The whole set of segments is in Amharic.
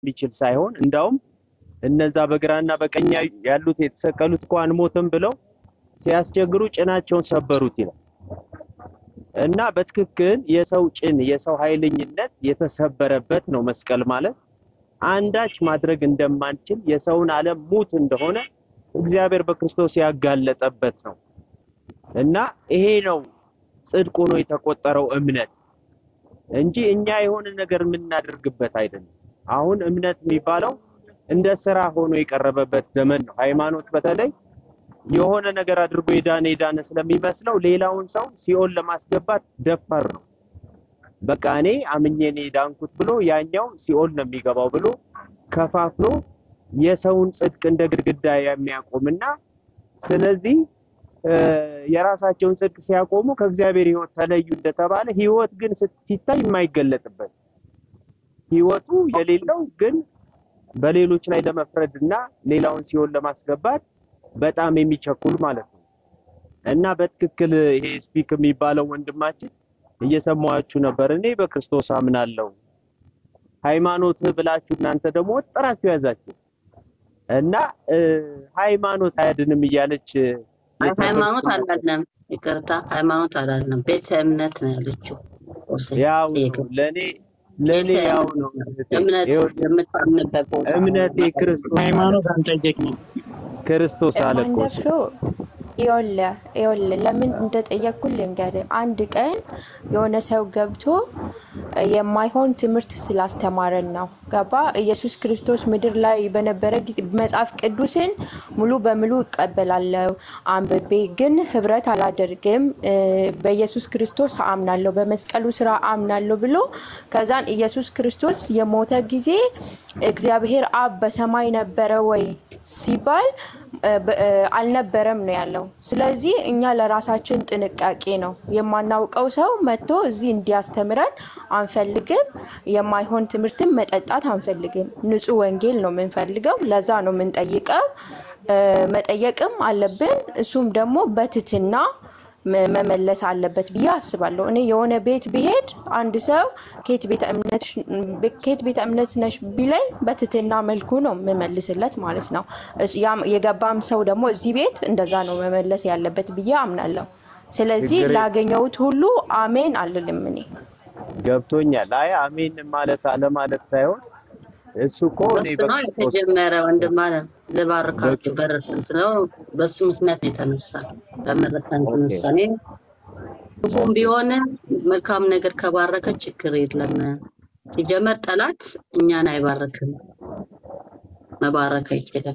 የሚችል ሳይሆን እንዳውም እነዛ በግራና በቀኝ ያሉት የተሰቀሉት እኮ አንሞትም ብለው ሲያስቸግሩ ጭናቸውን ሰበሩት ይላል እና በትክክል የሰው ጭን የሰው ኃይለኝነት የተሰበረበት ነው መስቀል ማለት። አንዳች ማድረግ እንደማንችል የሰውን ዓለም ሙት እንደሆነ እግዚአብሔር በክርስቶስ ያጋለጠበት ነው እና ይሄ ነው ጽድቅ ሆኖ የተቆጠረው እምነት እንጂ እኛ የሆነ ነገር የምናደርግበት አይደለም። አሁን እምነት የሚባለው እንደ ስራ ሆኖ የቀረበበት ዘመን ነው። ሃይማኖት በተለይ የሆነ ነገር አድርጎ የዳነ የዳነ ስለሚመስለው ሌላውን ሰው ሲኦል ለማስገባት ደፋር ነው። በቃ እኔ አምኜ እኔ ዳንኩት ብሎ ያኛው ሲኦል ነው የሚገባው ብሎ ከፋፍሎ የሰውን ጽድቅ እንደ ግድግዳ የሚያቆምና ስለዚህ የራሳቸውን ጽድቅ ሲያቆሙ ከእግዚአብሔር ሕይወት ተለዩ እንደተባለ ሕይወት ግን ሲታይ የማይገለጥበት ሕይወቱ የሌለው ግን በሌሎች ላይ ለመፍረድ እና ሌላውን ሲኦል ለማስገባት በጣም የሚቸኩል ማለት ነው። እና በትክክል ይሄ ስፒክ የሚባለው ወንድማችን እየሰማችሁ ነበር። እኔ በክርስቶስ አምናለሁ ሃይማኖት ብላችሁ እናንተ ደግሞ ወጥራችሁ ያዛችሁ እና ሃይማኖት አያድንም እያለች ሃይማኖት አላለም፣ ይቅርታ ሃይማኖት አላለም፣ ቤተ እምነት ነው ያለችው። ያው ለኔ ለኔ ያው ነው እምነት የምታምንበት ቦታ እምነቴ ክርስቶስ ሃይማኖት አንጠየቅም። ክርስቶስ አለ እኮ ማንደፍሮ ይኸውልህ ይኸውልህ ለምን እንደጠየቅኩህ ልንገርህ። አንድ ቀን የሆነ ሰው ገብቶ የማይሆን ትምህርት ስላስተማረን ነው። ገባ? ኢየሱስ ክርስቶስ ምድር ላይ በነበረ ጊዜ መጽሐፍ ቅዱስን ሙሉ በሙሉ እቀበላለሁ አንብቤ ግን ህብረት አላደርግም፣ በኢየሱስ ክርስቶስ አምናለሁ፣ በመስቀሉ ስራ አምናለሁ ብሎ ከዛን ኢየሱስ ክርስቶስ የሞተ ጊዜ እግዚአብሔር አብ በሰማይ ነበረ ወይ ሲባል አልነበረም ነው ያለው። ስለዚህ እኛ ለራሳችን ጥንቃቄ ነው የማናውቀው ሰው መጥቶ እዚህ እንዲያስተምረን አንፈልግም። የማይሆን ትምህርትን መጠጣት አንፈልግም። ንጹሕ ወንጌል ነው የምንፈልገው። ለዛ ነው የምንጠይቀው። መጠየቅም አለብን። እሱም ደግሞ በትትና መመለስ አለበት ብዬ አስባለሁ። እኔ የሆነ ቤት ብሄድ አንድ ሰው ከየት ቤተ እምነት ነሽ ቢለኝ በትትና መልኩ ነው የምመልስለት ማለት ነው። የገባም ሰው ደግሞ እዚህ ቤት እንደዛ ነው መመለስ ያለበት ብዬ አምናለሁ። ስለዚህ ላገኘሁት ሁሉ አሜን አልልም። እኔ ገብቶኛል። አይ አሜን ማለት አለማለት ሳይሆን እሱ እኮ እኔ በሱ ነው የተጀመረ ወንድም አለ ልባርካችሁ በር ስለው በሱ ምክንያት ነው የተነሳ ለመረከን ተነሳ። እኔ ክፉም ቢሆን መልካም ነገር ከባረከ ችግር የለም። ሲጀመር ጠላት እኛን አይባርክም፣ መባረክ አይችልም።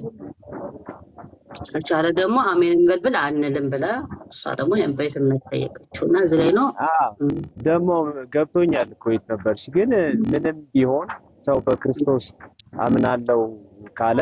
ከቻለ ደግሞ አሜን እንበልብል አንልም ብለ እሷ ደግሞ ቤት የምትጠየቀችው እና እዚህ ላይ ነው ደግሞ ገብቶኛል እኮ የት ነበርሽ? ግን ምንም ቢሆን ሰው በክርስቶስ አምናለው ካለ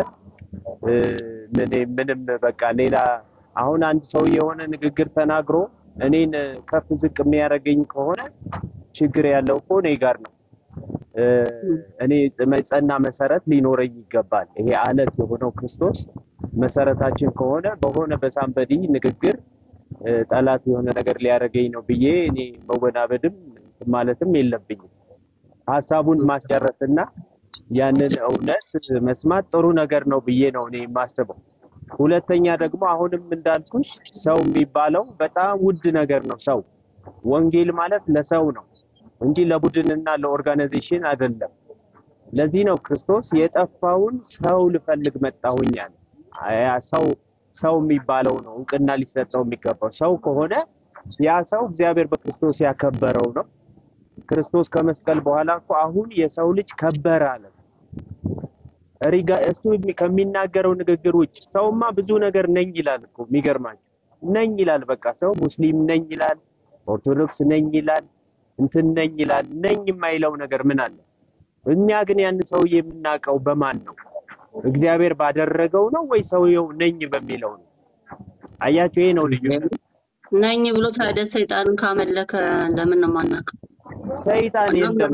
ምንም በቃ ሌላ አሁን አንድ ሰው የሆነ ንግግር ተናግሮ እኔን ከፍ ዝቅ የሚያደርገኝ ከሆነ ችግር ያለው እኮ እኔ ጋር ነው። እኔ መጸና መሰረት ሊኖረኝ ይገባል። ይሄ አለት የሆነው ክርስቶስ መሰረታችን ከሆነ በሆነ በሳንበዲ ንግግር ጠላት የሆነ ነገር ሊያደርገኝ ነው ብዬ እኔ መወናበድም ማለትም የለብኝም። ሀሳቡን ማስጨረስና ያንን እውነት መስማት ጥሩ ነገር ነው ብዬ ነው እኔ የማስበው። ሁለተኛ ደግሞ አሁንም እንዳልኩሽ ሰው የሚባለው በጣም ውድ ነገር ነው። ሰው ወንጌል ማለት ለሰው ነው እንጂ ለቡድንና ለኦርጋናይዜሽን አይደለም። ለዚህ ነው ክርስቶስ የጠፋውን ሰው ልፈልግ መጣሁኝ አለ። ሰው ሰው የሚባለው ነው እውቅና ሊሰጠው የሚገባው። ሰው ከሆነ ያ ሰው እግዚአብሔር በክርስቶስ ያከበረው ነው። ክርስቶስ ከመስቀል በኋላ እኮ አሁን የሰው ልጅ ከበረ አለ። ሪጋ እሱ ከሚናገረው ንግግር ውጭ ሰውማ ብዙ ነገር ነኝ ይላል እኮ የሚገርማቸው ነኝ ይላል። በቃ ሰው ሙስሊም ነኝ ይላል፣ ኦርቶዶክስ ነኝ ይላል፣ እንትን ነኝ ይላል። ነኝ የማይለው ነገር ምን አለ? እኛ ግን ያን ሰውዬ የምናውቀው በማን ነው? እግዚአብሔር ባደረገው ነው ወይ ሰውየው ነኝ በሚለው ነው? አያቸው፣ ይሄ ነው ልዩ ነኝ ብሎ ታዲያ ሰይጣንን ካመለከ ለምን ነው የማናውቀው? ሰይጣን የለም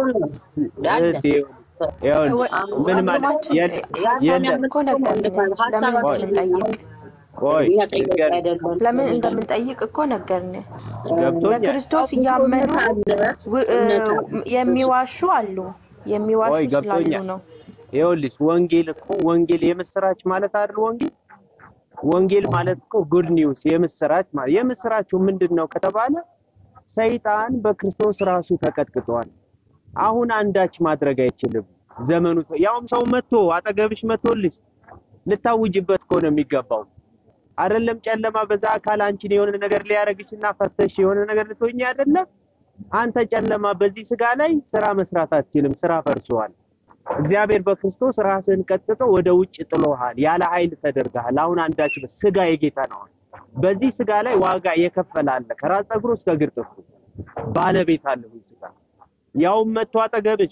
ምን ማለት የለም እኮ ነገር ለምን እንደምንጠይቅ ቆይ ለምን እንደምንጠይቅ እኮ ነገርን። ገብቶኛል። በክርስቶስ እያመኑ የሚዋሹ አሉ። የሚዋሹ ቆይ ስላሉ ገብቶኛል። ነው። ይኸውልሽ ወንጌል እኮ ወንጌል የምስራች ማለት አይደል? ወንጌል ወንጌል ማለት እኮ ጉድ ኒውስ የምስራች ማለት የምስራቹ ምንድን ነው ከተባለ ሰይጣን በክርስቶስ ራሱ ተቀጥቅጧል። አሁን አንዳች ማድረግ አይችልም። ዘመኑ ተ- ያውም ሰው መጥቶ አጠገብሽ መጥቶልሽ ልታውጅበት እኮ ነው የሚገባው። አይደለም ጨለማ በዛ አካል አንቺን የሆነ ነገር ሊያረግሽና ፈርተሽ የሆነ ነገር ልትሆኚ አይደለም። አንተ ጨለማ በዚህ ስጋ ላይ ስራ መስራት አትችልም። ስራ ፈርሷል። እግዚአብሔር በክርስቶስ ራስህን ቀጥቶ ወደ ውጭ ጥሎሃል። ያለ ኃይል ተደርገሃል። አሁን አንዳች በ- ስጋ የጌታ ነው። በዚህ ስጋ ላይ ዋጋ የከፈለ አለ። ከራስ ፀጉሩ እስከ እግር ጥፍሩ ባለቤት አለ። ይህ ስጋ ያውም መጥቶ አጠገብሽ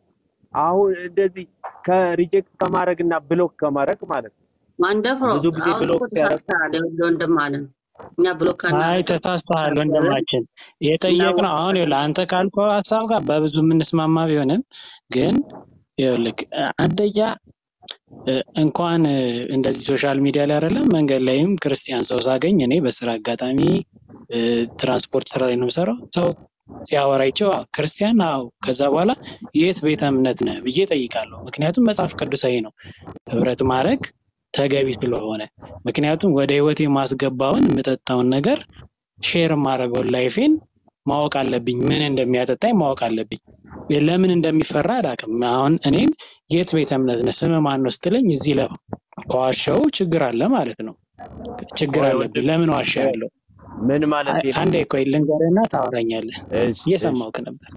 አሁን እንደዚህ ከሪጀክት ከማድረግና ብሎክ ከማድረግ ማለት ነው። ማንደፍሮ ብዙ ጊዜ አሁን ብሎክ እኮ ሲያደርግ ተሳስተሃል። ይኸውልህ ወንድም አለም እኛ ብሎክ አይ አናደርግም ተሳስተሃል ነበርን ወንድማችን። የጠየቅነው አሁን እናውቃለን። ይኸውልህ አንተ ካልከው ሀሳብ ጋር በብዙ የምንስማማ ቢሆንም ግን ይኸውልህ አንደኛ እ፣ እንኳን እ፣ እንደዚህ ሶሻል ሚዲያ ላይ አይደለም መንገድ ላይም ክርስቲያን ሰው ሳገኝ እኔ በስራ አጋጣሚ እ፣ ትራንስፖርት ስራ ላይ ነው የምሰራው። ሰው ሲያወራይቸው "አዎ፣ ክርስቲያን አዎ፣ ከዛ በኋላ የት ቤተ እምነት ነህ ብዬ ጠይቃለሁ። ምክንያቱም መጽሐፍ ቅዱሳዊ ነው ህብረት ማድረግ ተገቢ ስለሆነ፣ ምክንያቱም ወደ ህይወቴ ማስገባውን የምጠጣውን ነገር ሼር የማደርገውን ላይፌን ማወቅ አለብኝ። ምን እንደሚያጠጣኝ ማወቅ አለብኝ። ለምን እንደሚፈራ አላውቅም። አሁን እኔን የት ቤተ እምነት ነህ ስምህ ማን ነው ስትለኝ እዚህ ለ ከዋሻው ችግር አለ ማለት ነው። ችግር ቆይ አለብኝ። ወንድም ለምን ዋሻ ቆይ ያለው ምን ማለት ነው? አንዴ ቆይ ልንገርህና ታወራኛለህ። እሺ እሺ እየሰማሁህ ነበር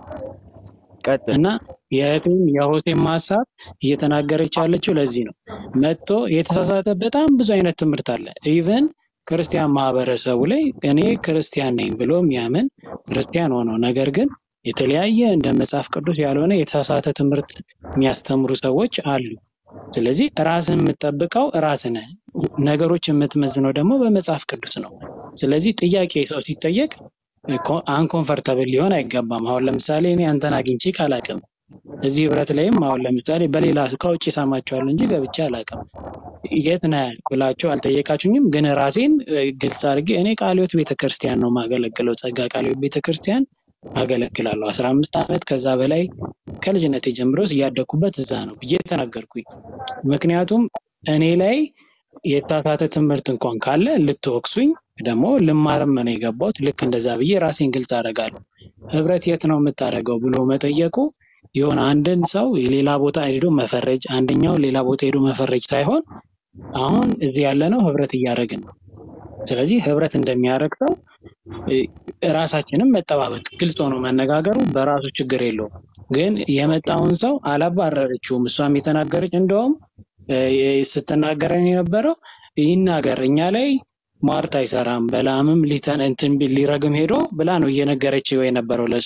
ቀጥል። እና የእህቴም የሆሴም ሀሳብ እየተናገረች ያለችው ለዚህ ነው። መጥቶ የተሳሳተ በጣም ብዙ አይነት ትምህርት አለ። ኢቨን ክርስቲያን ማህበረሰቡ ላይ እኔ ክርስቲያን ነኝ ብሎ የሚያምን ክርስቲያን ሆኖ ነገር ግን የተለያየ እንደ መጽሐፍ ቅዱስ ያልሆነ የተሳሳተ ትምህርት የሚያስተምሩ ሰዎች አሉ። ስለዚህ ራስን የምትጠብቀው ራስህ ነህ። ነገሮች የምትመዝነው ደግሞ በመጽሐፍ ቅዱስ ነው። ስለዚህ ጥያቄ ሰው ሲጠየቅ አንኮንፈርተብል ሊሆን አይገባም። አሁን ለምሳሌ እኔ አንተን አግኝቼ ካላቅም እዚህ ህብረት ላይም አሁን ለምሳሌ በሌላ ከውጭ ሰማችኋለሁ እንጂ ገብቼ አላቅም። የት ነህ ብላችሁ አልጠየቃችሁኝም። ግን ራሴን እ፣ ግልጽ አድርጌ እኔ ቃለ ሕይወት ቤተክርስቲያን ነው የማገለግለው። ጸጋ ቃለ ሕይወት ቤተክርስቲያን አገለግላለሁ። አስራ አምስት ዓመት ከዛ በላይ ከልጅነቴ ጀምሮ እያደግኩበት እዛ ነው ብዬ ተናገርኩኝ። ምክንያቱም እኔ ላይ የተሳሳተ ትምህርት እንኳን ካለ ልትወቅሱኝ ደግሞ ልማርም ነው የገባሁት። ልክ እንደዛ ብዬ ራሴን ግልጽ አደርጋለሁ። ህብረት የት ነው የምታደርገው ብሎ መጠየቁ የሆነ አንድን ሰው የሌላ ቦታ ሄዶ መፈረጅ፣ አንደኛው ሌላ ቦታ ሄዶ መፈረጅ ሳይሆን አሁን እዚህ ያለነው ህብረት እያደረግን ነው። ስለዚህ ህብረት እንደሚያደርግ ሰው እ፣ ራሳችንም መጠባበቅ፣ ግልጽ ሆኖ መነጋገሩ በራሱ ችግር የለውም። ግን የመጣውን ሰው አላባረረችውም። እሷም የተናገረች እንደውም እ፣ ስትናገረን የነበረው ይናገር እኛ ላይ ሟርት አይሰራም በላምም ሊተን እንትን ቢል ሊረግም ሄዶ ብላ ነው እየነገረችው የነበረው ለሱ።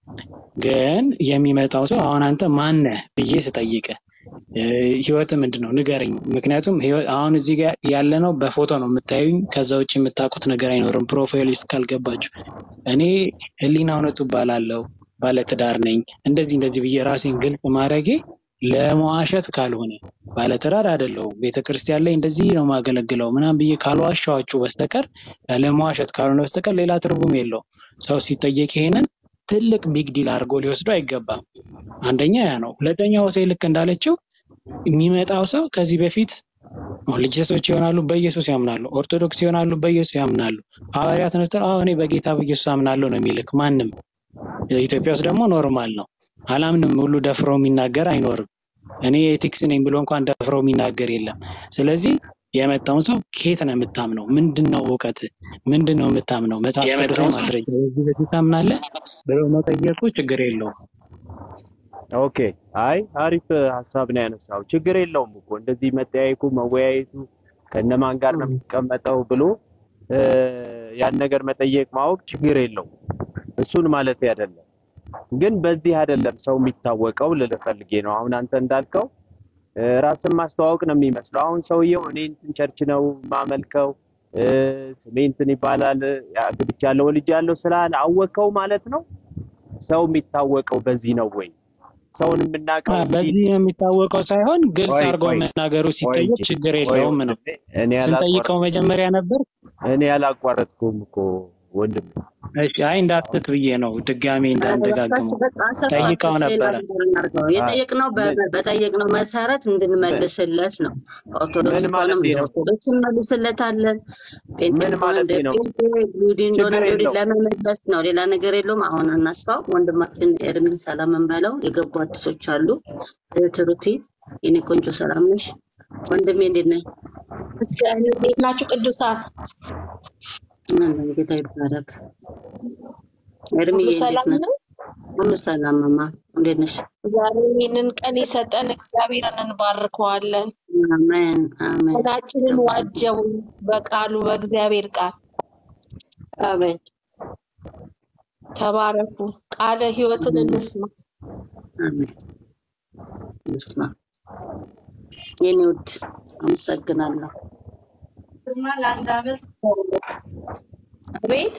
ግን የሚመጣው ሰው አሁን አንተ ማነህ ብዬ ስጠይቅ ህይወት ምንድን ነው ንገረኝ። ምክንያቱም ህይወት- አሁን እዚህ ጋር ያለነው በፎቶ ነው የምታዩኝ። ከዛ ውጭ የምታውቁት ነገር አይኖርም። ፕሮፋይል ውስጥ ካልገባችሁ እኔ ህሊና እውነቱ እባላለሁ፣ ባለትዳር ነኝ፣ እንደዚህ እንደዚህ ብዬ ራሴን ግልጽ ማድረጌ ለመዋሸት ካልሆነ ባለትዳር አይደለሁም፣ ቤተክርስቲያን ላይ እንደዚህ ነው የማገለግለው ምናምን ብዬ ካልዋሻኋችሁ በስተቀር ለመዋሸት ካልሆነ በስተቀር ሌላ ትርጉም የለውም። ሰው ሲጠየቅ ይሄንን ትልቅ ቢግ ዲል አድርጎ ሊወስዱ አይገባም። አንደኛ ያ ነው። ሁለተኛ ሆሴ ልክ እንዳለችው የሚመጣው ሰው ከዚህ በፊት ልጅሶች ይሆናሉ፣ በኢየሱስ ያምናሉ። ኦርቶዶክስ ይሆናሉ፣ በኢየሱስ ያምናሉ። ሐዋርያት ተነስተው አዎ እኔ በጌታ በኢየሱስ አምናለሁ ነው የሚልክ ማንም። ኢትዮጵያ ውስጥ ደግሞ ኖርማል ነው። አላምንም ሁሉ ደፍሮ የሚናገር አይኖርም። እኔ ኤቲክስ ነኝ ብሎ እንኳን ደፍሮ የሚናገር የለም። ስለዚህ የመጣውን ሰው ከየት ነው የምታምነው? ምንድን ነው እውቀት? ምንድን ነው የምታምነው? መጽሐፍ ቅዱሳዊ ማስረጃ በዚህ በዚህ ታምናለህ ብሎ መጠየቁ ችግር የለውም። ኦኬ አይ አሪፍ ሀሳብ ነው ያነሳው። ችግር የለውም እኮ እንደዚህ መጠያየቁ መወያየቱ ከነማን ጋር ነው የምትቀመጠው ብሎ እ፣ ያን ነገር መጠየቅ ማወቅ ችግር የለውም። እሱን ማለት አይደለም። ግን በዚህ አይደለም ሰው የሚታወቀው ልልህ ፈልጌ ነው። አሁን አንተ እንዳልከው እ፣ ራስን ማስተዋወቅ ነው የሚመስለው። አሁን ሰውየው እኔ እንትን ቸርች ነው ማመልከው እ፣ ስሜ እንትን ይባላል አግብቻለሁ ወልጃለሁ ስላለ አወቀው ማለት ነው። ሰው የሚታወቀው በዚህ ነው ወይ? ሰውን የምናውቀው አ፣ እንዲህ በዚህ የሚታወቀው ሳይሆን ግልጽ ቆይ አድርጎ ቆይ መናገሩ ቆይ ሲጠየቅ እንጂ ችግር ቆይ የለውም ነው። ወንድሜ፣ እኔ ስንጠይቀው ያላቋረጥኩም መጀመሪያ ነበር እኔ ያላቋረጥኩም እኮ ወንድም እሺ፣ አይ እንዳትት ብዬ ነው ድጋሜ እንዳንደጋግመው በቃ ጠይቀው አሰፋችሁት። ሌላ ነበረ። ነገር እናድርገው። የጠየቅነው በ- በጠየቅነው መሰረት እንድንመልስለት ነው። ኦርቶዶክስ ምን ከሆነም ማለቴ እንደ ነው? ኦርቶዶክስ እንመልስለታለን። ፔንቴ ምን ከሆነ እንደ ማለቴ ነው? ፔንቴ፣ ይሁዲ እንደሆነ ችግር እንደ ይሁዲ የለውም። ለመመለስ ነው። ሌላ ነገር የለውም። አሁን እናስፋው። ወንድማችን ኤርሚን ሰላም እንበለው። የገቡ አዲሶች አሉ። እህት ሩቲ የኔ ቆንጆ ሰላም ነሽ? ወንድሜ እንዴት ነህ? እንዴት ናችሁ ቅዱሳን? አለን ጌታ ይባረክ። ኤርሚዬ ሁሉ እንዴት ሰላም ነህ? ነው? ሁሉ ሰላም ማማ፣ እንዴት ነሽ? ዛሬ ይህንን ቀን የሰጠን እግዚአብሔርን እንባርከዋለን። አሜን አሜን ቀናችንን ዋጀው በቃሉ በእግዚአብሔር ቃል አሜን ተባረኩ። ቃለ ሕይወትን እንስማ። አሜን። ይስማ የኔ ውድ አመሰግናለሁ። አቤት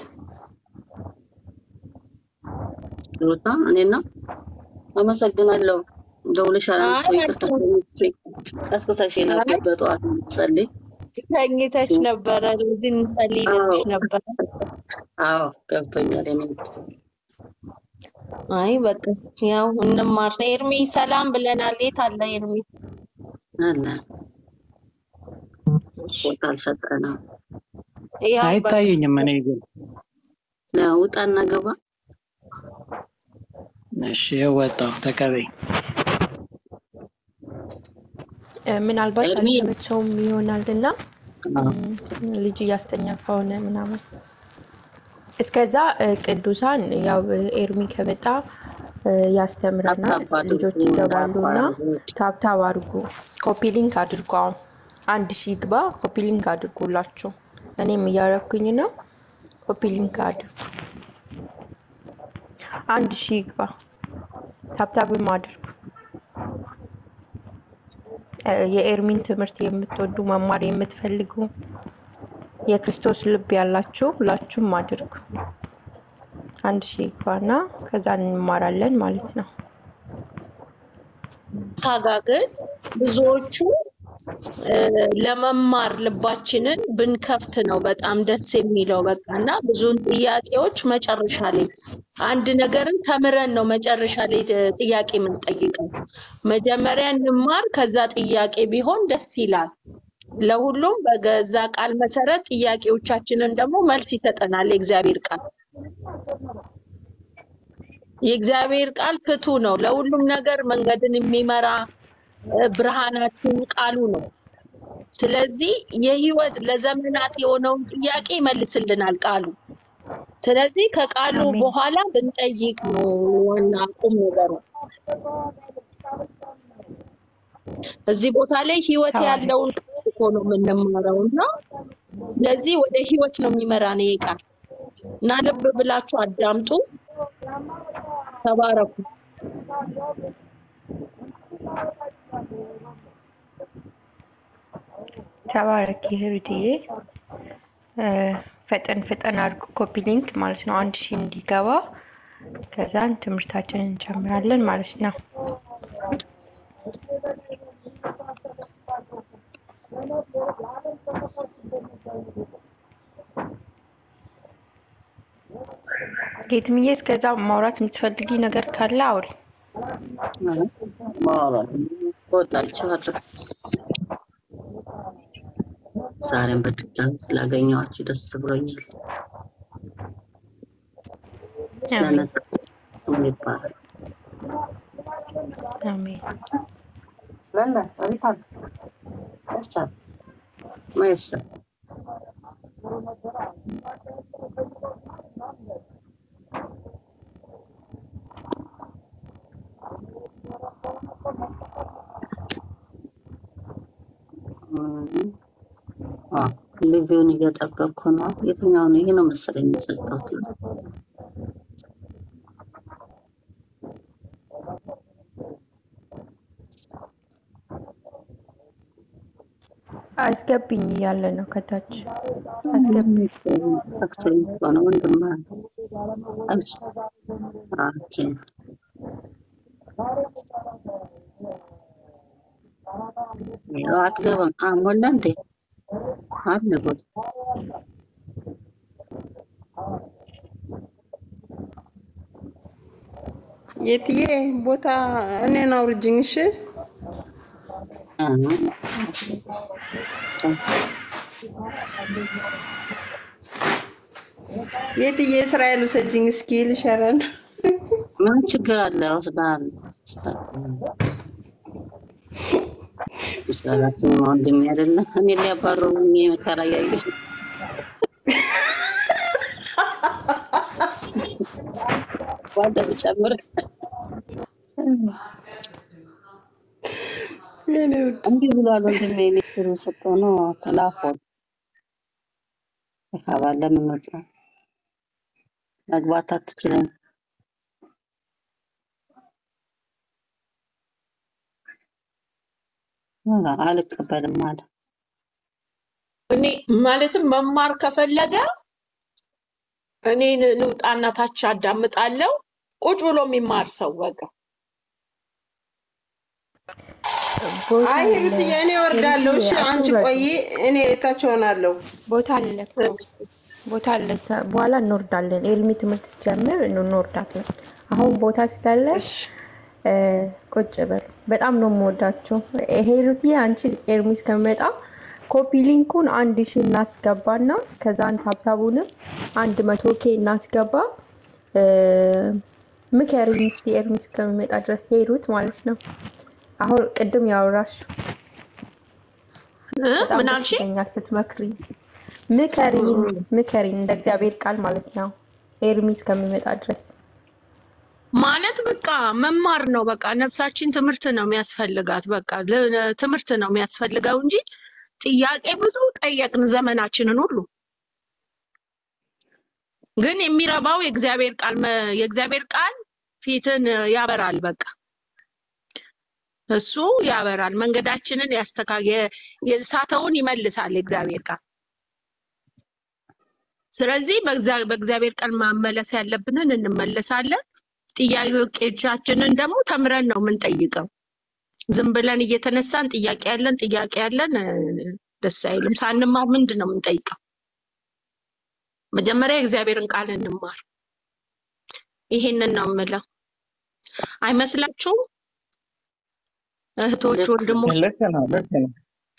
ሩታ እኔን ነው አመሰግናለሁ። ደውለሻል አንድ ሰው አይ ይቅርታ ቀስቅሰሽ ነበር በጠዋት እንድትጸልይ። ተኝተሽ ነበረ፣ ለዚህ እንጸልይ አዎ ልልሽ ነበረ። አዎ ገብቶኛል። የኔ ውድ አይ በቃ ያው እንማር ነው። ኤርሚ ሰላም ብለናል። የት አለ ኤርሚ? አለ ቦታ አልሰጠነው። ያው በቃ አይታየኝም። እኔ ግን ውጣና ገባ እሺ ወጣሁ። ተቀበይ። እ፣ ምናልባት ኤርሚ አልተመቸውም ይሆናል እና አዎ። ልጅ እያስተኛ ከሆነ ምናምን እስከዛ እ፣ ቅዱሳን ያው እ፣ ኤርሚ ከመጣ እ፣ ያስተምረናል። ታብታብ አድርጉ ልጆች ይገባሉ እና እንዳያቋርጡ። ታብታብ አድርጉ፣ ኮፒ ሊንክ አድርጉ። አሁን አንድ ሺህ ግባ፣ ኮፒ ሊንክ አድርጉላችሁ። እኔም እያረኩኝ ነው። ኮፒ ሊንክ አድርጉ። አንድ ሺህ ግባ፣ ታብታብም አድርጉ። እ፣ የኤርሚን ትምህርት የምትወዱ መማር የምትፈልጉ የክርስቶስ ልብ ያላችሁ ሁላችሁም አድርጉ። አንድ ሺህ ግባና ከዛ እንማራለን ማለት ነው። ታጋ ግን ብዙዎቹ እ፣ ለመማር ልባችንን ብንከፍት ነው በጣም ደስ የሚለው። በቃ እና ብዙን ጥያቄዎች መጨረሻ ላይ አንድ ነገርን ተምረን ነው መጨረሻ ላይ ጥ- ጥያቄ የምንጠይቀው። መጀመሪያ እንማር፣ ከዛ ጥያቄ ቢሆን ደስ ይላል። ለሁሉም በገዛ ቃል መሰረት ጥያቄዎቻችንን ደግሞ መልስ ይሰጠናል የእግዚአብሔር ቃል። የእግዚአብሔር ቃል ፍቱ ነው። ለሁሉም ነገር መንገድን የሚመራ እ፣ ብርሃናችን ቃሉ ነው። ስለዚህ የህይወት ለዘመናት የሆነውን ጥያቄ ይመልስልናል ቃሉ። ስለዚህ ከቃሉ አሜን። በኋላ ብንጠይቅ ነው ዋና ቁም ነገሩ። እዚህ ቦታ ላይ ህይወት ተባረክ። ያለውን ቃል እኮ ነው የምንማረው እና ስለዚህ ወደ ህይወት ነው የሚመራን ይሄ ቃል እና ልብ ብላችሁ አዳምጡ። ተባረኩ። ተባረክ ይህርድዬ ፈጠን ፈጠን አድርጎ ኮፒ ሊንክ ማለት ነው። አንድ ሺህ እንዲገባ ከዛን ትምህርታችንን እንጀምራለን ማለት ነው። ጌትምዬ እስከዛ ማውራት የምትፈልጊ ነገር ካለ አውሪ። ማውራት እወዳችኋለሁ። ዛሬም በድጋሚ ስላገኘኋችሁ ደስ ብሎኛል። አሜን ስለነጠ ይባላል አሜን። ለለ አሪፋል ይቻል ማይሰል ልጁን እየጠበቅኩ ነው። የትኛው ነው? ይሄ ነው መሰለኝ የሰጠሁት። አስገብኝ እያለ ነው ከታች አስገብኝ። አክቹዋሊ ሆነ ወንድም እሺ ኦኬ ያው አትገባም። አ ሞላ እንዴ አለ ቦታ የትዬ ቦታ እኔን አውርጅኝ። እሺ አዎ። የትዬ እስራኤል ውሰጅኝ እስኪ ልሻላል። ምን ችግር አለ? ወስዳለሁ። ምስላላችን ወንድሜ አይደለ? እኔ ሊያባረሩኝ መከራ እያየሁ ዋጋ ብጨምር የኔ ውድ እንዲህ ብሏል ወንድሜ። ሊትሩ ስትሆኑ ተላፎን ካባለ ምን ወጣ መግባት አትችልም። ኧረ አልቀበልም አለ። እኔ ማለትም መማር ከፈለገ እኔን ልውጣና ታች አዳምጣለሁ። ቁጭ ብሎ የሚማር ሰው በቃ ቦታ አይ አለ ሂሩትዬ እኔ እወርዳለሁ። እሺ ሂሩትዬ አንቺ አትውረዱ። ቆይ፣ እኔ እታች ሆናለሁ። ቦታ አለ እኮ ቦታ አለ። ሰ- በኋላ እንወርዳለን። ኤልሚ ትምህርት ሲጀምር እንወርዳለን። አሁን ቦታ ስላለ እሺ እ፣ ቁጭ በሉ። በጣም ነው የምወዳቸው። ሂሩትዬ አንቺ ኤርሚ እስከሚመጣ ኮፒ ሊንኩን አንድ ሺ እናስገባና ከዛን ታብታቡንም አንድ መቶ ኬ እናስገባ። እ፣ ምከሪኝ እስኪ ኤርሚ እስከሚመጣ ድረስ ሄሩት ማለት ነው። አሁን ቅድም ያወራሽ እ? በጣም ምን ደስ አልሽ? ይለኛል ስትመክሪ። ምከሪኝ ምከሪኝ እንደ እግዚአብሔር ቃል ማለት ነው። ኤርሚ እስከሚመጣ ድረስ ማለት በቃ መማር ነው። በቃ ነፍሳችን ትምህርት ነው የሚያስፈልጋት። በቃ ለ- ትምህርት ነው የሚያስፈልገው እንጂ ጥያቄ ብዙ ጠየቅን ዘመናችንን ሁሉ። ግን የሚረባው የእግዚአብሔር ቃል መ- የእግዚአብሔር ቃል ፊትን ያበራል። በቃ እሱ ያበራል፣ መንገዳችንን ያስተካ የ- የሳተውን ይመልሳል የእግዚአብሔር ቃል። ስለዚህ በእግዚአ- በእግዚአብሔር ቃል መመለስ ያለብንን እንመለሳለን። ጥያቄዎቻችንን ደግሞ ተምረን ነው የምንጠይቀው። ዝም ብለን እየተነሳን ጥያቄ ያለን ጥያቄ ያለን እ፣ ደስ አይልም። ሳንማር ምንድን ነው የምንጠይቀው? መጀመሪያ የእግዚአብሔርን ቃል እንማር። ይሄንን ነው የምለው። አይመስላችሁም? እህቶች፣ ልክ ወንድሞች ልክ ነው፣ ልክ ነው።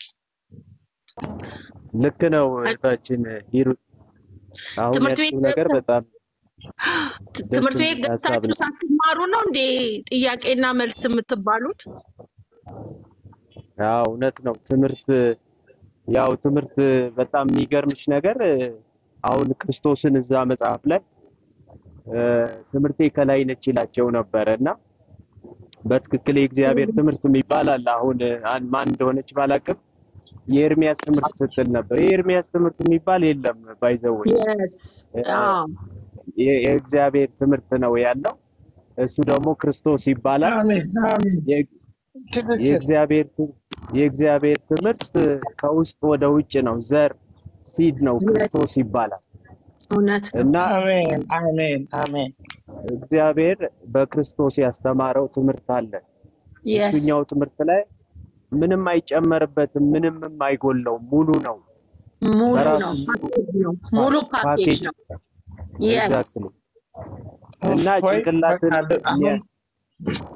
ልክ ነው እህታችን ሂሩት። አሁን ትምህርት ቤት ያልሽው ነገር ገብተ- በጣም ት- ደስ ትምህርት ቤት የሚል ሀሳብ ገብታችሁ ነው። ሳትማሩ ነው እንዴ ጥያቄና መልስ የምትባሉት? አዎ እውነት ነው። ትምህርት ያው ትምህርት በጣም የሚገርምሽ ነገር እ፣ አሁን ክርስቶስን እዛ መጽሐፍ ላይ እ፣ ትምህርቴ ከላይ ነች ይላቸው ነበረ እና በትክክል የእግዚአብሔር ትምህርት የሚባል አለ። አሁን እ፣ አን- ማን እንደሆነች ባላቅም የኤርሚያስ ትምህርት ስትል ነበር። የኤርሚያስ ትምህርት የሚባል የለም ባይዘወይ የስ አዎ የእግዚአብሔር ትምህርት ነው ያለው። እሱ ደግሞ ክርስቶስ ይባላል። አሜን፣ አሜን። የ- ትክክል። የእግዚአብሔር ት- የእግዚአብሔር ትምህርት ከውስጥ ወደ ውጭ ነው። ዘር ሲድ ነው። ክርስቶስ የስ ይባላል እውነት ነው። እና አሜን፣ አሜን፣ አሜን። እግዚአብሔር በክርስቶስ ያስተማረው ትምህርት አለ። የስ እሱኛው ትምህርት ላይ ምንም አይጨመርበትም፣ ምንም አይጎለውም። ሙሉ ነው። ሙሉ በራሱ ነው፣ ሙሉ ፓኬጅ ነው፣ ሙሉ ፓኬጅ ፓኬጅ ነው። የስ ኤግዛክትሊ እና እፎይ፣ ጭንቅላትን በቃ ል- አሁን የሚያ-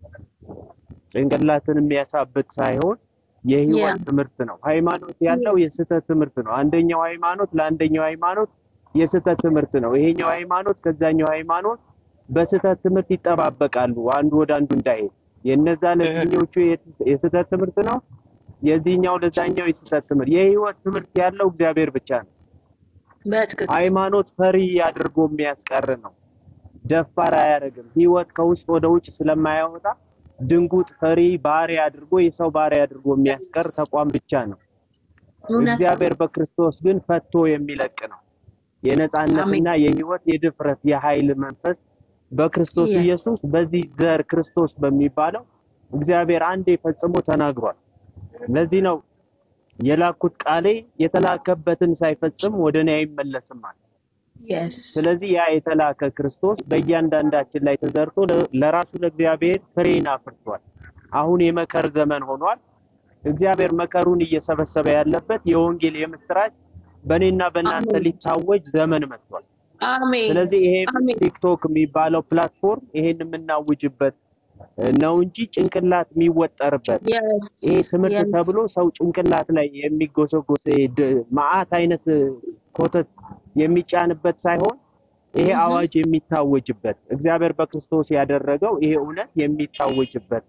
ጭንቅላትን የሚያሳብት ሳይሆን ያ የህይወት ትምህርት ነው። ሃይማኖት ያለው የስህተት ትምህርት ነው። አንደኛው ሃይማኖት ለአንደኛው ሃይማኖት የስህተት ትምህርት ነው። ይሄኛው ሃይማኖት ከዛኛው ሃይማኖት በስህተት ትምህርት ይጠባበቃሉ፣ አንዱ ወደ አንዱ እንዳይሄድ። የነዛ ለዚህኞቹ የት- የስህተት ትምህርት ነው፣ የዚህኛው ለዛኛው የስህተት ትምህርት። የህይወት ትምህርት ያለው እግዚአብሔር ብቻ ነው። በትክክል ሃይማኖት ፈሪ አድርጎ የሚያስቀር ነው። ደፋር አያደርግም። ህይወት ከውስጥ ወደ ውጭ ስለማያወጣ ድንጉጥ፣ ፈሪ፣ ባሪያ አድርጎ የሰው ባሪያ አድርጎ የሚያስቀር የስ ተቋም ብቻ ነው። እውነት ነው። እግዚአብሔር በክርስቶስ ግን ፈቶ የሚለቅ ነው። አሜን የነጻነትና የህይወት የድፍረት የኃይል መንፈስ በክርስቶስ የስ ኢየሱስ በዚህ ዘር ክርስቶስ በሚባለው እግዚአብሔር አንዴ ፈጽሞ ተናግሯል። ለዚህ ነው የላኩት ቃሌ የተላከበትን ሳይፈጽም ወደ እኔ አይመለስም አለ። የስ ስለዚህ ያ የተላከ ክርስቶስ በእያንዳንዳችን ላይ ተዘርቶ ለ- ለራሱ ለእግዚአብሔር ፍሬን አፍርቷል። አሁን የመከር ዘመን ሆኗል። እግዚአብሔር መከሩን እየሰበሰበ ያለበት የወንጌል የምስራች በእኔና በእናንተ አሜን ሊታወጅ ዘመን መጥቷል። አሜን ስለዚህ ይሄ አሜን ቲክቶክ የሚባለው ፕላትፎርም ይሄን የምናውጅበት ነው እንጂ ጭንቅላት የሚወጠርበት የስ ይሄ ትምህርት የስ ተብሎ ሰው ጭንቅላት ላይ የሚጎሰጎስ ይሄ ድ- መዓት አይነት ኮተት የሚጫንበት ሳይሆን ይሄ እህ አዋጅ የሚታወጅበት እግዚአብሔር በክርስቶስ ያደረገው ይሄ እውነት የሚታወጅበት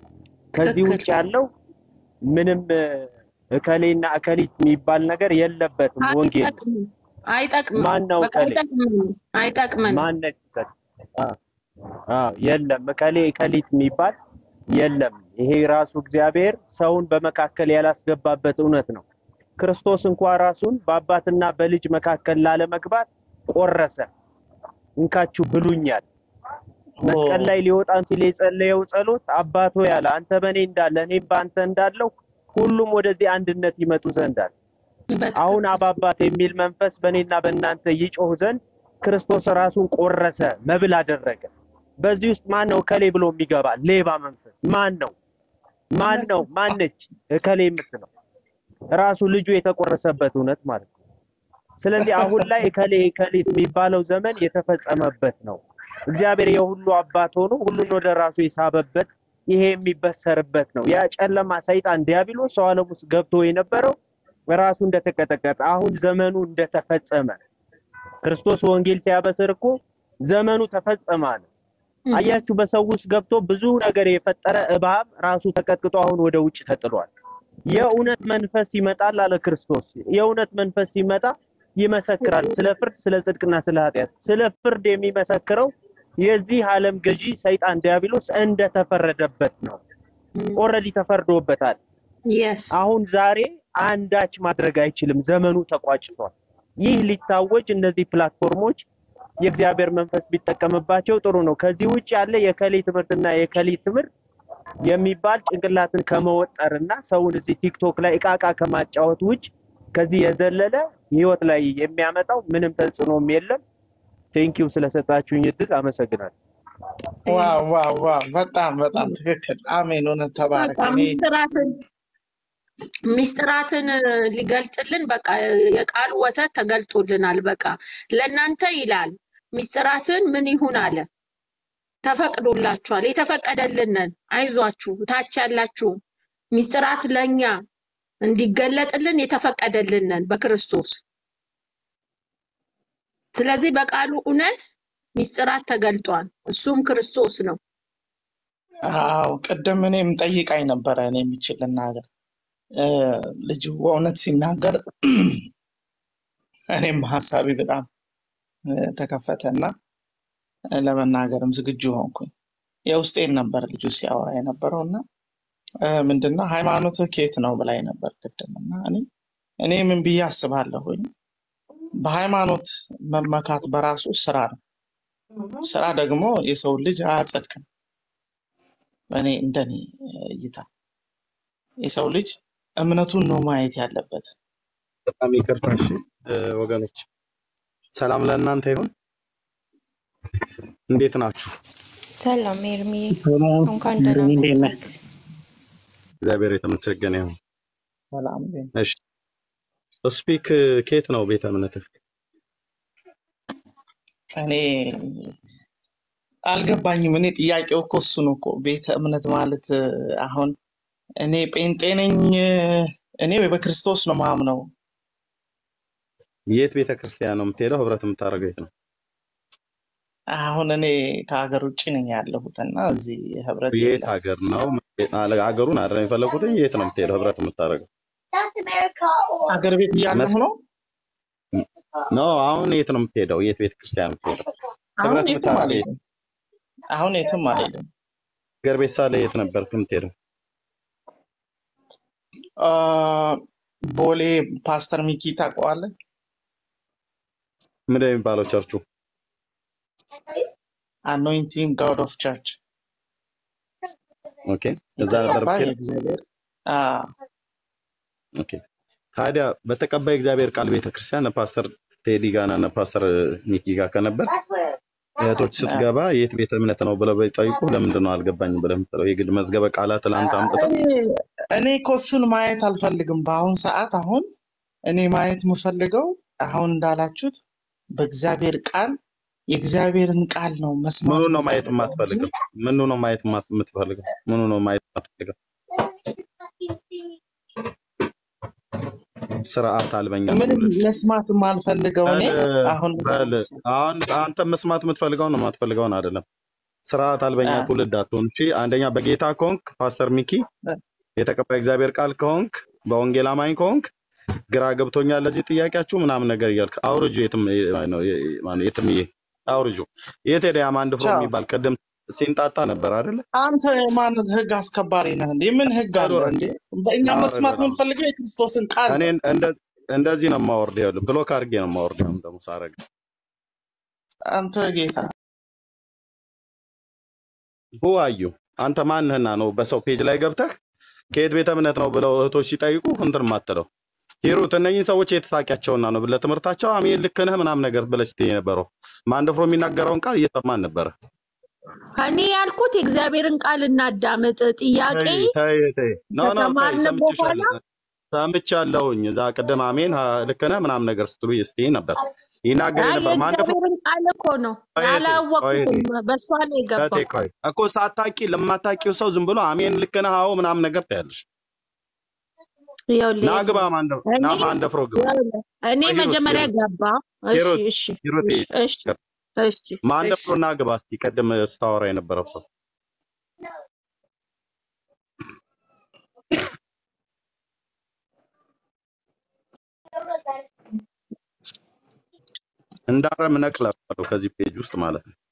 ከዚህ ትክክል ውጭ ያለው ምንም እ፣ እከሌና እከሊት የሚባል ነገር የለበትም። ወንጌል ነው። አይጠቅምም አይጠቅምም ማን ነው በቃ እከሌ? አይጠቅምም አይጠቅመንም ማነች እከሌ? አ- አዎ የለም። እከሌ እከሊት የሚባል የለም። ይሄ ራሱ እግዚአብሔር ሰውን በመካከል ያላስገባበት እውነት ነው። ክርስቶስ እንኳ ራሱን በአባትና በልጅ መካከል ላለመግባት ቆረሰ። እንካችሁ ብሉኛል። መስቀል ላይ ሊወጣም ሲል የጸለየው ጸሎት አባቶ ያለ አንተ በእኔ እንዳለ እኔም በአንተ እንዳለው ሁሉም ወደዚህ አንድነት ይመጡ ዘንድ አለ። አሁን በትክክል አብ አባት የሚል መንፈስ በእኔና በእናንተ ይጮህ ዘንድ ክርስቶስ ራሱን ቆረሰ፣ መብል አደረገ። በዚህ ውስጥ ማን ነው እከሌ ብሎ የሚገባ ሌባ መንፈስ ማን ነው? ማን እውነት ነው? ነው። ማነች እከሌ የምትለው? ራሱ ልጁ የተቆረሰበት እውነት ማለት ነው። ስለዚህ አሁን ላይ እከሌ እከሊት የሚባለው ዘመን የተፈጸመበት ነው። እግዚአብሔር የሁሉ አባት ሆኖ ሁሉን ወደ ራሱ የሳበበት ይሄ የሚበሰርበት ነው። ያ ጨለማ ሰይጣን ዲያብሎስ ሰው ዓለም ውስጥ ገብቶ የነበረው ራሱ እንደተቀጠቀጠ አሁን ዘመኑ እንደተፈጸመ ክርስቶስ ወንጌል ሲያበስር እኮ ዘመኑ ተፈጸመ አለ። እህ አያችሁ፣ በሰው ውስጥ ገብቶ ብዙ ነገር የፈጠረ እባብ ራሱ ተቀጥቅጦ አሁን ወደ ውጭ ተጥሏል። የእውነት መንፈስ ይመጣል አለ ክርስቶስ። የእውነት መንፈስ ሲመጣ ይመሰክራል ስለ ፍርድ፣ ስለ ጽድቅና ስለ ኃጢአት። ስለ ፍርድ የሚመሰክረው የዚህ ዓለም ገዢ ሰይጣን ዲያብሎስ እንደተፈረደበት ነው። ኦልሬዲ ተፈርዶበታል። የስ አሁን ዛሬ አንዳች ማድረግ አይችልም። ዘመኑ ተቋጭቷል። ይህ ሊታወጅ እነዚህ ፕላትፎርሞች የእግዚአብሔር መንፈስ ቢጠቀምባቸው ጥሩ ነው። ከዚህ ውጭ ያለ የከሌ ትምህርትና የከሌ ትምህርት የሚባል ጭንቅላትን ከመወጠርና ሰውን እዚህ ቲክቶክ ላይ እቃቃ ከማጫወት ውጭ ከዚህ የዘለለ ህይወት ላይ የሚያመጣው ምንም ተጽዕኖም የለም። ቴንኪው ስለሰጣችሁኝ እድል አመሰግናለሁ። ዋው ዋው ዋው በጣም በጣም ትክክል። አሜን። እውነት ተባረክ። በቃ እኔ ሚስጥራትን ሚስጥራትን ሊገልጥልን በቃ የቃሉ ወተት ተገልጦልናል። በቃ ለእናንተ ይላል ሚስጥራትን ምን ይሁን አለ ተፈቅዶላችኋል። የተፈቀደልንን አይዟችሁ፣ ታች ያላችሁ ሚስጥራት ለእኛ እንዲገለጥልን የተፈቀደልንን በክርስቶስ ስለዚህ በቃሉ እውነት ሚስጥራት ተገልጧል። እሱም ክርስቶስ ነው። አዎ ቅድም እኔም ጠይቃኝ ነበረ እኔ የምችል ልናገር እ፣ ልጁ በእውነት ሲናገር እኔም ሀሳቤ በጣም እ፣ ተከፈተና እ፣ ለመናገርም ዝግጁ ሆንኩኝ። የውስጤን ነበር ልጁ ሲያወራ የነበረው እና እ፣ ምንድነው ሃይማኖትህ ከየት ነው ብላኝ ነበር ቅድም እና እኔ እኔ ምን ብዬ አስባለሁኝ በሃይማኖት መመካት በራሱ ስራ ነው። ስራ ደግሞ የሰው ልጅ አያጸድቅም። እኔ እንደኔ እይታ የሰው ልጅ እምነቱን ነው ማየት ያለበት። በጣም ይቅርታ እሺ እ፣ ወገኖች ሰላም ለእናንተ ይሁን። እንዴት ናችሁ? ሰላም ኤርሚ፣ ሰላም እንኳን ደህና እንደምን እንዴት ነህ? መጣህ። እግዚአብሔር የተመሰገነ ይሁን። ሰላም ግን እሺ ስፒክ ከየት ነው ቤተ እምነትህ? እኔ አልገባኝም። እኔ ጥያቄው እኮ እሱ ነው እኮ ቤተ እምነት ማለት እ፣ አሁን እኔ ጴንጤ ነኝ እ፣ እኔ በክርስቶስ ነው ማምነው። የት ቤተ ክርስቲያን ነው የምትሄደው? ህብረት የምታደርገው የት ነው? አሁን እኔ ከሀገር ውጭ ነኝ ያለሁት እና እዚህ ህብረት የት የለም። ሀገር ነው? አለ ሀገሩን አይደለም የፈለኩት። የት ነው የምትሄደው? ህብረት የምታደርገው ሀገር ቤት እያለሁ መስ ነው። ኖ አሁን የት ነው የምትሄደው? የት ቤተ ክርስቲያን ነው የምትሄደው? አሁን ህብረት የትም የምታደርገው የት? አልሄድም። አሁን የትም አልሄድም። ሀገር ቤት ሳለ የት ነበር የምትሄደው? አ፣ ቦሌ ፓስተር ሚኪ ታውቀዋለህ? ምንድን ነው የሚባለው ቸርቹ? አኖይንቲንግ ጋድ ኦፍ ቸርች ኦኬ እዛ ነበር የተቀባ የምትሄደው? የእግዚአብሔር አ፣ ኦኬ ታዲያ በተቀባይ እግዚአብሔር ቃል ቤተክርስቲያን ፓስተር ቴዲ ጋና እና ፓስተር ኒኪ ጋር ከነበር እህቶች አ፣ ስትገባ የት ቤተ እምነት ነው ብለው ቢጠይቁ ለምንድን ነው አልገባኝም ብለህ የምትለው? የግድ መዝገበ ቃላት ትላንት አምጥተው እኔ እኔ እኮ እሱን ማየት አልፈልግም። በአሁን ሰዓት አሁን እኔ ማየት የምፈልገው አሁን እንዳላችሁት በእግዚአብሔር ቃል የእግዚአብሔርን ቃል ነው መስማት ምኑ ነው ማየት የምፈልገው እንጂ የማትፈልገው? ምኑ ነው ማየት የማት- የምትፈልገው? ምኑ ነው ማየት የማትፈልገው? ስርዓት አልበኛ ምንም ትውልድ መስማት የማልፈልገው እኔ በል አሁን በል አሁን አንተ መስማት የምትፈልገውን ነው የማትፈልገውን አይደለም። ስርዓት አልበኛ አ፣ ትውልድ አትሆን። እሺ አንደኛ በጌታ ከሆንክ ፓስተር ሚኪ የተቀባይ እግዚአብሔር ቃል ከሆንክ በወንጌል አማኝ ከሆንክ ግራ ገብቶኛል ለዚህ ጥያቄያችሁ ምናምን ነገር እያልክ አውርጁ። የትም ነው ማነው የትምዬ አውርጁ። የት ሄደ ያም አንድ ፍሮ ቻው። የሚባል ቅድም ሲንጣጣ ነበር አይደለ? አንተ የማን ህግ አስከባሪ ነህ እንዴ? ምን ህግ አለ አውርድ እንዴ? በእኛ አውርድ መስማት ነው። የምንፈልገው የክርስቶስን ቃል እኔ ነው። እንደ እንደዚህ ነው የማወርደው። ይኸውልህ ብሎክ አድርጌ ነው የማወርደው። አሁን ደግሞ ሳረግ አንተ ጌታ ሁ አዩ አንተ ማንህና ነው በሰው ፔጅ ላይ ገብተህ ከየት ቤተ እምነት ነው ብለው እህቶች ሲጠይቁ እንትን ማትለው ሂሩት እነኝህን ሰዎች የተሳቂያቸውና ነው ለትምህርታቸው አሜን ልክ ነህ ምናምን ነገር ብለሽ ስትይ የነበረው ማንደፍሮ የሚናገረውን ቃል እየሰማን ነበረ። እኔ ያልኩት የእግዚአብሔርን ቃል እናዳምጥ። ጥያቄ ተይ ተይ ተይ ኖ ኖ ተይ ከተማርን በኋላ ሰምቼሻለሁ ሰምቻለሁኝ። እዛ ቅድም አሜን ሀ- ልክ ነህ ምናምን ነገር ስትሉ ስትይ ነበር ይናገር አይ ነበር ማንደፍሮ የእግዚአብሔርን ቃል እኮ ነው ቆይ እህቴ ቆይ ያላወቅኩትም፣ እህቴ በእሷ ነው እህቴ የገባው። ቆይ እኮ ሳታቂ ለማታቂው ሰው ዝም ብሎ አሜን ልክ ነህ አዎ ምናምን ነገር ትያለሽ። ይኸውልህ ና ግባ ኤርሚ፣ ማንደ እኔ ና ማንደፍሮ ግባ ይኸውልህ፣ እኔ ቆይ ሂሩት መጀመሪያ ሂሩት ገባ። እሺ ሂሩት እሺ ሂሩት እሺ እሺ እሺ እሺ ማንደፍሮ ና ግባ እስኪ ቀደም ስታወራ የነበረው ሰው እንዳረም ነቅላለሁ ከዚህ ፔጅ ውስጥ ማለት ነው።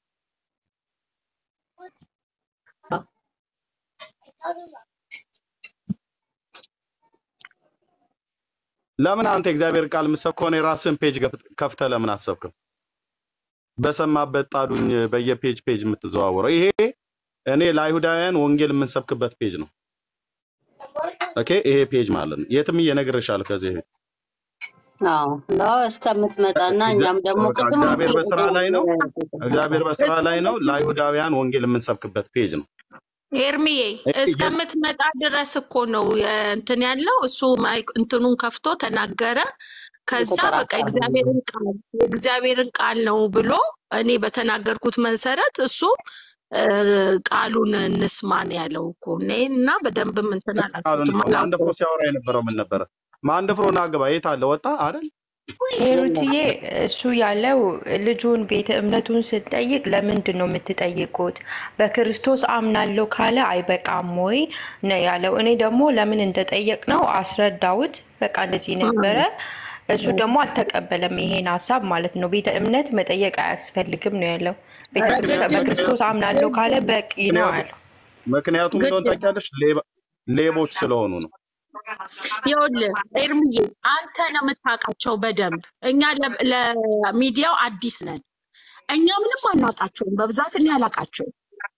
ለምን አንተ የእግዚአብሔር ቃል የምትሰብክ ከሆነ የራስህን ፔጅ ከፍተህ ለምን አሰብክም? በሰማበት ጣዱኝ በየፔጅ ፔጅ የምትዘዋወረው ይሄ እኔ ለአይሁዳውያን ወንጌል የምንሰብክበት ፔጅ ነው። ኦኬ ይሄ ፔጅ ማለት ነው። የትም እየነግርሻለሁ ከዚህ በፊት አዎ ነው እስከምትመጣና እኛም ደግሞ በቃ ቅድም እግዚአብሔር በስራ ላይ ነው። እግዚአብሔር በስራ ላይ ነው። ለአይሁዳውያን ወንጌል የምንሰብክበት ፔጅ ነው። ኤርሚዬ እስከምትመጣ ድረስ እኮ ነው እንትን ያለው። እሱ ማይክ- እንትኑን ከፍቶ ተናገረ። ከዛ በቃ የተጠራጠረ እግዚአብሔርን ቃል የእግዚአብሔርን ቃል ነው ብሎ እኔ በተናገርኩት መሰረት እሱ እ፣ ቃሉን እንስማን ያለው እኮ እኔ እና በደንብም እንትን ቃሉን አላልኩትም ማንደፍሮ አላውቀውም። ሲያወራ የነበረው ምን ነበረ? ማንደፍሮ ና ግባ የት አለ? ወጣ አይደል? ሄሩትዬ እሱ ያለው ልጁን ቤተ እምነቱን ስትጠይቅ ለምንድን ነው የምትጠይቁት? በክርስቶስ አምናለሁ ካለ አይበቃም ወይ ነው ያለው። እኔ ደግሞ ለምን እንደጠየቅ ነው አስረዳውት። በቃ እንደዚህ ነበረ። እሱ ደግሞ አልተቀበለም ይሄን ሀሳብ ማለት ነው። ቤተ እምነት መጠየቅ አያስፈልግም ነው ያለው። ቤተ ኧረ ክርስቶ- ግድ በክርስቶስ አምናለሁ ካለ በቂ ነው ምክንያቱም አለው። ምክንያቱም ግድ እንደሆነ ታውቂያለሽ፣ ሌባ- ሌቦች ስለሆኑ ነው። ይኸውልህ ኤርምዬ አንተ ነው የምታውቃቸው በደንብ። እኛ ለ- ለሚዲያው አዲስ ነን። እኛ ምንም አናውቃቸውም። በብዛት እኔ አላውቃቸውም።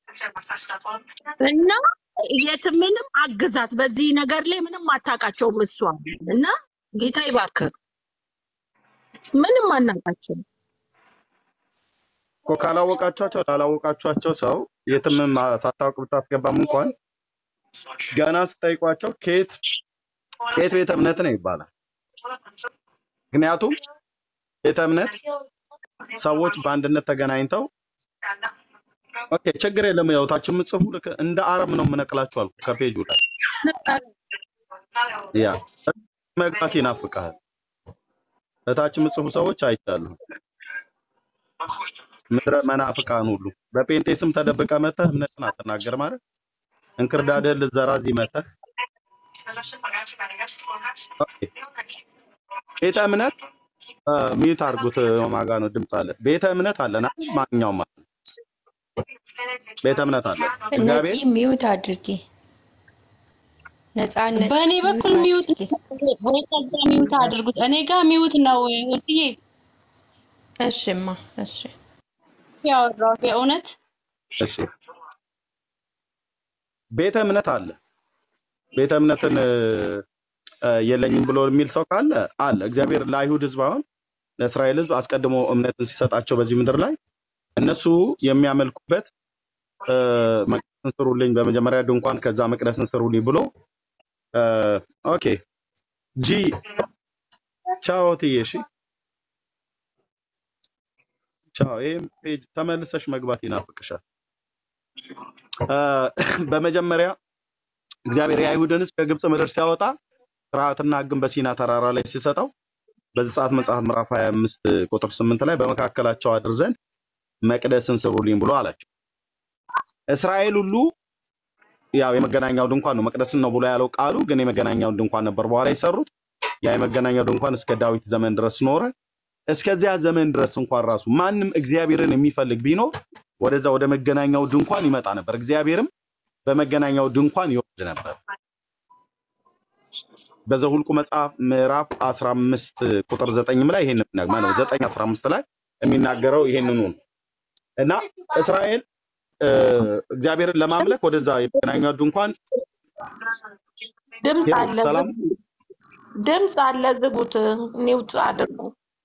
እና የት ምንም አግዛት በዚህ ነገር ላይ ምንም አታውቃቸውም እሷ እና ጌታ ይባርክ። ምንም አናውቃቸውም። እኮ ካላወቃቸዋቸው ላላወቃቸዋቸው ሰው የትም ማ- ሳታውቅ ብታስገባም እንኳን ገና ስጠይቋቸው ከየት ከየት ቤተ እምነት ነው ይባላል። ምክንያቱም ቤተ እምነት ሰዎች በአንድነት ተገናኝተው ኦኬ ችግር የለም ያው ታች የምጽፉ ልክ እንደ አረም ነው የምነቅላችሁ አልኩ ከፔጁ ላይ ያ መግባት ይናፍቃል። እታች የምጽፉ ሰዎች አይቻሉ ምድረ መናፍቃን ሁሉ በጴንጤ ስም ተደብቀ መተህ እምነትን አትናገር ማለት እንክርዳድህን ልትዘራ እዚህ መተህ ኦኬ። ቤተ እምነት ሚዩት አድርጉት። ማጋ ነው ድምፅ አለ። ቤተ እምነት አለና ማንኛውም አለ ቤተ እምነት አለ። እግዚአብሔር ነፂ ሚዩት አድርጊ። ነፃነት በእኔ በኩል ሚዩት ሚውት አድርጊ። ወይ ከዛ ሚውት አድርጉት። እኔ ጋር ሚውት ነው ውድዬ እሽማ እሺ ያወራሁት የእውነት እሺ ቤተ እምነት አለ። ቤተ እምነትን እ፣ የለኝም ብሎ የሚል ሰው ካለ አለ። እግዚአብሔር ለአይሁድ ሕዝብ አሁን ለእስራኤል ሕዝብ አስቀድሞ እምነትን ሲሰጣቸው በዚህ ምድር ላይ እነሱ የሚያመልኩበት እ፣ መቅደስን ስሩልኝ፣ በመጀመሪያ ድንኳን ከዛ መቅደስን ስሩልኝ ብሎ እ፣ ኦኬ ጂ ቻው ትዬ እሺ ቻው። ይህም ፔጅ ተመልሰሽ መግባት ይናፍቅሻል። እ፣ በመጀመሪያ እግዚአብሔር የአይሁድን ሕዝብ ከግብፅ ምድር ሲያወጣ ስርዓትና ሕግን በሲና ተራራ ላይ ሲሰጠው በዘጸአት መጽሐፍ ምዕራፍ 25 ቁጥር 8 ላይ በመካከላቸው አድር ዘንድ መቅደስን ስሩልኝ ብሎ አላቸው። እስራኤል ሁሉ ያው የመገናኛው ድንኳን ነው መቅደስን ነው ብሎ ያለው ቃሉ፣ ግን የመገናኛውን ድንኳን ነበር በኋላ የሰሩት። ያ የመገናኛው ድንኳን እስከ ዳዊት ዘመን ድረስ ኖረ። እስከዚያ ዘመን ድረስ እንኳን ራሱ ማንም እግዚአብሔርን የሚፈልግ ቢኖር ወደዛ ወደ መገናኛው ድንኳን ይመጣ ነበር። እግዚአብሔርም በመገናኛው ድንኳን ይወርድ ነበር። በዘሁልቁ መጽሐፍ ምዕራፍ 15 ቁጥር 9 ላይ ይሄን ነው 9 15 ላይ የሚናገረው ይሄንኑ ነው እና እስራኤል እ፣ እግዚአብሔርን ለማምለክ ወደዛ የመገናኛው ድንኳን ድምፅ ሄሎ አለ ሰላም ዝጉት። ድምፅ አለ ዝጉት። ኒውት አድርጉ።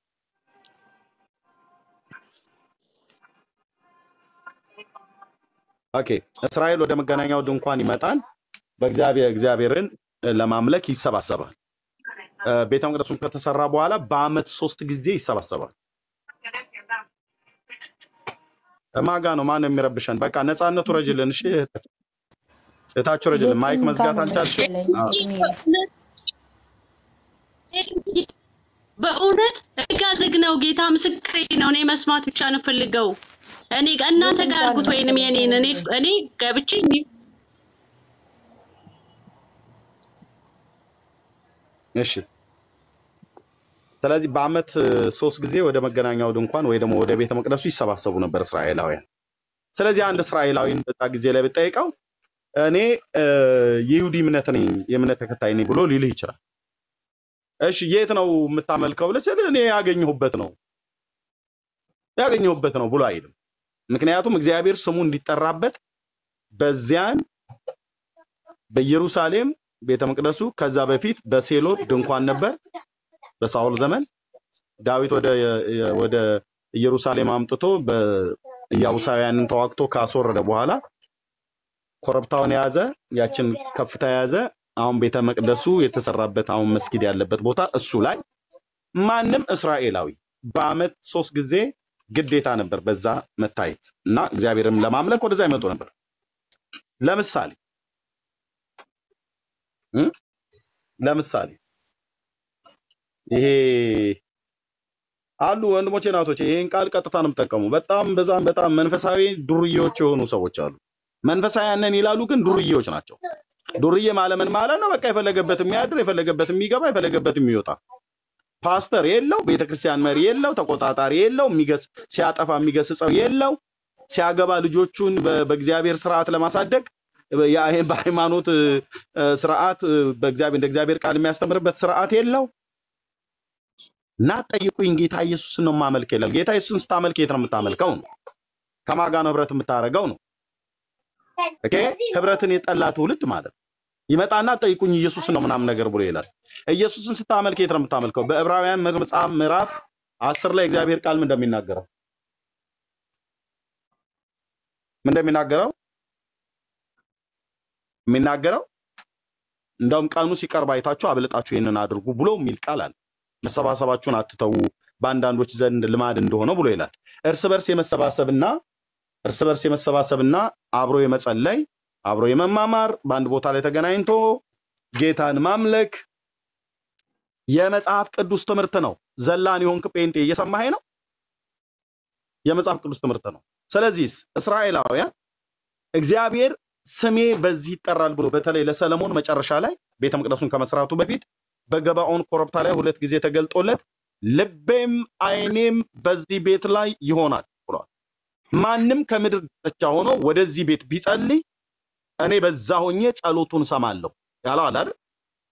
ኦኬ እስራኤል ወደ መገናኛው ድንኳን ይመጣል። በእግዚአብሔር እግዚአብሔርን ለማምለክ ይሰባሰባል። እ፣ ቤተ መቅደሱን ከተሰራ በኋላ በአመት ሶስት ጊዜ ይሰባሰባል። ማጋ ነው ማን ነው የሚረብሸን? በቃ ነፃነቱ ረጅልን። እሺ እታችሁ ረጅልን። ማይክ የትም ጋር መዝጋት ነው አልቻልሽም? መሰለኝ አዎ። እድሜ በእውነት እጋ ዝግ ነው። ጌታ ምስክሬ ነው። እኔ መስማት ብቻ ነው ፈልገው። እኔ እናንተ የትም ጋር ጋር ነው አድርጉት ወይንም መሰለኝ የኔን እኔ እድሜ እኔ ገብቼ እሺ ስለዚህ በአመት እ፣ ሶስት ጊዜ ወደ መገናኛው ድንኳን ወይ ደግሞ ወደ ቤተ መቅደሱ ይሰባሰቡ ነበር እስራኤላውያን። ስለዚህ አንድ እስራኤላዊን በዛ ጊዜ ላይ ብጠይቀው እኔ እ፣ የይሁዲ እምነት ነኝ የእምነት ተከታይ ነኝ ብሎ ሊልህ ይችላል። እሺ የት ነው የምታመልከው ብለህ ስልህ እኔ ያገኘሁበት ነው ያገኘሁበት ነው ብሎ አይልም። ምክንያቱም እግዚአብሔር ስሙ እንዲጠራበት በዚያን በኢየሩሳሌም ቤተ መቅደሱ ከዛ በፊት በሴሎ ድንኳን ነበር። በሳኦል ዘመን ዳዊት ወደ ወደ ኢየሩሳሌም አምጥቶ በኢያቡሳውያንን ተዋግቶ ካስወረደ በኋላ ኮረብታውን የያዘ ያችን ከፍታ የያዘ አሁን ቤተ መቅደሱ የተሰራበት አሁን መስጊድ ያለበት ቦታ እሱ ላይ ማንም እስራኤላዊ በአመት ሶስት ጊዜ ግዴታ ነበር በዛ መታየት እና እግዚአብሔርም ለማምለክ ወደዛ ይመጡ ነበር። ለምሳሌ እ? ለምሳሌ ይሄ አሉ ወንድሞቼ ናቶቼ ይሄን ቃል ቀጥታ ነው የምጠቀሙ። በጣም በዛም በጣም መንፈሳዊ ዱርዬዎች የሆኑ ሰዎች አሉ። መንፈሳውያንን ይላሉ፣ ግን ዱርዬዎች ናቸው። ዱርዬ ማለምን ማለት ነው። በቃ የፈለገበት የሚያድር የፈለገበት የሚገባ የፈለገበት የሚወጣ ፓስተር የለው፣ ቤተክርስቲያን መሪ የለው፣ ተቆጣጣሪ የለው፣ የሚገስ ሲያጠፋ የሚገስጸው የለው፣ ሲያገባ ልጆቹን በ- በእግዚአብሔር ስርዓት ለማሳደግ ያ- በሃይማኖት እ፣ ስርዓት እ፣ በእግዚአብሔር እንደ እግዚአብሔር ቃል የሚያስተምርበት ስርዓት የለው እና ጠይቁኝ ጌታ ኢየሱስን ነው የማመልክ ይላል። ጌታ ኢየሱስን ስታመልክ የት ነው የምታመልከው? ነው ከማን ጋር ነው ህብረት የምታደርገው? ነው ኦኬ። ህብረትን የጠላ ትውልድ ማለት ነው። ይመጣና ጠይቁኝ ኢየሱስን ነው ምናምን ነገር ብሎ ይላል። ኢየሱስን ስታመልክ የት ነው የምታመልከው? በዕብራውያን መጽሐፍ ምዕራፍ አስር ላይ እግዚአብሔር ቃል ምን እንደሚናገረው ምን እንደሚናገረው የሚናገረው እንደውም ቀኑ ሲቀርብ አይታችሁ አብልጣችሁ ይህንን አድርጉ ብሎ የሚል ቃል አለ። መሰባሰባችሁን አትተዉ በአንዳንዶች ዘንድ ልማድ እንደሆነ ብሎ ይላል። እርስ በርስ የመሰባሰብና እርስ በርስ የመሰባሰብና አብሮ የመጸለይ አብሮ የመማማር በአንድ ቦታ ላይ ተገናኝቶ ጌታን ማምለክ የመጽሐፍ ቅዱስ ትምህርት ነው። ዘላን የሆንክ ጴንጤ እየሰማኸኝ ነው? የመጽሐፍ ቅዱስ ትምህርት ነው። ስለዚህ እስራኤላውያን እግዚአብሔር ስሜ በዚህ ይጠራል ብሎ በተለይ ለሰለሞን መጨረሻ ላይ ቤተ መቅደሱን ከመስራቱ በፊት በገባኦን ኮረብታ ላይ ሁለት ጊዜ ተገልጦለት ልቤም ዓይኔም በዚህ ቤት ላይ ይሆናል ብሏል። ማንም ከምድር ዳርቻ ሆኖ ወደዚህ ቤት ቢጸልይ እኔ በዛ ሆኜ ጸሎቱን ሰማለሁ ያለው አለ አይደል?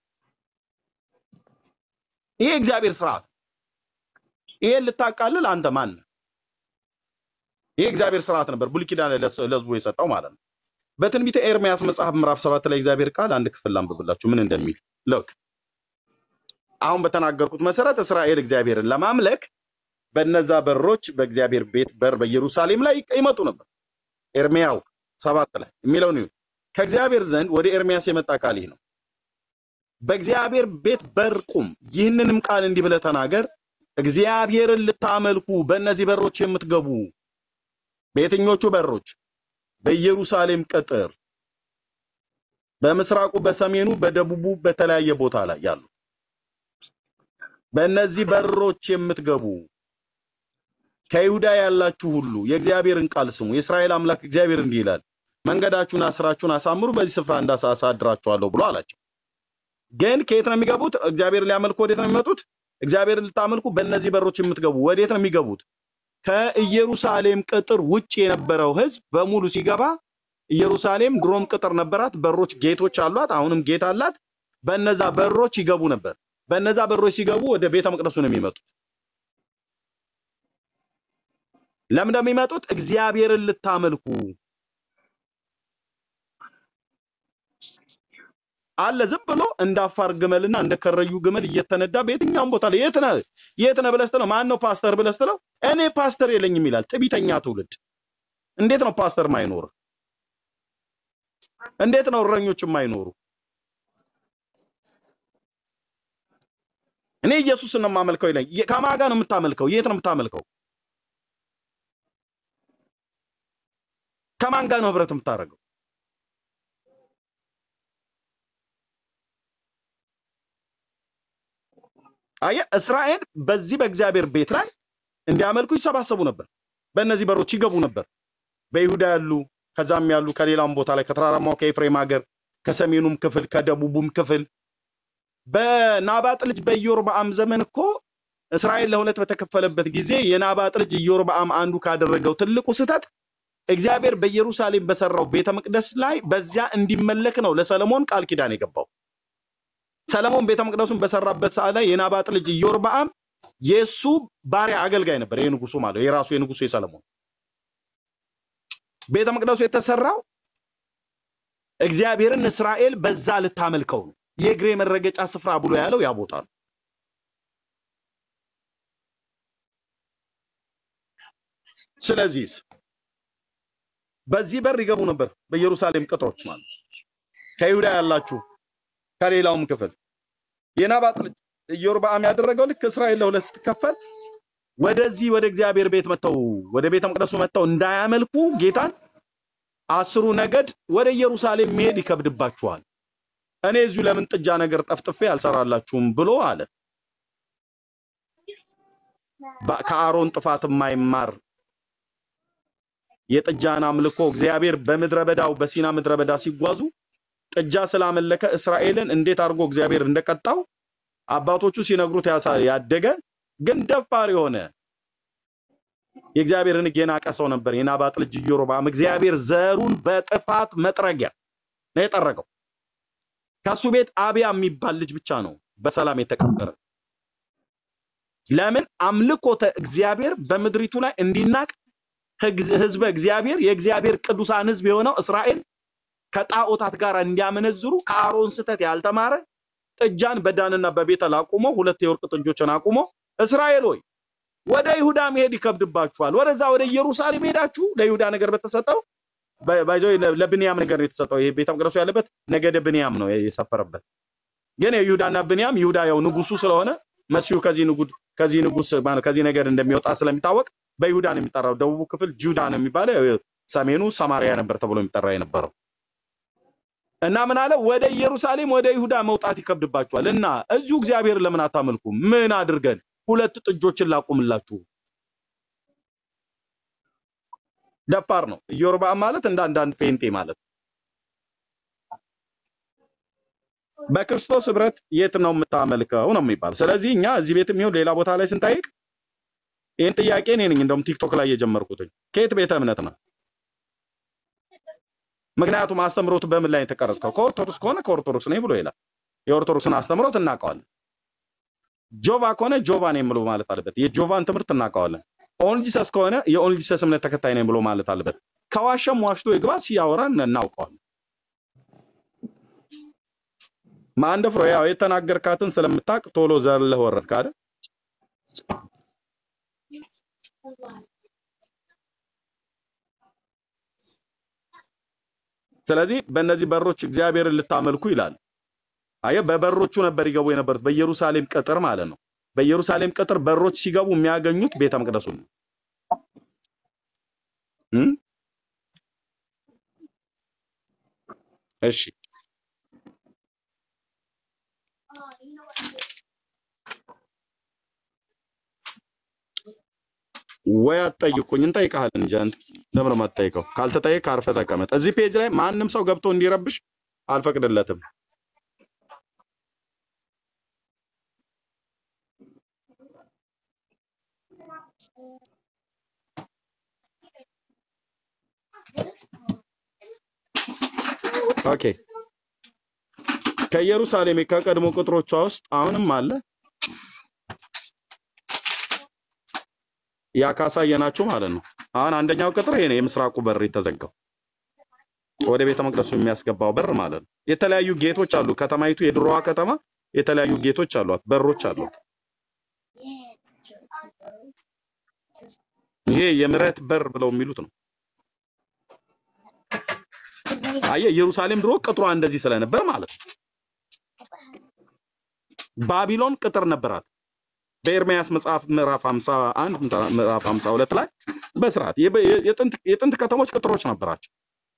ይሄ እግዚአብሔር ስርዓት ነው። ይሄን ልታቃልል አንተ ማን ነህ? ይሄ እግዚአብሔር ስርዓት ነበር ብሉይ ኪዳን ላይ ለስ- ለህዝቡ የሰጠው ማለት ነው። በትንቢተ ኤርምያስ መጽሐፍ ምዕራፍ ሰባት ላይ እግዚአብሔር ቃል አንድ ክፍል ላንብብላችሁ ምን እንደሚል ሎክ አሁን በተናገርኩት መሰረት እስራኤል እግዚአብሔርን ለማምለክ በነዛ በሮች በእግዚአብሔር ቤት በር በኢየሩሳሌም ላይ ይመጡ ነበር። ኤርምያው ሰባት ላይ የሚለው ነው። ከእግዚአብሔር ዘንድ ወደ ኤርምያስ የመጣ ቃል ይህ ነው። በእግዚአብሔር ቤት በር ቁም፣ ይህንንም ቃል እንዲህ ብለህ ተናገር፣ እግዚአብሔርን ልታመልኩ በእነዚህ በሮች የምትገቡ በየትኞቹ በሮች? በኢየሩሳሌም ቅጥር፣ በምስራቁ፣ በሰሜኑ፣ በደቡቡ በተለያየ ቦታ ላይ ያሉ በእነዚህ በሮች የምትገቡ ከይሁዳ ያላችሁ ሁሉ የእግዚአብሔርን ቃል ስሙ። የእስራኤል አምላክ እግዚአብሔር እንዲህ ይላል፣ መንገዳችሁን ስራችሁን አሳምሩ፣ በዚህ ስፍራ እንዳሳድራችኋለሁ ብሎ አላቸው። ግን ከየት ነው የሚገቡት? እግዚአብሔርን ሊያመልኩ ወዴት ነው የሚመጡት? እግዚአብሔርን ልታመልኩ በእነዚህ በሮች የምትገቡ ወዴት ነው የሚገቡት? ከኢየሩሳሌም ቅጥር ውጭ የነበረው ሕዝብ በሙሉ ሲገባ ኢየሩሳሌም ድሮም ቅጥር ነበራት፣ በሮች ጌቶች አሏት፣ አሁንም ጌት አላት። በነዛ በሮች ይገቡ ነበር። በነዛ በሮች ሲገቡ ወደ ቤተ መቅደሱ ነው የሚመጡት። ለምን እንደሚመጡት እግዚአብሔርን ልታመልኩ አለ። ዝም ብሎ እንደ አፋር ግመልና እንደ ከረዩ ግመል እየተነዳ በየትኛውም ቦታ ላይ የት ነህ የት ነህ ብለህ ስትለው ማን ነው ፓስተር ብለህ ስትለው እኔ ፓስተር የለኝም ይላል። ትዕቢተኛ ትውልድ። እንዴት ነው ፓስተር ማይኖር? እንዴት ነው እረኞች የማይኖሩ? እኔ ኢየሱስን ነው የማመልከው ይለኝ። ከማን ጋር ነው የምታመልከው? የት ነው የምታመልከው? ከማን ጋር ነው ህብረት የምታደርገው? አየህ፣ እስራኤል በዚህ በእግዚአብሔር ቤት ላይ እንዲያመልኩ ይሰባሰቡ ነበር። በእነዚህ በሮች ይገቡ ነበር። በይሁዳ ያሉ ከዛም ያሉ ከሌላም ቦታ ላይ ከተራራማው ከኤፍሬም ሀገር ከሰሜኑም ክፍል ከደቡቡም ክፍል በናባጥ ልጅ በኢዮርብዓም ዘመን እኮ እስራኤል ለሁለት በተከፈለበት ጊዜ የናባጥ ልጅ ኢዮርብዓም አንዱ ካደረገው ትልቁ ስህተት እግዚአብሔር በኢየሩሳሌም በሰራው ቤተ መቅደስ ላይ በዚያ እንዲመለክ ነው ለሰለሞን ቃል ኪዳን የገባው። ሰለሞን ቤተ መቅደሱን በሰራበት ሰዓት ላይ የናባጥ ልጅ ኢዮርብዓም የእሱ ባሪያ አገልጋይ ነበር። የንጉሱ ማለት የራሱ የንጉሱ የሰለሞን ቤተ መቅደሱ የተሰራው እግዚአብሔርን እስራኤል በዛ ልታመልከው ነው። የእግሬ መረገጫ ስፍራ ብሎ ያለው ያ ቦታ ነው። ስለዚህ በዚህ በር ይገቡ ነበር፣ በኢየሩሳሌም ቅጥሮች ማለት ከይሁዳ ያላችሁ ከሌላውም ክፍል የናባጥ ልጅ ኢዮርብዓም ያደረገው ልክ እስራኤል ለሁለት ስትከፈል ወደዚህ ወደ እግዚአብሔር ቤት መጥተው ወደ ቤተ መቅደሱ መጥተው እንዳያመልኩ ጌታን አስሩ ነገድ ወደ ኢየሩሳሌም መሄድ ይከብድባችኋል፣ እኔ እዚሁ ለምን ጥጃ ነገር ጠፍጥፌ አልሰራላችሁም ብሎ አለ። በ- ከአሮን ጥፋት የማይማር የጥጃን አምልኮ እግዚአብሔር በምድረ በዳው በሲና ምድረ በዳ ሲጓዙ ጥጃ ስላመለከ እስራኤልን እንዴት አድርጎ እግዚአብሔር እንደቀጣው አባቶቹ ሲነግሩት ያሳ- ያደገ ግን ደፋር የሆነ የእግዚአብሔርን ሕግ የናቀ ሰው ነበር የናባጥ ልጅ ኢዮርብዓም። እግዚአብሔር ዘሩን በጥፋት መጥረጊያ ነው የጠረገው። ከሱ ቤት አብያ የሚባል ልጅ ብቻ ነው በሰላም የተቀበረ። ለምን? አምልኮተ እግዚአብሔር በምድሪቱ ላይ እንዲናቅ ህግዝ- ህዝበ እግዚአብሔር የእግዚአብሔር ቅዱሳን ህዝብ የሆነው እስራኤል ከጣዖታት ጋር እንዲያመነዝሩ ከአሮን ስህተት ያልተማረ ጥጃን በዳንና በቤተል አቁሞ ሁለት የወርቅ ጥጆችን አቁሞ እስራኤል ሆይ ወደ ይሁዳ መሄድ ይከብድባችኋል፣ ወደዛ ወደ ኢየሩሳሌም ሄዳችሁ ለይሁዳ ነገር በተሰጠው በ- ባይዘው ለብንያም ነገር ነው የተሰጠው። ይሄ ቤተ መቅደሱ ያለበት ነገደ ብንያም ነው የሰፈረበት። ግን የይሁዳና ብንያም ይሁዳ ያው ንጉሱ ስለሆነ መሲሁ ከዚህ ንጉድ ከዚህ ንጉስ ማለት ከዚህ ነገር እንደሚወጣ ስለሚታወቅ በይሁዳ ነው የሚጠራው። ደቡቡ ክፍል ጁዳ ነው የሚባለው፣ ሰሜኑ ሰማሪያ ነበር ተብሎ የሚጠራ የነበረው። እና ምን አለ? ወደ ኢየሩሳሌም ወደ ይሁዳ መውጣት ይከብድባችኋል እና እዚሁ እግዚአብሔር ለምን አታመልኩም? ምን አድርገን ሁለት ጥጆችን ላቁምላችሁ? ደፋር ነው ኢዮርብዓም ማለት እንደ አንዳንድ ጴንጤ ማለት። በክርስቶስ ህብረት የት ነው የምታመልከው ነው የሚባል። ስለዚህ እኛ እዚህ ቤትም ይሁን ሌላ ቦታ ላይ ስንጠይቅ ይህን ጥያቄ እኔ ነኝ እንደውም ቲክቶክ ላይ የጀመርኩትኝ ከየት ቤተ እምነት ነው? ምክንያቱም አስተምሮት በምን ላይ የተቀረጽከው? ከኦርቶዶክስ ከሆነ ከኦርቶዶክስ ነኝ ብሎ ይላል። የኦርቶዶክስን አስተምሮት እናውቀዋለን። ጆቫ ከሆነ ጆቫ ነኝ ብሎ ማለት አለበት። የጆቫን ትምህርት እናውቀዋለን። ኦንጂሰስ ከሆነ የኦንጂሰስ እምነት ተከታይ ነኝ ብሎ ማለት አለበት። ከዋሸም ዋሽቶ ይግባ፣ ሲያወራን እናውቀዋለን። ማንደፍሮ ያው የተናገርካትን ስለምታውቅ ቶሎ ዘለህ ወረድክ አይደል? ስለዚህ በእነዚህ በሮች እግዚአብሔርን ልታመልኩ ይላል። አየ በበሮቹ ነበር ይገቡ የነበሩት በኢየሩሳሌም ቅጥር ማለት ነው። በኢየሩሳሌም ቅጥር በሮች ሲገቡ የሚያገኙት ቤተ መቅደሱን ነው። እም? እሺ ወይ አትጠይቁኝ፣ እንጠይቅሃለን እንጂ አንተ ለምን ነው የማትጠይቀው? ካልተጠየቅ አርፈህ ተቀመጥ። እዚህ ፔጅ ላይ ማንም ሰው ገብቶ እንዲረብሽ አልፈቅድለትም። ኦኬ ከኢየሩሳሌም ከቀድሞ ቅጥሮቿ ውስጥ አሁንም አለ ያ ካሳየናችሁ ማለት ነው። አሁን አንደኛው ቅጥር ይሄ ነው፣ የምስራቁ በር የተዘጋው ወደ ቤተ መቅደሱ የሚያስገባው በር ማለት ነው። የተለያዩ ጌቶች አሉ። ከተማይቱ የድሮዋ ከተማ የተለያዩ ጌቶች አሏት፣ በሮች አሏት። ይሄ የምሕረት በር ብለው የሚሉት ነው። አየህ፣ ኢየሩሳሌም ድሮ ቅጥሯ እንደዚህ ስለነበር ማለት ነው። ባቢሎን ቅጥር ነበራት። በኤርምያስ መጽሐፍ ምዕራፍ 51 ምዕራፍ 52 ላይ በስርዓት የበ- የጥንት የጥንት ከተሞች ቅጥሮች ነበራቸው።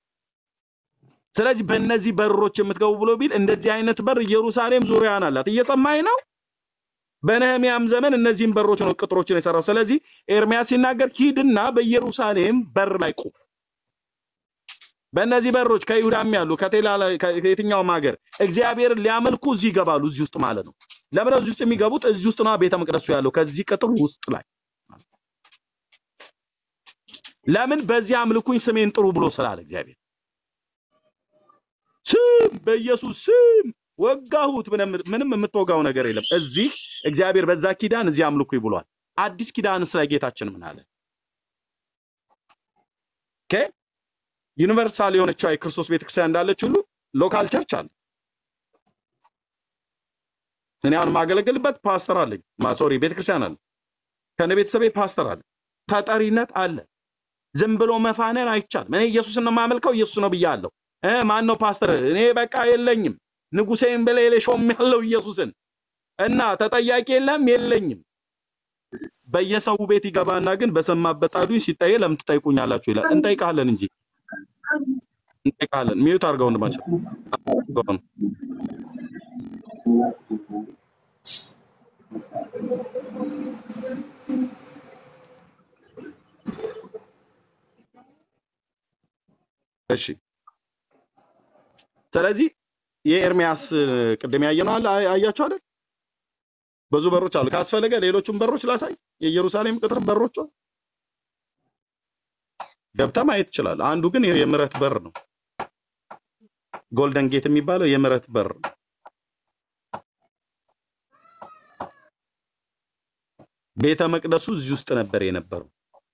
ስለዚህ በእነዚህ በሮች የምትገቡ ብሎ ቢል እንደዚህ አይነት በር ኢየሩሳሌም ዙሪያን አላት። እየሰማኝ ነው። በነህሚያም ዘመን እነዚህን በሮች ነው ቅጥሮችን የሰራው። ስለዚህ ኤርምያስ ሲናገር ሂድና በኢየሩሳሌም በር ላይ ቁም። በእነዚህ በሮች ከይሁዳም ያሉ ከቴላ ከየትኛውም ሀገር እግዚአብሔርን ሊያመልኩ እዚህ ይገባሉ። እዚህ ውስጥ ማለት ነው። ለምን እዚህ ውስጥ የሚገቡት? እዚህ ውስጥ ነው ቤተ መቅደሱ ያለው ከዚህ ቅጥር ውስጥ ላይ። ለምን በዚህ አምልኩኝ ስሜን ጥሩ ብሎ ስላለ እግዚአብሔር ስም በኢየሱስ ስም ወጋሁት። ምንም ምንም የምትወጋው ነገር የለም። እዚህ እግዚአብሔር በዛ ኪዳን እዚህ አምልኩኝ ብሏል። አዲስ ኪዳንስ ላይ ጌታችን ምን አለ? ኦኬ ዩኒቨርሳል የሆነችው የክርስቶስ ቤተክርስቲያን እንዳለች ሁሉ ሎካል ቸርች አለ። እኔ አሁን የማገለግልበት ፓስተር አለኝ። ሶሪ ቤተክርስቲያን አለ። ከነ ቤተሰቤ ፓስተር አለ። ተጠሪነት አለ። ዝም ብሎ መፋነን አይቻልም። እኔ ኢየሱስን ነው የማመልከው ኢየሱስ ነው ብያለሁ። እ ማን ነው ፓስተር? እኔ በቃ የለኝም። ንጉሴን ብለ ሾም ያለው ኢየሱስን እና ተጠያቂ የለም የለኝም። በየሰው ቤት ይገባና ግን በሰማበት ጣዱ ሲጠየ ለምን ትጠይቁኛላችሁ ይላል። እንጠይቃለን እንጂ እንጠይቃለን። ሚዩት አድርገው ወንድማችን አድርገው ነው። እሺ ስለዚህ የኤርሚያስ ቅድም ያየነው አለ አይ- አያችሁ አይደል? ብዙ በሮች አሉ። ካስፈለገ ሌሎቹን በሮች ላሳይ። የኢየሩሳሌም ቅጥር በሮቿ ገብተህ ማየት ትችላለህ። አንዱ ግን ይሄ የምህረት በር ነው። ጎልደን ጌት የሚባለው የምህረት በር ነው። ቤተ መቅደሱ እዚህ ውስጥ ነበር የነበረው።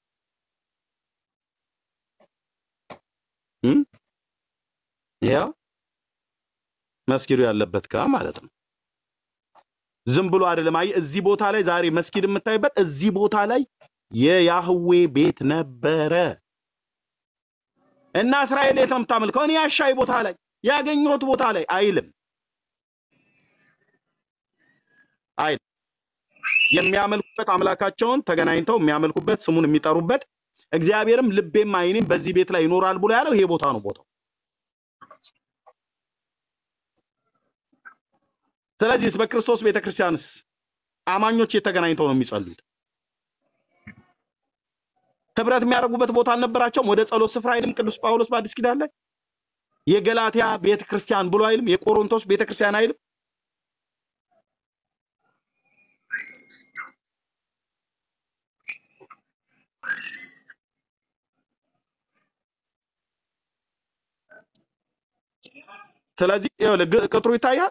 እም? ያ መስጊዱ ያለበት ጋ ማለት ነው። ዝም ብሎ አይደለም። አየህ እዚህ ቦታ ላይ ዛሬ መስጊድ የምታይበት እዚህ ቦታ ላይ የያህዌ ቤት ነበረ እና እስራኤል የት ነው የምታመልከው? እኔ ያሻይ ቦታ ላይ ያገኘሁት ቦታ ላይ አይልም አይልም። የሚያመልኩበት አምላካቸውን ተገናኝተው የሚያመልኩበት ስሙን የሚጠሩበት እግዚአብሔርም ልቤም ዓይኔም በዚህ ቤት ላይ ይኖራል ብሎ ያለው ይሄ ቦታ ነው ቦታው። ስለዚህ በክርስቶስ ቤተክርስቲያንስ አማኞች የተገናኝተው ነው የሚጸልዩት። ህብረት የሚያደርጉበት ቦታ አልነበራቸውም። ወደ ጸሎት ስፍራ አይልም ቅዱስ ጳውሎስ በአዲስ ኪዳን ላይ የገላትያ ቤተክርስቲያን ብሎ አይልም። የቆሮንቶስ ቤተክርስቲያን አይልም። ስለዚህ ይኸውልህ ግ- ቅጥሩ ይታያል።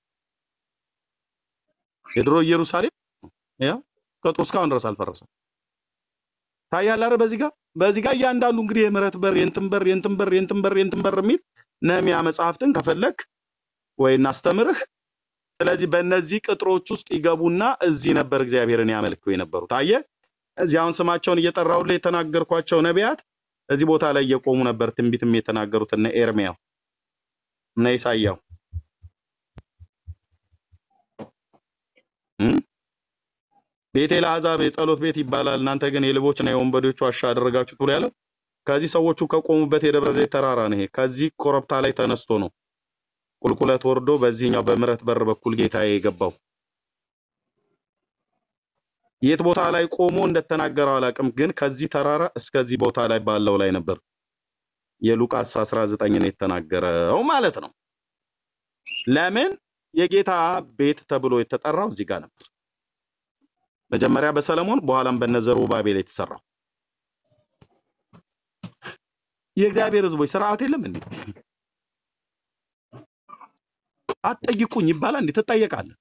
የድሮ ኢየሩሳሌም ያ ቅጥሩ እስካሁን ድረስ አልፈረሰም። ታያል አይደል? በዚህ ጋር በዚህ ጋር እያንዳንዱ እንግዲህ የምህረት በር የእንትን በር የእንትን በር የእንትን በር የእንትን በር የሚል ነህምያ መጽሐፍትን ከፈለክ ወይ እናስተምርህ። ስለዚህ በእነዚህ ቅጥሮች ውስጥ ይገቡና እዚህ ነበር እግዚአብሔርን ያመልኩ የነበሩት። አየህ፣ እዚህ አሁን ስማቸውን እየጠራሁልህ የተናገርኳቸው ነቢያት እዚህ ቦታ ላይ እየቆሙ ነበር ትንቢትም የተናገሩት እነ ኤርሚያው እነ ኢሳያው እም? ቤቴ ለአሕዛብ የጸሎት ቤት ይባላል፣ እናንተ ግን የሌቦችና የወንበዴዎች ዋሻ አደረጋችሁት ብሎ ያለው ከዚህ ሰዎቹ ከቆሙበት የደብረ ዘይት ተራራ ነው። ይሄ ከዚህ ኮረብታ ላይ ተነስቶ ነው ቁልቁለት ወርዶ በዚህኛው በምሕረት በር በኩል ጌታዬ የገባው። የት ቦታ ላይ ቆሞ እንደተናገረው አላውቅም፣ ግን ከዚህ ተራራ እስከዚህ ቦታ ላይ ባለው ላይ ነበር የሉቃስ 19 ነው የተናገረው ማለት ነው። ለምን የጌታ ቤት ተብሎ የተጠራው እዚህ ጋር ነበር። መጀመሪያ በሰለሞን በኋላም በነዘሩባቤል የተሰራው። የእግዚአብሔር ሕዝቦች ስርዓት የለም እንዴ? አትጠይቁኝ ይባላል እንዴ? ትጠየቃለህ።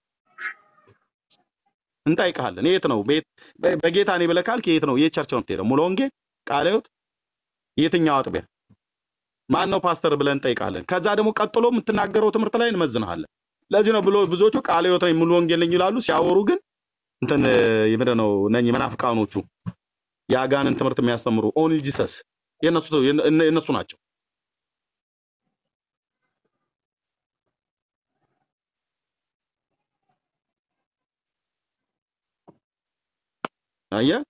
እንጠይቅሃለን። የት ነው ቤት በ- በጌታ ነኝ ብለህ ካልክ የት ነው የት ቸርች ነው የምትሄደው? ሙሉ ወንጌል፣ ቃለ ሕይወት፣ የትኛው አጥቢያ ማን ነው ፓስተር ብለን እንጠይቃለን። ከዛ ደግሞ ቀጥሎ የምትናገረው ትምህርት ላይ እንመዝንሃለን። ለዚህ ነው ብሎ ብዙዎቹ ቃለ ሕይወት ነኝ ሙሉ ወንጌል ነኝ ይላሉ። ሲያወሩ ግን እንትን ምንድን ነው ነኝ መናፍቃኖቹ የአጋንን ትምህርት የሚያስተምሩ ኦንሊ ጂሰስ የነሱ የነ- የነሱ ናቸው። አየህ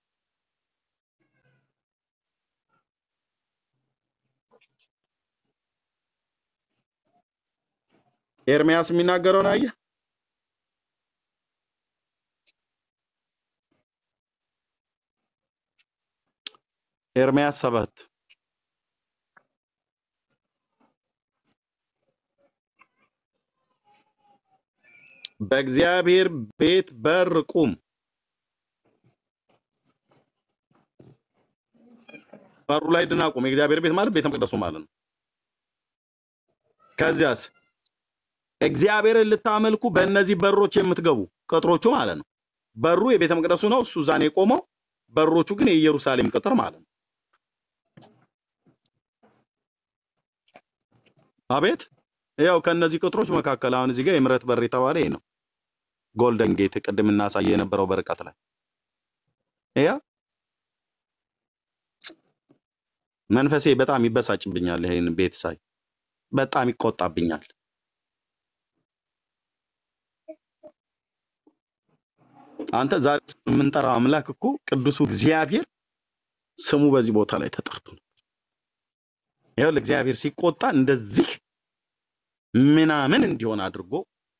ኤርሚያስ የሚናገረውን አየህ። ኤርሚያስ ሰባት በእግዚአብሔር ቤት በር ቁም፣ በሩ ላይ ድና ቁም። የእግዚአብሔር ቤት ማለት ቤተ መቅደሱ ማለት ነው። ከዚያስ እግዚአብሔርን ልታመልኩ በእነዚህ በሮች የምትገቡ ቅጥሮቹ ማለት ነው። በሩ የቤተ መቅደሱ ነው፣ እሱ እዛ ነው የቆመው። በሮቹ ግን የኢየሩሳሌም ቅጥር ማለት ነው። አቤት ያው ከእነዚህ ቅጥሮች መካከል አሁን እዚህ ጋር የምሕረት በር የተባለ ይሄ ነው። ጎልደን ጌት ቅድም እናሳየ የነበረው በርቀት ላይ ያ መንፈሴ በጣም ይበሳጭብኛል። ይሄን ቤት ሳይ በጣም ይቆጣብኛል። አንተ ዛሬ የምንጠራው አምላክ እኮ ቅዱሱ እግዚአብሔር ስሙ በዚህ ቦታ ላይ ተጠርቶ ነው። ይኸውልህ እግዚአብሔር ሲቆጣ እንደዚህ ምናምን እንዲሆን አድርጎ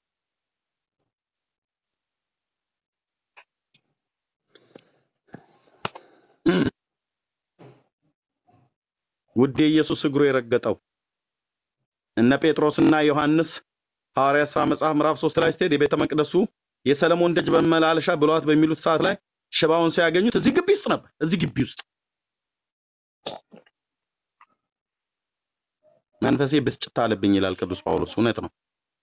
እም፣ ውዴ ኢየሱስ እግሩ የረገጠው እነ ጴጥሮስና ዮሐንስ ሐዋርያ ሥራ መጽሐፍ ምዕራፍ ሶስት ላይ ስትሄድ የቤተ መቅደሱ የሰለሞን ደጅ በመላለሻ ብሏት በሚሉት ሰዓት ላይ ሽባውን ሲያገኙት እዚህ ግቢ ውስጥ ነበር። እዚህ ግቢ ውስጥ መንፈሴ ብስጭት አለብኝ ይላል ቅዱስ ጳውሎስ። እውነት ነው።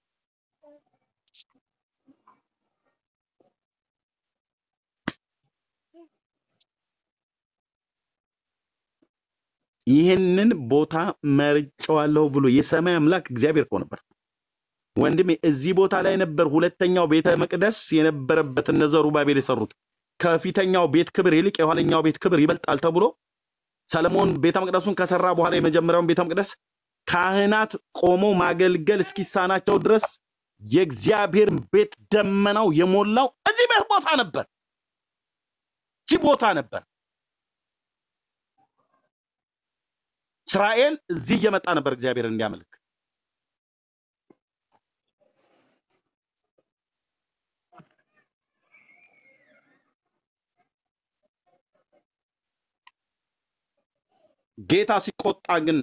ይህንን ቦታ መርጨዋለሁ ብሎ የሰማይ አምላክ እግዚአብሔር እኮ ነበር። ወንድሜ እዚህ ቦታ ላይ ነበር ሁለተኛው ቤተ መቅደስ የነበረበት እነ ዘሩባቤል የሰሩት። ከፊተኛው ቤት ክብር ይልቅ የኋለኛው ቤት ክብር ይበልጣል ተብሎ ሰለሞን ቤተ መቅደሱን ከሰራ በኋላ የመጀመሪያውን ቤተ መቅደስ ካህናት ቆመው ማገልገል እስኪሳናቸው ድረስ የእግዚአብሔር ቤት ደመናው የሞላው እዚህ ቤት ቦታ ነበር። እዚህ ቦታ ነበር። እስራኤል እዚህ እየመጣ ነበር እግዚአብሔር እንዲያመልክ። ጌታ ሲቆጣ ግን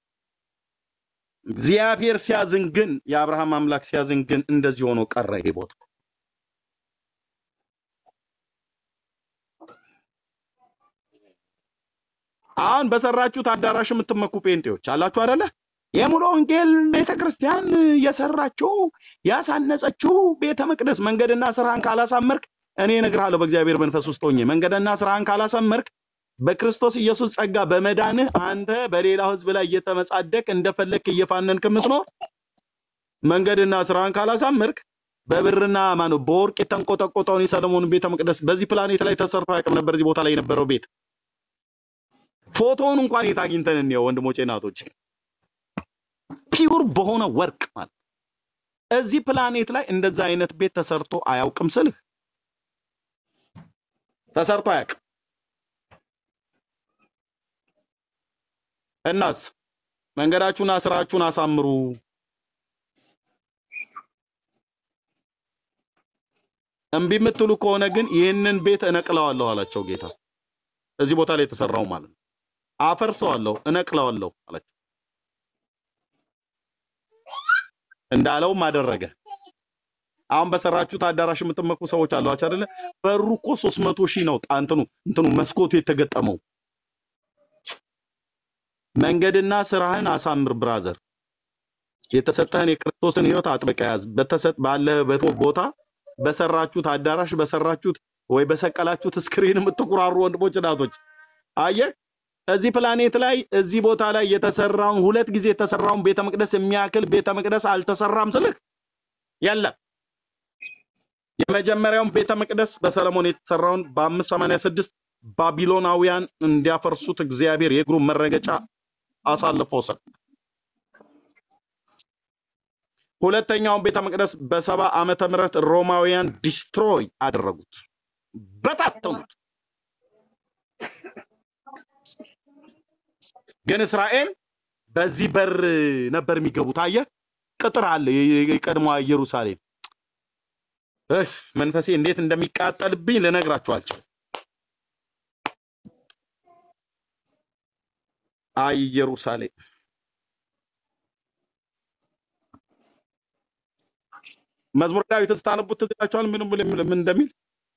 እግዚአብሔር ሲያዝን ግን የአብርሃም አምላክ ሲያዝን ግን እንደዚህ ሆኖ ቀረ ይሄ ቦታ። አሁን በሰራችሁት አዳራሽ የምትመኩ ጴንጤዎች አላችሁ አይደለ? የሙሉ ወንጌል ቤተ ክርስቲያን የሰራችው ያሳነጸችው ቤተ መቅደስ መንገድና ስራህን ካላሳመርክ እኔ እነግርሃለሁ በእግዚአብሔር መንፈስ ውስጥ ሆኜ መንገድና ስራህን ካላሳመርክ በክርስቶስ ኢየሱስ ጸጋ በመዳንህ አንተ በሌላው ሕዝብ ላይ እየተመጻደቅ እንደፈለግክ እየፋነንክ የምትኖር መንገድና ስራህን ካላሳመርክ በብርና ማነው በወርቅ የተንቆጠቆጠውን የሰለሞን ቤተ መቅደስ በዚህ ፕላኔት ላይ ተሰርቶ አያውቅም ነበር። እዚህ ቦታ ላይ የነበረው ቤት ፎቶውን እንኳን የት አግኝተን እንየው ወንድሞቼ እናቶቼ፣ ፒውር በሆነ ወርቅ ማለት እዚህ ፕላኔት ላይ እንደዛ አይነት ቤት ተሰርቶ አያውቅም ስልህ ተሰርቶ አያውቅም። እናስ መንገዳችሁና ስራችሁን አሳምሩ። እምቢ የምትሉ ከሆነ ግን ይህንን ቤት እነቅለዋለሁ አላቸው ጌታ። እዚህ ቦታ ላይ የተሰራው ማለት ነው። አፈርሰዋለሁ፣ እነቅለዋለሁ አላቸው። እንዳለውም አደረገ። አሁን በሰራችሁት አዳራሽ የምትመኩ ሰዎች አሏችሁ አይደለ? በሩ እኮ 300 ሺህ ነው። ጣ- እንትኑ እንትኑ መስኮቱ የተገጠመው። መንገድና ስራህን አሳምር ብራዘር። የተሰጠህን የክርስቶስን ህይወት አጥብቀህ ያዝ። በተሰጥ ባለህበት ቦታ በሰራችሁት አዳራሽ በሰራችሁት ወይ በሰቀላችሁት ስክሪን የምትኩራሩ ወንድሞች እናቶች፣ አየህ እዚህ ፕላኔት ላይ እዚህ ቦታ ላይ የተሰራውን ሁለት ጊዜ የተሰራውን ቤተ መቅደስ የሚያክል ቤተ መቅደስ አልተሰራም ስልህ የለም። የመጀመሪያውን ቤተ መቅደስ በሰለሞን የተሰራውን በ586 ባቢሎናውያን እንዲያፈርሱት እግዚአብሔር የእግሩን መረገጫ አሳልፎ ሰጠ። ሁለተኛውን ቤተ መቅደስ በሰባ ዓመተ ምህረት ሮማውያን ዲስትሮይ አደረጉት፣ በታተኑት። ግን እስራኤል በዚህ በር ነበር የሚገቡት። አየህ፣ ቅጥር አለ፣ የ- የቀድሞዋ ኢየሩሳሌም። እፍ መንፈሴ እንዴት እንደሚቃጠልብኝ ልነግራችሁ አልችልም። አይ ኢየሩሳሌም መዝሙረ ዳዊትን ስታነቡት ትዝ ይላችኋል ምን ምን ምን እንደሚል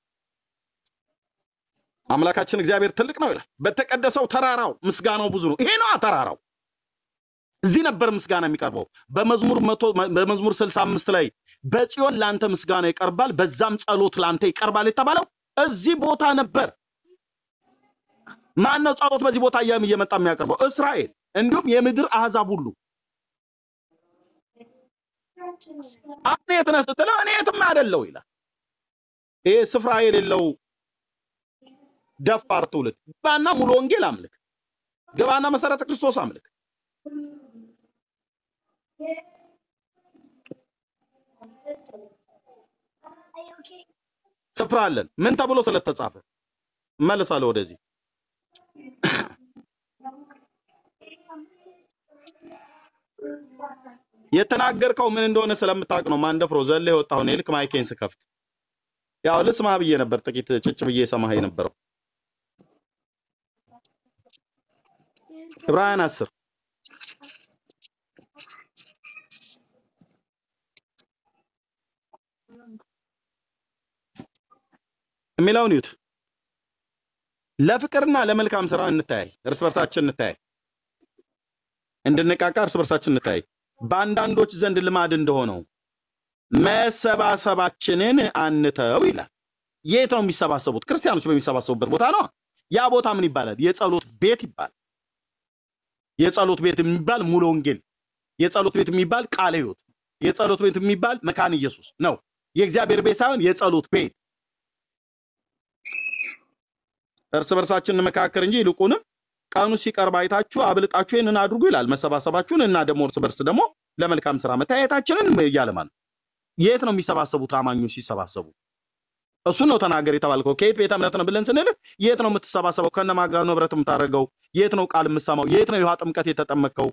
አምላካችን እግዚአብሔር ትልቅ ነው ይላል። በተቀደሰው ተራራው ምስጋናው ብዙ ነው። ይሄ ነዋ ተራራው። እዚህ ነበር ምስጋና የሚቀርበው። በመዝሙር መቶ በመዝሙር 65 ላይ በጽዮን ላንተ ምስጋና ይቀርባል፣ በዛም ጸሎት ላንተ ይቀርባል የተባለው እዚህ ቦታ ነበር። ማን ነው ጸሎት በዚህ ቦታ እያም እየመጣ የሚያቀርበው? እስራኤል፣ እንዲሁም የምድር አህዛብ ሁሉ። አሁን የት ነህ ስትለው እኔ የትም አይደለው ይላል። ይሄ ስፍራ የሌለው ደፋር ትውልድ ግባና ሙሉ ወንጌል አምልክ፣ ግባና መሰረተ ክርስቶስ አምልክ። ስፍራ አለን። ምን ተብሎ ስለተጻፈ እመልሳለሁ ወደዚህ። የተናገርከው ምን እንደሆነ ስለምታውቅ ነው። ማንደፍሮ ዘለ የወጣሁ እኔ ልክ ማይኬን ስከፍት ያው ልስማ ብዬ ነበር፣ ጥቂት ጭጭ ብዬ ሰማህ የነበረው ዕብራውያን አስር የሚለውን ይዩት። ለፍቅርና ለመልካም ስራ እንተያይ፣ እርስ በርሳችን እንተያይ፣ እንድንቃቃ እርስ በርሳችን እንተያይ። በአንዳንዶች ዘንድ ልማድ እንደሆነው መሰባሰባችንን አንተው ይላል። የት ነው የሚሰባሰቡት? ክርስቲያኖች በሚሰባሰቡበት ቦታ ነው። ያ ቦታ ምን ይባላል? የጸሎት ቤት ይባላል። የጸሎት ቤት የሚባል ሙሉ ወንጌል፣ የጸሎት ቤት የሚባል ቃለ ሕይወት፣ የጸሎት ቤት የሚባል መካን ኢየሱስ ነው። የእግዚአብሔር ቤት ሳይሆን የጸሎት ቤት እርስ በርሳችን እንመካከር እንጂ ይልቁንም ቀኑ ሲቀርብ አይታችሁ አብልጣችሁ ይህንን አድርጉ ይላል። መሰባሰባችሁን እና ደግሞ እርስ በርስ ደግሞ ለመልካም ስራ መተያየታችንን እያለ ማለት ነው። የት ነው የሚሰባሰቡት? አማኞች ሲሰባሰቡ እሱን ነው ተናገር የተባልከው። ከየት ቤተ እምነት ነው ብለን ስንልህ የት ነው የምትሰባሰበው? ከነማን ጋር ነው ህብረት የምታደርገው? የት ነው ቃል የምትሰማው? የት ነው የውሃ ጥምቀት የተጠመቅከው?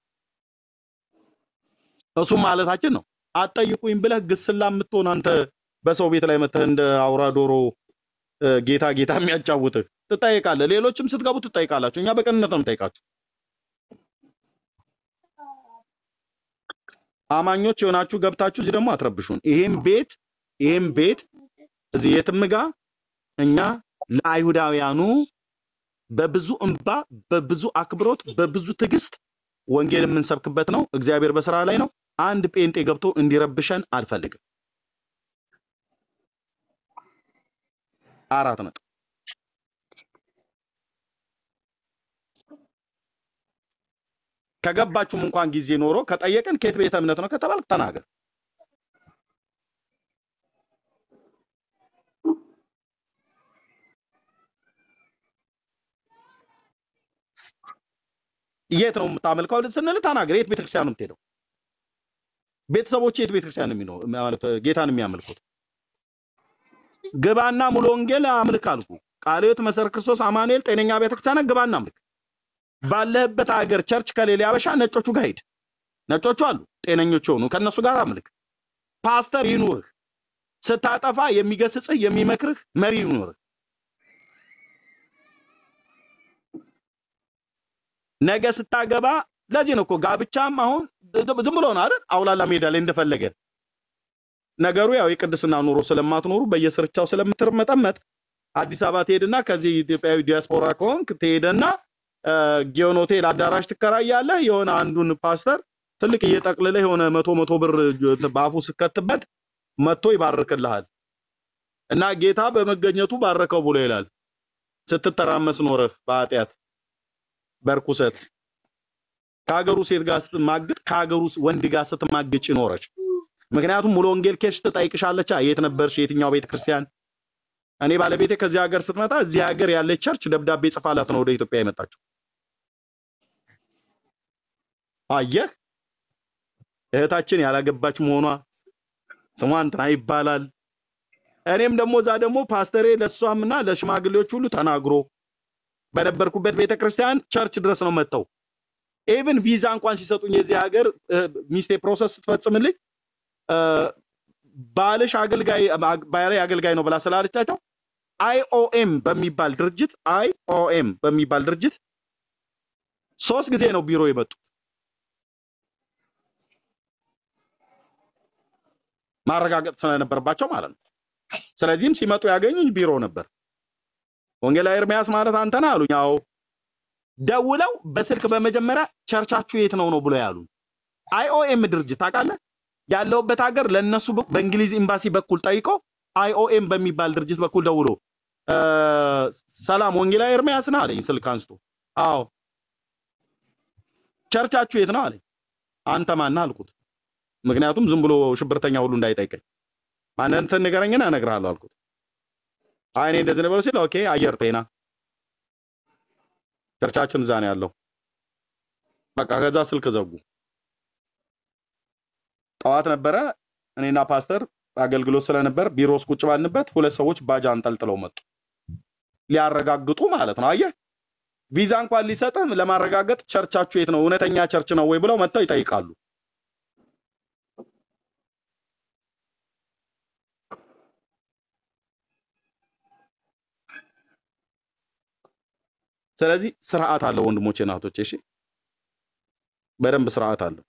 እሱም ማለታችን ነው። አትጠይቁኝ ብለህ ግስላ የምትሆን አንተ በሰው ቤት ላይ መተህ እንደ አውራ ዶሮ እ፣ ጌታ ጌታ የሚያጫውትህ ትጠይቃለህ። ሌሎችም ስትገቡ ትጠይቃላችሁ። እኛ በቅንነት ነው የምንጠይቃችሁ። አማኞች የሆናችሁ ገብታችሁ እዚህ ደግሞ አትረብሹን። ይሄም ቤት ይሄም ቤት እዚህ የትም ጋ እኛ ለአይሁዳውያኑ በብዙ እንባ፣ በብዙ አክብሮት፣ በብዙ ትዕግስት ወንጌል የምንሰብክበት ነው። እግዚአብሔር በስራ ላይ ነው። አንድ ጴንጤ ገብቶ እንዲረብሸን አልፈልግም። አራት ነጥብ። ከገባችሁም እንኳን ጊዜ ኖሮ ከጠየቅን ከየት ቤተ እምነት ነው ከተባልክ ተናገር። የት ነው የምታመልከው ስንል ተናገር። የት ቤተክርስቲያን ነው የምትሄደው? ቤተሰቦች የት ቤተክርስቲያን ነው የሚኖ- ማለት ጌታን የሚያመልኩት? ግባና ሙሉ ወንጌል አምልክ አልኩ። ቃለ ሕይወት መሰረት ክርስቶስ አማኑኤል ጤነኛ ቤተክርስቲያን ግባና አምልክ። ባለህበት ሀገር ቸርች ከሌለ ያበሻ ነጮቹ ጋር ሂድ። ነጮቹ አሉ ጤነኞች የሆኑ ከእነሱ ጋር አምልክ። ፓስተር ይኑርህ። ስታጠፋ የሚገስጽህ የሚመክርህ መሪ ይኑርህ። ነገ ስታገባ ለዚህ ነው እኮ ጋብቻም አሁን ዝም ብሎ ነው አይደል? አውላላ ሜዳ ላይ እንደፈለገ ነገሩ ያው የቅድስና ኑሮ ስለማትኖሩ በየስርቻው ስለምትርመጠመጥ አዲስ አበባ ትሄድና ከዚህ ኢትዮጵያዊ ዲያስፖራ ከሆንክ ትሄድና ጊዮን ሆቴል አዳራሽ ትከራያለህ። የሆነ አንዱን ፓስተር ትልቅ እየጠቅልለህ የሆነ መቶ መቶ ብር በአፉ ስከትበት መጥቶ ይባርክልሃል እና ጌታ በመገኘቱ ባረከው ብሎ ይላል። ስትተራመስ ኖረህ በኃጢአት በርኩሰት ከሀገሩ ሴት ጋር ስትማግጥ ከሀገሩ ወንድ ጋር ስትማግጭ ኖረች። ምክንያቱም ሙሉ ወንጌል ኬሽ ትጠይቅሻለች። የት ነበርሽ? የትኛው ቤተ ክርስቲያን? እኔ ባለቤቴ ከዚህ ሀገር ስትመጣ እዚህ ሀገር ያለች ቸርች ደብዳቤ ጽፋላት ነው ወደ ኢትዮጵያ የመጣችው። አየህ፣ እህታችን ያላገባች መሆኗ ስሟ እንትና ይባላል። እኔም ደግሞ እዛ ደግሞ ፓስተሬ ለእሷምና ለሽማግሌዎች ሁሉ ተናግሮ በነበርኩበት ቤተ ክርስቲያን ቸርች ድረስ ነው መጥተው ኢቭን ቪዛ እንኳን ሲሰጡኝ የዚህ ሀገር ሚስቴ ፕሮሰስ ስትፈጽምልኝ ባልሽ አገልጋይ ባሌ አገልጋይ ነው ብላ ስላለቻቸው አይኦኤም በሚባል ድርጅት አይኦኤም በሚባል ድርጅት ሶስት ጊዜ ነው ቢሮ የመጡ ማረጋገጥ ስለነበረባቸው ማለት ነው። ስለዚህም ሲመጡ ያገኙኝ ቢሮ ነበር። ወንጌላዊ ኤርሚያስ ማለት አንተ ነህ አሉኝ። አዎ ደውለው በስልክ በመጀመሪያ ቸርቻችሁ የት ነው ነው ብሎ ያሉ አይኦኤም ድርጅት ታውቃለህ? ያለውበት ሀገር ለነሱ በእንግሊዝ ኤምባሲ በኩል ጠይቆ አይኦኤም በሚባል ድርጅት በኩል ደውሎ ሰላም ወንጌላዊ ኤርሚያስ ነህ አለኝ ስልክ አንስቶ። አዎ ቸርቻችሁ የት ነው አለኝ። አንተ ማን አልኩት። ምክንያቱም ዝም ብሎ ሽብርተኛ ሁሉ እንዳይጠይቀኝ ማንነትን ንገረኝና እነግርሃለሁ አልኩት። አይ እኔ እንደዚህ ነው ብሎ ሲል ኦኬ አየር ጤና ቸርቻችን እዛ ነው ያለው። በቃ ከዛ ስልክ ዘጉ። ጠዋት ነበረ እኔና ፓስተር አገልግሎት ስለነበር ቢሮ ውስጥ ቁጭ ባልንበት ሁለት ሰዎች ባጃ አንጠልጥለው መጡ። ሊያረጋግጡ ማለት ነው። አየህ ቪዛ እንኳን ሊሰጥህ ለማረጋገጥ ቸርቻችሁ የት ነው እውነተኛ ቸርች ነው ወይ ብለው መጥተው ይጠይቃሉ። ስለዚህ ስርዓት አለው ወንድሞቼ እና እህቶቼ፣ እሺ በደንብ ስርዓት አለው።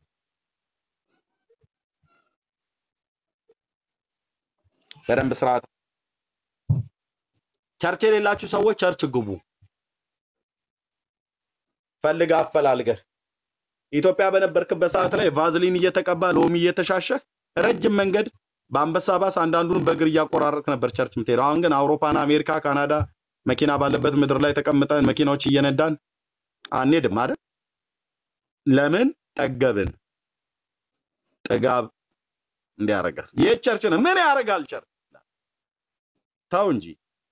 በደንብ ስርዓት ቸርች የሌላችሁ ሰዎች ቸርች ግቡ። ፈልግ አፈላልገህ ኢትዮጵያ በነበርክበት ሰዓት ላይ ቫዝሊን እየተቀባ ሎሚ እየተሻሸህ ረጅም መንገድ በአንበሳ ባስ አንዳንዱን በእግር እያቆራረጥክ ነበር ቸርች የምትሄደው። አሁን ግን አውሮፓና አሜሪካ፣ ካናዳ መኪና ባለበት ምድር ላይ ተቀምጠን መኪናዎች እየነዳን አንሄድም አይደል? ለምን ጠገብን? ጥጋብ እንዲያረጋል። ይህ ቸርች ነው። ምን ያደርጋል ቸርች? ተው እንጂ።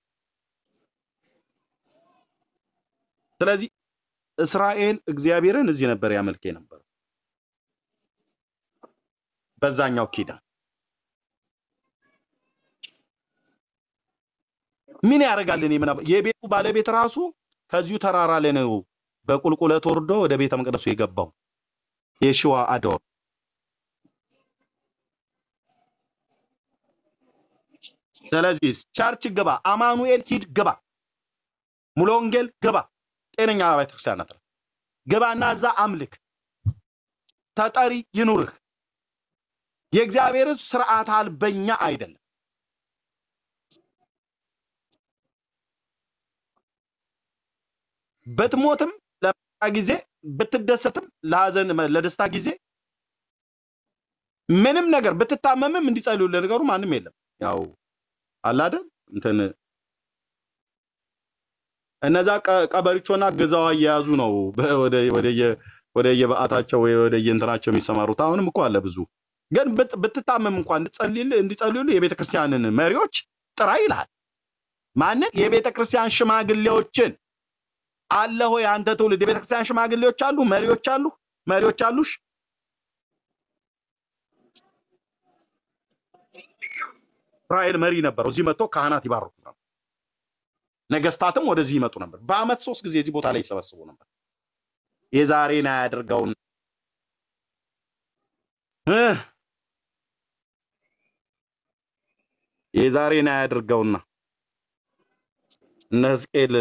ስለዚህ እስራኤል እግዚአብሔርን እዚህ ነበር ያመልክ የነበረው በዛኛው ኪዳን ምን ያደርጋል? እኔ ምን አባ- የቤቱ ባለቤት ራሱ ከዚሁ ተራራ ላይ ነው በቁልቁለት ወርዶ ወደ ቤተ መቅደሱ የገባው የሽዋ አዶር። ስለዚህ ቸርች ግባ፣ አማኑኤል ሂድ ግባ፣ ሙሉ ወንጌል ግባ፣ ጤነኛ ቤተክርስቲያን ናት። ግባና እዛ አምልክ፣ ተጠሪ ይኑርህ። የእግዚአብሔር ሕዝብ ስርዓት አልበኛ አይደለም። ብትሞትም ለመከራ ጊዜ ብትደሰትም ለሀዘን ለደስታ ጊዜ ምንም ነገር ብትታመምም እንዲጸልዩልህ ነገሩ ማንም የለም። ያው አለ አይደል እንትን እነዛ ቀ- ቀበሪቾና ገዛዋ እየያዙ ነው በ- ወደ ወደየ ወደየበዓታቸው ወይ ወደየእንትናቸው የሚሰማሩት። አሁንም እኮ አለ ብዙ። ግን ብት- ብትታመም እንኳን እንዲጸልይልህ እንዲጸልዩልህ የቤተ ክርስቲያንን መሪዎች ጥራ ይልሃል። ማንን? የቤተ ክርስቲያን ሽማግሌዎችን አለ ሆይ አንተ ትውልድ የቤተ ክርስቲያን ሽማግሌዎች አሉ፣ መሪዎች አሉ፣ መሪዎች አሉሽ። እስራኤል መሪ ነበረው። እዚህ መጥቶ ካህናት ይባርኩ ነበር። ነገስታትም ወደዚህ ይመጡ ነበር። በአመት ሶስት ጊዜ እዚህ ቦታ ላይ ይሰበስቡ ነበር። የዛሬን አያድርገውን እ የዛሬን አያድርገውና እነ ሕዝቅኤል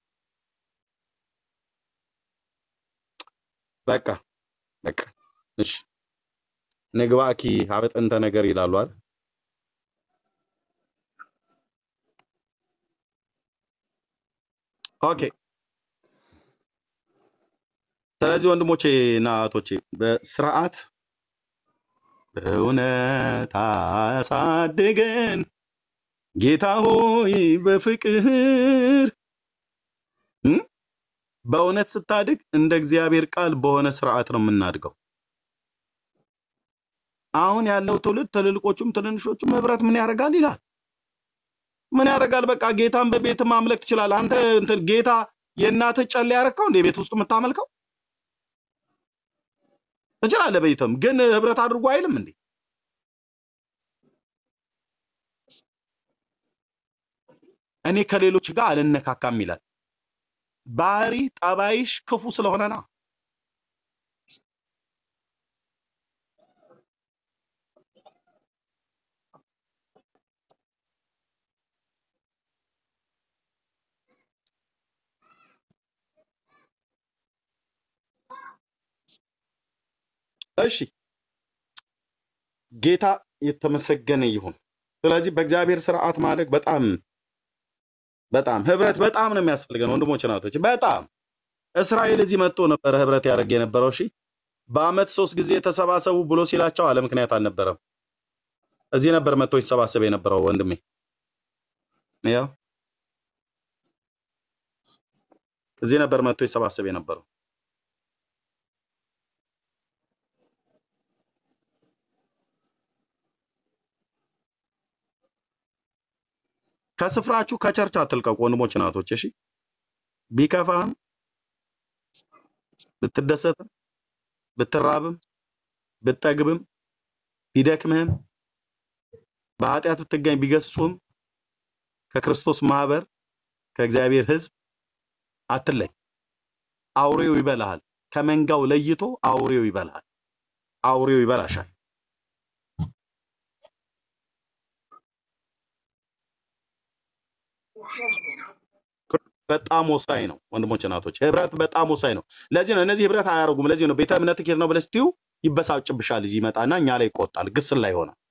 በቃ በቃ እሺ ንግባኪ ሀበጥንተ ነገር ይላሉ አይደል? ኦኬ። ስለዚህ ወንድሞቼ እና እህቶቼ በስርዓት በእውነት አሳድገን ጌታ ሆይ በፍቅር እ? በእውነት ስታድግ እንደ እግዚአብሔር ቃል በሆነ ስርዓት ነው የምናድገው። አሁን ያለው ትውልድ ትልልቆቹም ትንንሾቹም ህብረት ምን ያደርጋል ይላል። ምን ያደርጋል? በቃ ጌታን በቤት ማምለክ ትችላለህ። አንተ እንትን ጌታ የእናትህ ጨሌ ያረከው እንደ ቤት ውስጥ የምታመልከው ትችላለህ። በይተም ግን ህብረት አድርጎ አይልም እንዴ? እኔ ከሌሎች ጋር አልነካካም ይላል። ባህሪ ጠባይሽ ክፉ ስለሆነ ነው። እሺ ጌታ የተመሰገነ ይሁን። ስለዚህ በእግዚአብሔር ስርዓት ማደግ በጣም በጣም ህብረት በጣም ነው የሚያስፈልገን ወንድሞች እናቶች፣ በጣም እስራኤል እዚህ መጥቶ ነበረ ህብረት ያደርግ የነበረው። እሺ በአመት ሶስት ጊዜ ተሰባሰቡ ብሎ ሲላቸው አለ ምክንያት አልነበረም። እዚህ ነበር መጥቶ ይሰባሰብ የነበረው ወንድሜ። ያው እዚህ ነበር መጥቶ ይሰባሰብ የነበረው። ከስፍራችሁ ከቸርች አትልቀቁ ወንድሞች እናቶች። እሺ ቢከፋህም ብትደሰትም ብትራብም ብትጠግብም ቢደክምህም በኃጢአት ብትገኝ ቢገስጹህም ከክርስቶስ ማህበር ከእግዚአብሔር ህዝብ አትለይ። አውሬው ይበላሃል። ከመንጋው ለይቶ አውሬው ይበላሃል። አውሬው ይበላሻል። በጣም ወሳኝ ነው ወንድሞች እናቶች፣ ህብረት በጣም ወሳኝ ነው። ለዚህ ነው እነዚህ ህብረት አያደርጉም። ለዚህ ነው ቤተ እምነት ኬድ ነው ብለህ ስትዩ ይበሳጭብሻል። እዚህ ይመጣና እኛ ላይ ይቆጣል፣ ግስል ላይ ሆነ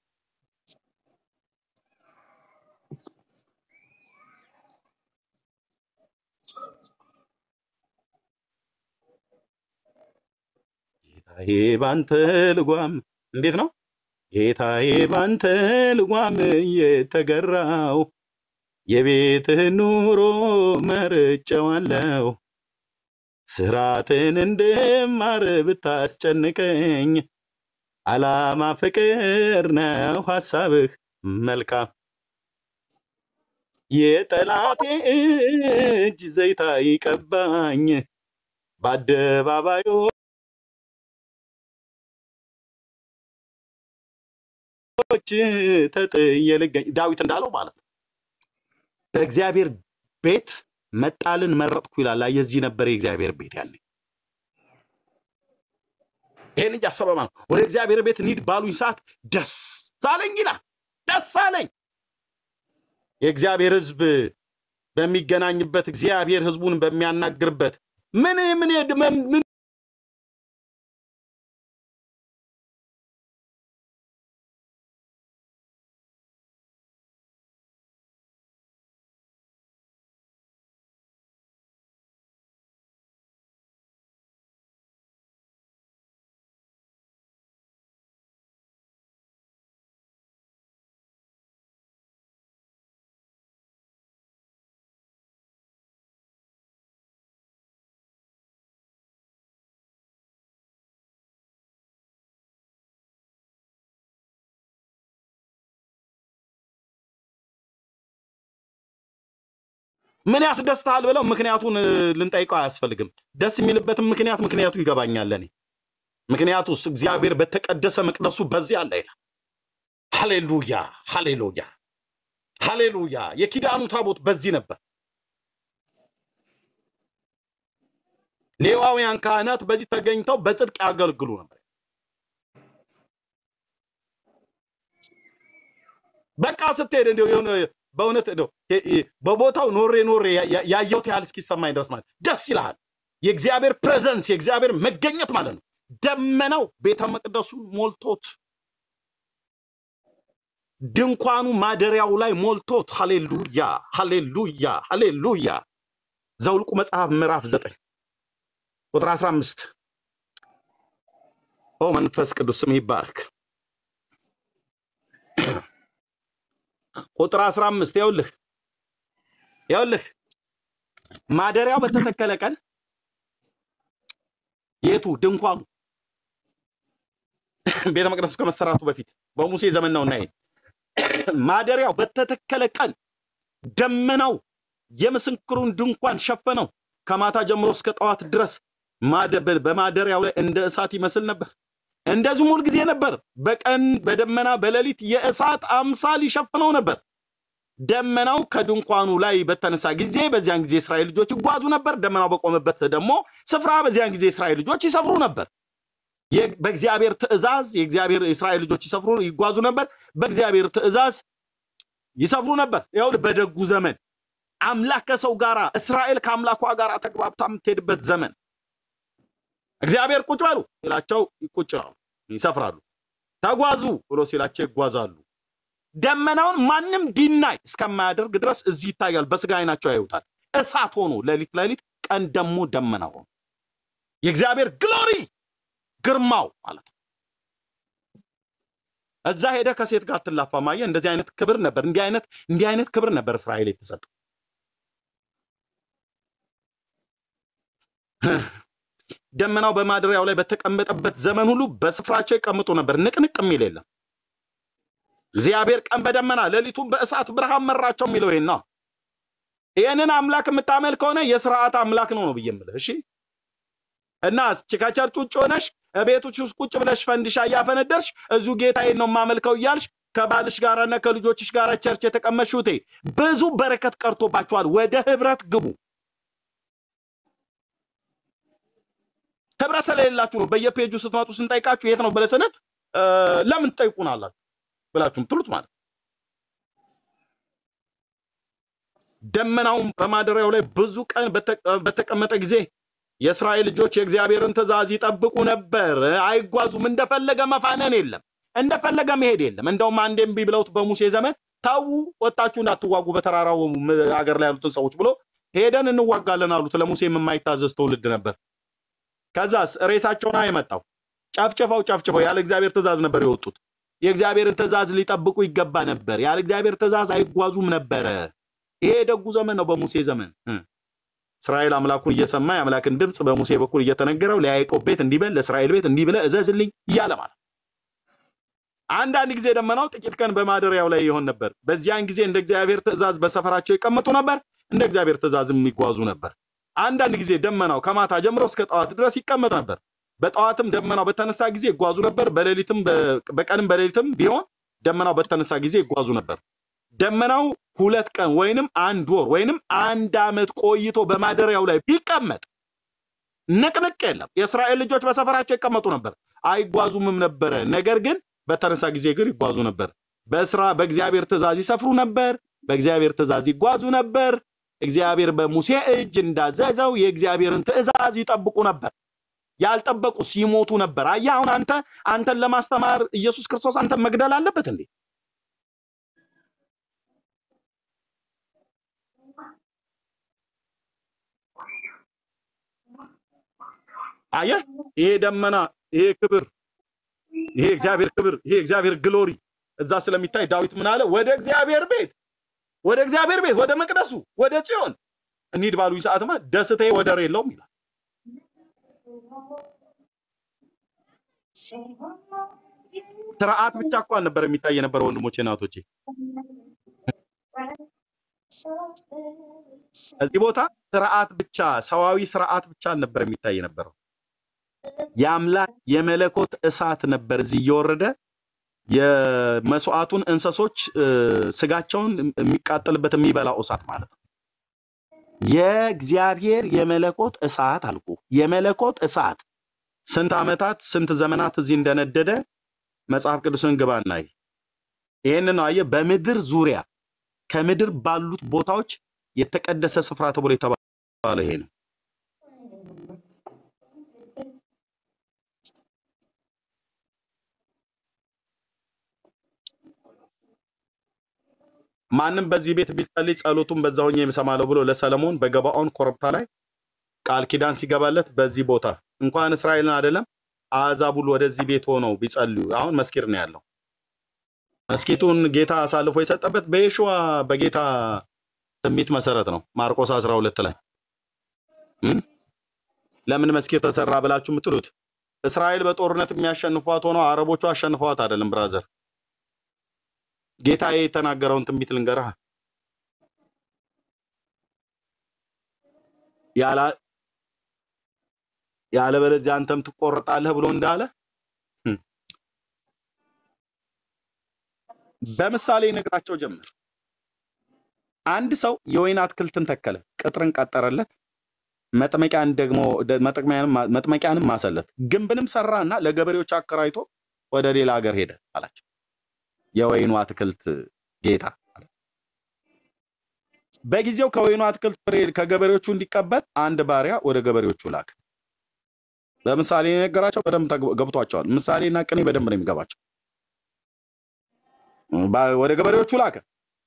ጌታዬ ባንተ ልጓም እንዴት ነው ጌታዬ ባንተ ልጓም የተገራው የቤትህን ኑሮ መርጬዋለሁ። ስራትን እንድማር ብታስጨንቀኝ አላማ ፍቅር ነው ሐሳብህ መልካም። የጠላቴ እጅ ዘይታ ይቀባኝ በአደባባዮች ተጥዬ ልገኝ ዳዊት እንዳለው ማለት ነው። በእግዚአብሔር ቤት መጣልን መረጥኩ ይላል። አየህ፣ የዚህ ነበር የእግዚአብሔር ቤት ያኔ። ይሄን እያሰበ ማለት ነው። ወደ እግዚአብሔር ቤት እንሂድ ባሉኝ ሰዓት ደስ አለኝ ይላል። ደስ አለኝ። የእግዚአብሔር ሕዝብ በሚገናኝበት እግዚአብሔር ሕዝቡን በሚያናግርበት ምን ምን ምን ምን ያስደስታል ብለው ምክንያቱን እ, ልንጠይቀው አያስፈልግም። ደስ የሚልበትም ምክንያት ምክንያቱ ይገባኛል እኔ። ምክንያቱስ እግዚአብሔር በተቀደሰ መቅደሱ በዚህ አለ ይላል። ሃሌሉያ ሃሌሉያ ሃሌሉያ። የኪዳኑ ታቦት በዚህ ነበር። ሌዋውያን ካህናት በዚህ ተገኝተው በጽድቅ ያገልግሉ ነበር። በቃ ስትሄድ እንደው የሆነ በእውነት እንደው የ- የ- በቦታው ኖሬ ኖሬ ያ- ያ- ያየሁት ያህል እስኪሰማኝ ድረስ ማለት ደስ ይልሃል። የእግዚአብሔር ፕሬዘንስ የእግዚአብሔር መገኘት ማለት ነው። ደመናው ቤተ መቅደሱን ሞልቶት ድንኳኑ ማደሪያው ላይ ሞልቶት፣ ሃሌሉያ ሃሌሉያ ሃሌሉያ። ዘውልቁ መጽሐፍ ምዕራፍ ዘጠኝ ቁጥር 15 ኦ መንፈስ ቅዱስ ስም ይባረክ። ቁጥር 15 ይኸውልህ ይኸውልህ ማደሪያው በተተከለ ቀን የቱ ድንኳኑ ቤተ መቅደሱ ከመሰራቱ በፊት በሙሴ ዘመን ነውና ይሄ ማደሪያው በተተከለ ቀን ደመናው የምስክሩን ድንኳን ሸፈነው። ከማታ ጀምሮ እስከ ጠዋት ድረስ ማደ- በ- በማደሪያው ላይ እንደ እሳት ይመስል ነበር። እንደዚሁም ሁል ጊዜ ነበር። በቀን በደመና በሌሊት የእሳት አምሳል ይሸፍነው ነበር። ደመናው ከድንኳኑ ላይ በተነሳ ጊዜ በዚያን ጊዜ የእስራኤል ልጆች ይጓዙ ነበር። ደመናው በቆመበት ደግሞ ስፍራ በዚያን ጊዜ የእስራኤል ልጆች ይሰፍሩ ነበር። የ- በእግዚአብሔር ትእዛዝ የእግዚአብሔር የእስራኤል ልጆች ይሰፍሩ ይጓዙ ነበር። በእግዚአብሔር ትእዛዝ ይሰፍሩ ነበር። ይኸውልህ በደጉ ዘመን አምላክ ከሰው ጋራ እስራኤል ከአምላኳ ጋር ተግባብታ የምትሄድበት ዘመን እግዚአብሔር ቁጭ በሉ ሲላቸው ቁጭ ይላሉ፣ ይሰፍራሉ። ተጓዙ ብሎ ሲላቸው ይጓዛሉ። ደመናውን ማንም ዲናይ እስከማያደርግ ድረስ እዚህ ይታያል። በስጋ አይናቸው ያዩታል። እሳት ሆኖ ሌሊት ሌሊት፣ ቀን ደግሞ ደመና ሆኖ የእግዚአብሔር ግሎሪ ግርማው ማለት ነው። እዛ ሄደ ከሴት ጋር ትላፋ ማየ እንደዚህ አይነት ክብር ነበር። እንዲህ አይነት እንዲህ አይነት ክብር ነበር እስራኤል የተሰጠው። ደመናው በማደሪያው ላይ በተቀመጠበት ዘመን ሁሉ በስፍራቸው ይቀምጡ ነበር፣ ንቅንቅ የሚል የለም። እግዚአብሔር ቀን በደመና ሌሊቱን በእሳት ብርሃን መራቸው የሚለው ይሄን ነው። ይህንን አምላክ የምታመልክ ከሆነ የስርዓት አምላክ ነው ነው ብዬ የምልህ። እሺ እና ከቸርች ውጭ ሆነሽ ቤቶች ውስጥ ቁጭ ብለሽ ፈንዲሻ እያፈነደርሽ እዚሁ ጌታዬን ነው የማመልከው እያልሽ ከባልሽ ጋርና ከልጆችሽ ጋር ቸርች የተቀመጥሽውቴ ብዙ በረከት ቀርቶባችኋል። ወደ ህብረት ግቡ። ህብረት ስለሌላችሁ ነው በየፔጁ ስትመጡ ስንጠይቃችሁ የት ነው ብለህ ስንል እ፣ ለምን ትጠይቁናላችሁ ብላችሁ የምትሉት ማለት ነው። ደመናውም በማደሪያው ላይ ብዙ ቀን በተ- በተቀመጠ ጊዜ የእስራኤል ልጆች የእግዚአብሔርን ትእዛዝ ይጠብቁ ነበር፣ አይጓዙም። እንደፈለገ መፋነን የለም፣ እንደፈለገ መሄድ የለም። እንደውም አንዴ እምቢ ብለውት በሙሴ ዘመን ተዉ፣ ወጣችሁ እንዳትዋጉ በተራራው ም- አገር ላይ ያሉትን ሰዎች ብሎ ሄደን እንዋጋለን አሉት። ለሙሴም የማይታዘዝ ትውልድ ነበር። ከዛስ ሬሳቸውን የመጣው ጨፍጭፈው ጨፍጭፈው ያለ እግዚአብሔር ትእዛዝ ነበር የወጡት። የእግዚአብሔርን ትእዛዝ ሊጠብቁ ይገባ ነበር። ያለ እግዚአብሔር ትእዛዝ አይጓዙም ነበረ። ይሄ የደጉ ዘመን ነው። በሙሴ ዘመን እ እስራኤል አምላኩን እየሰማ የአምላክን ድምፅ በሙሴ በኩል እየተነገረው ለያዕቆብ ቤት እንዲህ በል ለእስራኤል ቤት እንዲህ ብለህ እዘዝልኝ እያለ ማለት አንዳንድ ጊዜ ደመናው ጥቂት ቀን በማደሪያው ላይ ይሆን ነበር። በዚያን ጊዜ እንደ እግዚአብሔር ትእዛዝ በሰፈራቸው ይቀመጡ ነበር፣ እንደ እግዚአብሔር ትእዛዝም የሚጓዙ ነበር። አንዳንድ ጊዜ ደመናው ከማታ ጀምሮ እስከ ጠዋት ድረስ ይቀመጥ ነበር። በጠዋትም ደመናው በተነሳ ጊዜ ይጓዙ ነበር። በሌሊትም በ- በቀንም በሌሊትም ቢሆን ደመናው በተነሳ ጊዜ ይጓዙ ነበር። ደመናው ሁለት ቀን ወይንም አንድ ወር ወይንም አንድ ዓመት ቆይቶ በማደሪያው ላይ ቢቀመጥ ንቅንቅ የለም። የእስራኤል ልጆች በሰፈራቸው ይቀመጡ ነበር፣ አይጓዙምም ነበረ። ነገር ግን በተነሳ ጊዜ ግን ይጓዙ ነበር። በስራ በእግዚአብሔር ትእዛዝ ይሰፍሩ ነበር፣ በእግዚአብሔር ትእዛዝ ይጓዙ ነበር። እግዚአብሔር በሙሴ እጅ እንዳዘዘው የእግዚአብሔርን ትእዛዝ ይጠብቁ ነበር። ያልጠበቁ ሲሞቱ ነበር። አየህ፣ አሁን አንተ አንተን ለማስተማር ኢየሱስ ክርስቶስ አንተን መግደል አለበት እንዴ? አየህ፣ ይሄ ደመና፣ ይሄ ክብር፣ ይሄ እግዚአብሔር ክብር፣ ይሄ እግዚአብሔር ግሎሪ እዛ ስለሚታይ ዳዊት ምን አለ? ወደ እግዚአብሔር ቤት ወደ እግዚአብሔር ቤት ወደ መቅደሱ ወደ ጽዮን እንሂድ ባሉኝ ሰዓትማ ደስታዬ ወደር የለውም ይላል። ስርዓት ብቻ እኮ ነበር የሚታይ የነበረ ወንድሞቼ እናቶቼ። እዚህ ቦታ ስርዓት ብቻ ሰዋዊ ስርዓት ብቻ ነበር የሚታይ የነበረው። የአምላክ የመለኮት እሳት ነበር እዚህ እየወረደ የመስዋዕቱን እንሰሶች እ፣ ስጋቸውን የሚቃጠልበት የሚበላው እሳት ማለት ነው። የእግዚአብሔር የመለኮት እሳት አልኩ። የመለኮት እሳት ስንት ዓመታት ስንት ዘመናት እዚህ እንደነደደ መጽሐፍ ቅዱስን ግባና አይ። ይህንን ነው አየህ፣ በምድር ዙሪያ ከምድር ባሉት ቦታዎች የተቀደሰ ስፍራ ተብሎ የተባለ ይሄ ነው። ማንም በዚህ ቤት ቢጸልይ ጸሎቱን በዛ ሆኜ እሰማለሁ ብሎ ለሰለሞን በገባኦን ኮረብታ ላይ ቃል ኪዳን ሲገባለት በዚህ ቦታ እንኳን እስራኤልን አይደለም አሕዛብ ሁሉ ወደዚህ ቤት ሆነው ቢጸልዩ አሁን መስኪር ነው ያለው። መስኪቱን ጌታ አሳልፎ የሰጠበት በየሽዋ በጌታ ትንቢት መሰረት ነው። ማርቆስ 12 ላይ እም? ለምን መስኪር ተሰራ ብላችሁ የምትሉት እስራኤል በጦርነት የሚያሸንፏት ሆነው አረቦቹ አሸንፈዋት አይደለም ብራዘር። ጌታ የተናገረውን ትንቢት ልንገርህ ያላ ያለበለዚያ አንተም ትቆረጣለህ ብሎ እንዳለ እም፣ በምሳሌ ነግራቸው ጀመር። አንድ ሰው የወይን አትክልትን ተከለ፣ ቅጥርን ቀጠረለት፣ መጥመቂያን ደግሞ ደ- መጥመቂያንም መጥመቂያንም ማሰለት፣ ግንብንም ሰራና ለገበሬዎች አከራይቶ ወደ ሌላ ሀገር ሄደ አላቸው። የወይኑ አትክልት ጌታ አለ። በጊዜው ከወይኑ አትክልት ፍሬ ከገበሬዎቹ እንዲቀበል አንድ ባሪያ ወደ ገበሬዎቹ ላከ። በምሳሌ የነገራቸው በደንብ ተግ- ገብቷቸዋል። ምሳሌና ቅኔ በደንብ ነው የሚገባቸው። ባ- ወደ ገበሬዎቹ ላከ።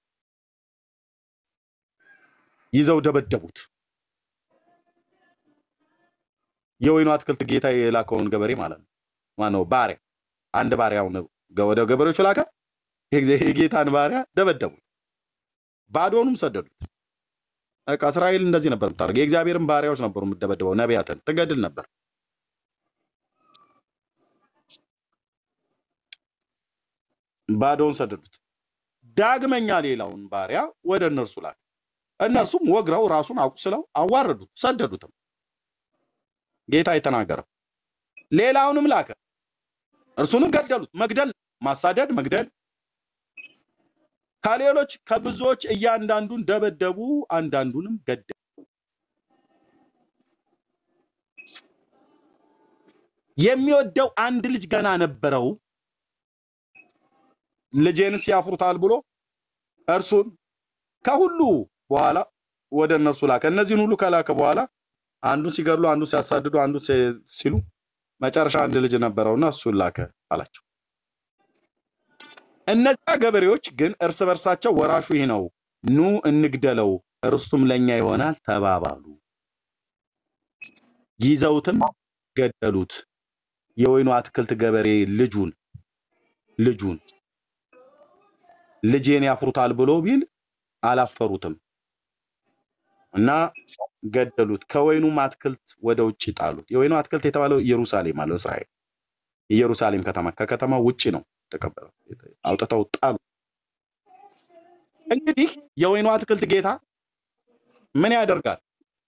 ይዘው ደበደቡት። የወይኑ አትክልት ጌታ የላከውን ገበሬ ማለት ነው። ማነው ባሪያ፣ አንድ ባሪያውን ገ- ወደ ገበሬዎቹ ላከ። የጊዜ- የጌታን ባሪያ ደበደቡት፣ ባዶኑም ሰደዱት። በቃ እስራኤል እንደዚህ ነበር የምታደርገው። የእግዚአብሔርን ባሪያዎች ነበሩ የምትደበድበው፣ ነቢያትን ትገድል ነበር። ባዶውን ሰደዱት። ዳግመኛ ሌላውን ባሪያ ወደ እነርሱ ላከ። እነርሱም ወግረው ራሱን አቁስለው አዋረዱት፣ ሰደዱትም። ጌታ የተናገረው ሌላውንም ላከ። እርሱንም ገደሉት። መግደል፣ ማሳደድ፣ መግደል። ከሌሎች ከብዙዎች እያንዳንዱን ደበደቡ፣ አንዳንዱንም ገደሉ። የሚወደው አንድ ልጅ ገና ነበረው። ልጄንስ ያፍሩታል ብሎ እርሱን ከሁሉ በኋላ ወደ እነርሱ ላከ። እነዚህን ሁሉ ከላከ በኋላ አንዱን ሲገድሉ፣ አንዱን ሲያሳድዱ፣ አንዱን ሲ- ሲሉ መጨረሻ አንድ ልጅ ነበረውና እሱን ላከ አላቸው። እነዚያ ገበሬዎች ግን እርስ በርሳቸው ወራሹ ይህ ነው፣ ኑ እንግደለው፣ ርስቱም ለእኛ ይሆናል ተባባሉ። ይዘውትም ገደሉት። የወይኑ አትክልት ገበሬ ልጁን ልጁን ልጄን ያፍሩታል ብሎ ቢል አላፈሩትም እና ገደሉት። ከወይኑም አትክልት ወደ ውጭ ጣሉት። የወይኑ አትክልት የተባለው ኢየሩሳሌም አለው እስራኤል ኢየሩሳሌም ከተማ ከከተማው ውጭ ነው ተቀበለው አውጥተው ጣሉ። እንግዲህ የወይኑ አትክልት ጌታ ምን ያደርጋል?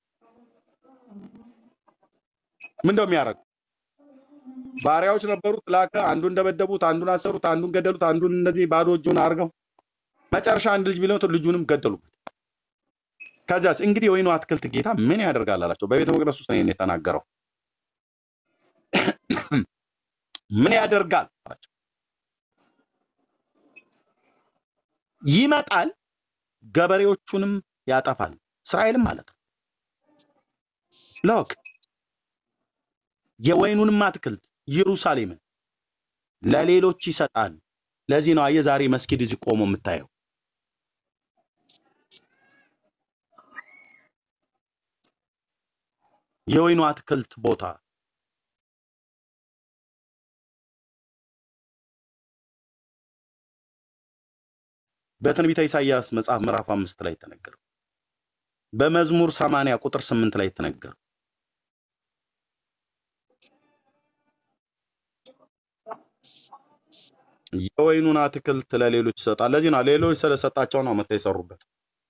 ምን እንደው የሚያደርግ ባሪያዎች ነበሩት፣ ላከ። አንዱን ደበደቡት፣ አንዱን አሰሩት፣ አንዱን ገደሉት፣ አንዱን እነዚህ ባዶ እጁን አድርገው መጨረሻ አንድ ልጅ ቢለው ልጁንም ገደሉበት። ከዚያስ እንግዲህ የወይኑ አትክልት ጌታ ምን ያደርጋል አላቸው። በቤተ መቅደስ ውስጥ ነው ይሄን የተናገረው። ምን ያደርጋል አላቸው። ይመጣል፣ ገበሬዎቹንም ያጠፋል። እስራኤልም ማለት ነው። ሎክ የወይኑንም አትክልት ኢየሩሳሌምን ለሌሎች ይሰጣል። ለዚህ ነው አየህ ዛሬ መስጊድ እዚህ ቆሞ የምታየው። የወይኑ አትክልት ቦታ በትንቢተ ኢሳይያስ መጽሐፍ ምዕራፍ አምስት ላይ የተነገረው በመዝሙር ሰማንያ ቁጥር ስምንት ላይ የተነገረው የወይኑን አትክልት ለሌሎች ይሰጣል። ለዚህ ነው ሌሎች ስለሰጣቸው ነው መጥተው የሰሩበት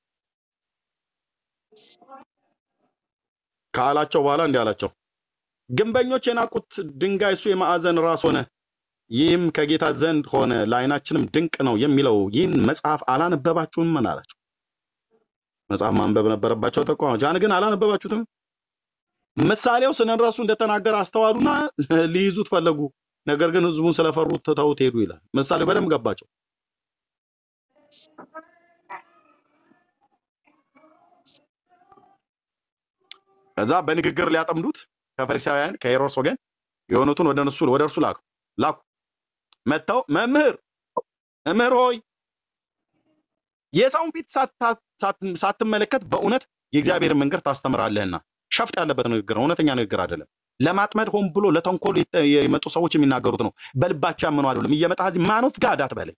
ካላቸው በኋላ እንዲህ አላቸው፣ ግንበኞች የናቁት ድንጋይ እሱ የማዕዘን ራስ ሆነ፣ ይህም ከጌታ ዘንድ ሆነ፣ ለዓይናችንም ድንቅ ነው የሚለው ይህን መጽሐፍ አላነበባችሁም? ምን አላቸው። መጽሐፍ ማንበብ ነበረባቸው ተቋሞች። ያን ግን አላነበባችሁትም። ምሳሌው ስንረሱ እንደተናገረ አስተዋሉና ሊይዙት ፈለጉ። ነገር ግን ህዝቡን ስለፈሩት ትተውት ሄዱ ይላል። ምሳሌው በደንብ ገባቸው። ከዛ በንግግር ሊያጠምዱት ከፈሪሳውያን ከሄሮድስ ወገን የሆኑትን ወደ እነሱ ወደ እርሱ ላኩ ላኩ መጥተው መምህር መምህር ሆይ የሰውን ፊት ሳታ- ሳት- ሳትመለከት በእውነት የእግዚአብሔርን መንገድ ታስተምራለህና ሸፍጥ ያለበት ንግግር ነው። እውነተኛ ንግግር አይደለም። ለማጥመድ ሆን ብሎ ለተንኮል የተ- የመጡ ሰዎች የሚናገሩት ነው። በልባቸው ያመኑ አይደለም። እየመጣ እዚህ ማኖፍ ጋር አትበለኝ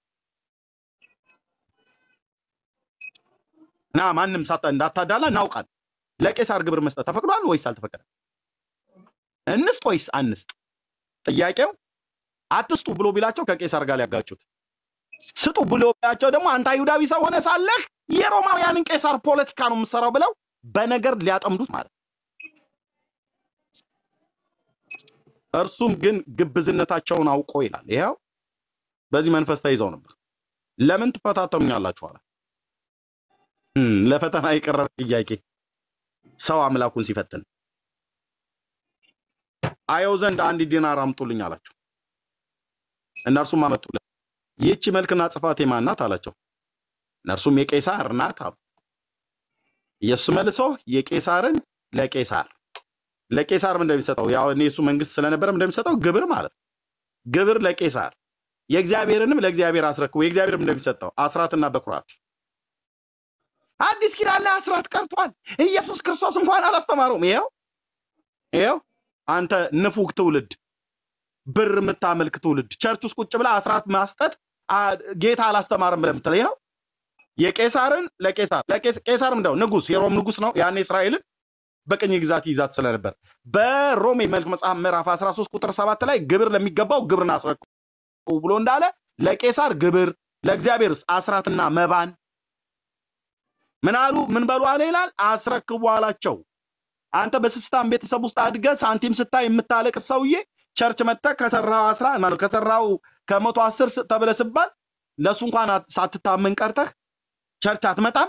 እና ማንም ሳታ እንዳታዳላ እናውቃል። ለቄሳር ግብር መስጠት ተፈቅዷል ወይስ አልተፈቀደም? እንስጥ ወይስ አንስጥ? ጥያቄው አትስጡ ብሎ ቢላቸው ከቄሳር ጋር ሊያጋጩት፣ ስጡ ብሎ ቢላቸው ደግሞ አንተ አይሁዳዊ ሰው ሆነ ሳለህ የሮማውያንን ቄሳር ፖለቲካ ነው የምሰራው ብለው በነገር ሊያጠምዱት ማለት ነው። እርሱም ግን ግብዝነታቸውን አውቆ ይላል። ይኸው በዚህ መንፈስ ተይዘው ነበር። ለምን ትፈታተኑኛላችሁ አለ። እም፣ ለፈተና የቀረበ ጥያቄ ሰው አምላኩን ሲፈትን አየው ዘንድ አንድ ዲናር አምጡልኝ አላቸው። እነርሱም አመጡለት። ይህች መልክና ጽፋት የማን ናት አላቸው። እነርሱም የቄሳር ናት አሉ። ኢየሱስ መልሶ የቄሳርን ለቄሳር ለቄሳርም እንደሚሰጠው ያው እኔ እሱ መንግስት ስለነበረም እንደሚሰጠው ግብር ማለት ነው። ግብር ለቄሳር የእግዚአብሔርንም ለእግዚአብሔር አስረክቡ። የእግዚአብሔርም እንደሚሰጠው አስራትና በኩራት አዲስ ኪዳን ላይ አስራት ቀርቷል። ኢየሱስ ክርስቶስ እንኳን አላስተማረውም። ይኸው ይኸው አንተ ንፉግ ትውልድ፣ ብር የምታመልክ ትውልድ ቸርች ውስጥ ቁጭ ብላ አስራት ማስጠት አ- ጌታ አላስተማርም ብለህ የምትለው ይኸው የቄሳርን ለቄሳር ለቄስ- ቄሳርም እንደው ንጉስ የሮም ንጉስ ነው ያኔ እስራኤልን በቅኝ ግዛት ይዛት ስለነበር በሮሜ መልክ መጽሐፍ ምዕራፍ 13 ቁጥር 7 ላይ ግብር ለሚገባው ግብርን አስረክቡ ብሎ እንዳለ ለቄሳር ግብር ለእግዚአብሔርስ አስራትና መባን ምን አሉ ምን በሉ አለ ይላል አስረክቡ አላቸው። አንተ በስስታም ቤተሰብ ውስጥ አድገህ ሳንቲም ስታይ የምታለቅስ ሰውዬ ቸርች መጥተህ ከሰራው አስራ ማለት ከሰራው ከመቶ አስር ስ- ተብለህ ስባል ለእሱ እንኳን አት- ሳትታመን ቀርተህ ቸርች አትመጣም።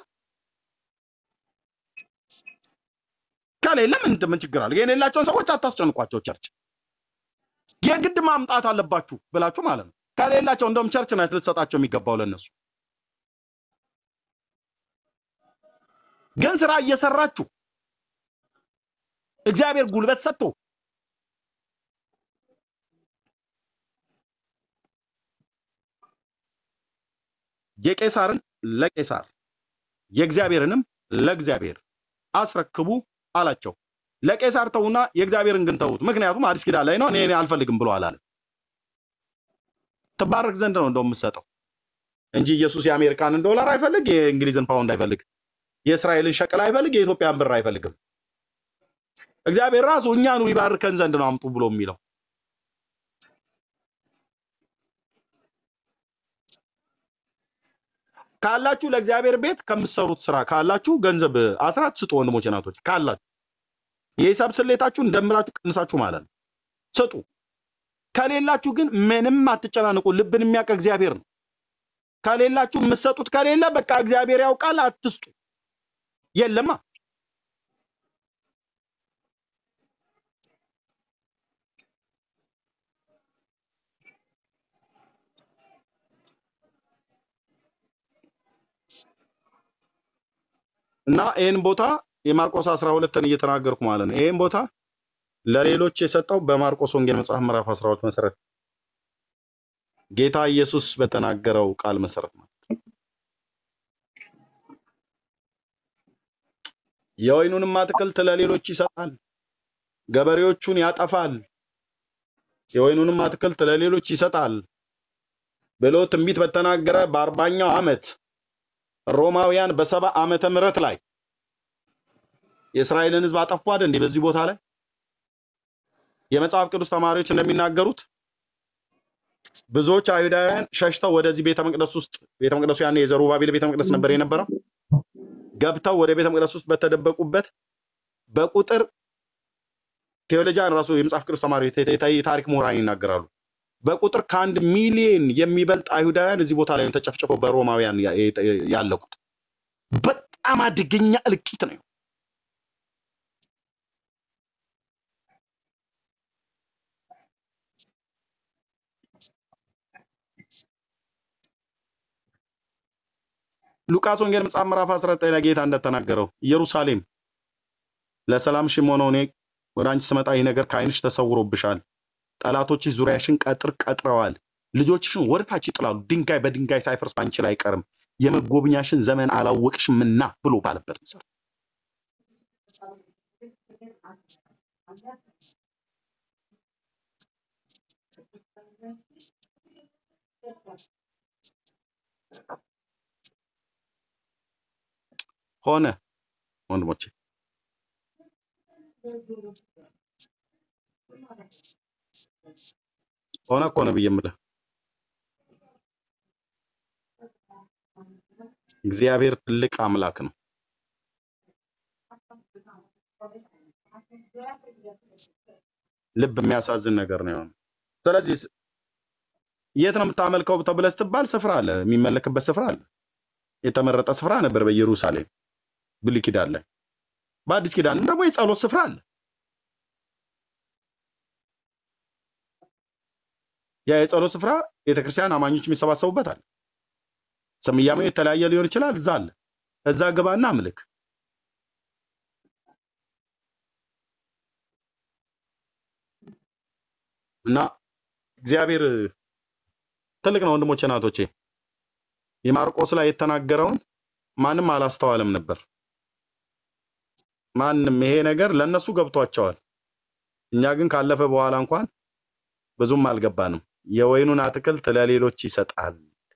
ከሌለ ምን ምን ችግር አለ? የሌላቸውን ሰዎች አታስጨንቋቸው። ቸርች የግድ ማምጣት አለባችሁ ብላችሁ ማለት ነው። ከሌላቸው እንደውም ቸርች ናት ልትሰጣቸው የሚገባው ለነሱ። ግን ስራ እየሰራችሁ እግዚአብሔር ጉልበት ሰጥቶ የቄሳርን ለቄሳር የእግዚአብሔርንም ለእግዚአብሔር አስረክቡ አላቸው። ለቄሳር ተዉና የእግዚአብሔርን ግን ተዉት። ምክንያቱም አዲስ ኪዳን ላይ ነው እኔ እኔ አልፈልግም ብሎ አላለ። ትባረክ ዘንድ ነው እንደው የምትሰጠው እንጂ ኢየሱስ የአሜሪካንን ዶላር አይፈልግ፣ የእንግሊዝን ፓውንድ አይፈልግ፣ የእስራኤልን ሸቅል አይፈልግ፣ የኢትዮጵያን ብር አይፈልግም። እግዚአብሔር ራሱ እኛኑ ይባርከን ዘንድ ነው አምጡ ብሎ የሚለው። ካላችሁ ለእግዚአብሔር ቤት ከምትሰሩት ስራ ካላችሁ ገንዘብ አስራት ስጡ። ወንድሞች እናቶች፣ ካላችሁ የሂሳብ ስሌታችሁን ደምራችሁ ቀንሳችሁ ማለት ነው ስጡ። ከሌላችሁ ግን ምንም አትጨናንቁ። ልብን የሚያውቅ እግዚአብሔር ነው። ከሌላችሁ የምትሰጡት ከሌለ በቃ እግዚአብሔር ያውቃል። አትስጡ። የለማ እና ይህን ቦታ የማርቆስ 12ን እየተናገርኩ ማለት ነው። ይህን ቦታ ለሌሎች የሰጠው በማርቆስ ወንጌል መጽሐፍ ምዕራፍ 12 መሰረት ጌታ ኢየሱስ በተናገረው ቃል መሰረት ነው። የወይኑንም አትክልት ለሌሎች ይሰጣል፣ ገበሬዎቹን ያጠፋል። የወይኑንም አትክልት ለሌሎች ይሰጣል ብሎ ትንቢት በተናገረ በአርባኛው ዓመት ሮማውያን በሰባ ዓመተ ምህረት ላይ የእስራኤልን ሕዝብ አጠፉ አይደል እንዴ? በዚህ ቦታ ላይ የመጽሐፍ ቅዱስ ተማሪዎች እንደሚናገሩት ብዙዎች አይሁዳውያን ሸሽተው ወደዚህ ቤተ መቅደስ ውስጥ ቤተ መቅደሱ ያኔ የዘሩባቤል ቤተ መቅደስ ነበር የነበረው። ገብተው ወደ ቤተ መቅደስ ውስጥ በተደበቁበት በቁጥር ቴዎሎጂያን ራሱ የመጽሐፍ ቅዱስ ተማሪዎች የተ- የተ- የታሪክ ምሁራን ይናገራሉ። በቁጥር ከአንድ ሚሊዮን የሚበልጥ አይሁዳውያን እዚህ ቦታ ላይ ተጨፍጭፈው በሮማውያን ያ- የ- ያለቁት። በጣም አደገኛ እልቂት ነው። ሉቃስ ወንጌል መጽሐፍ ምዕራፍ 19 ላይ ጌታ እንደተናገረው ኢየሩሳሌም ለሰላምሽም ሆነው እኔ ወደ አንቺ ስመጣ ይህ ነገር ከዓይንሽ ተሰውሮብሻል፣ ጠላቶችሽ ዙሪያሽን ቀጥር ቀጥረዋል፣ ልጆችሽን ወደታች ይጥላሉ፣ ድንጋይ በድንጋይ ሳይፈርስ በአንቺ ላይ አይቀርም፣ የመጎብኛሽን ዘመን አላወቅሽምና ብሎ ባለበት መሰረት ሆነ ወንድሞቼ ሆነ እኮ ነው ብዬ የምልህ እግዚአብሔር ትልቅ አምላክ ነው። ልብ የሚያሳዝን ነገር ነው የሆነው። ስለዚህ ስ- የት ነው የምታመልከው ተብለህ ስትባል ስፍራ አለ፣ የሚመለክበት ስፍራ አለ። የተመረጠ ስፍራ ነበር በኢየሩሳሌም ብሉይ ኪዳን ላይ። በአዲስ ኪዳንም ደግሞ የጸሎት ስፍራ አለ። ያ የጸሎት ስፍራ ቤተክርስቲያን አማኞች የሚሰባሰቡበት አለ። ስያሜው የተለያየ ሊሆን ይችላል። እዛ አለ። እዛ ግባና አምልክ። እና እግዚአብሔር ትልቅ ነው ወንድሞቼ፣ እናቶቼ። የማርቆስ ላይ የተናገረውን ማንም አላስተዋለም ነበር። ማንም ይሄ ነገር ለነሱ ገብቷቸዋል። እኛ ግን ካለፈ በኋላ እንኳን ብዙም አልገባንም። የወይኑን አትክልት ለሌሎች ይሰጣል።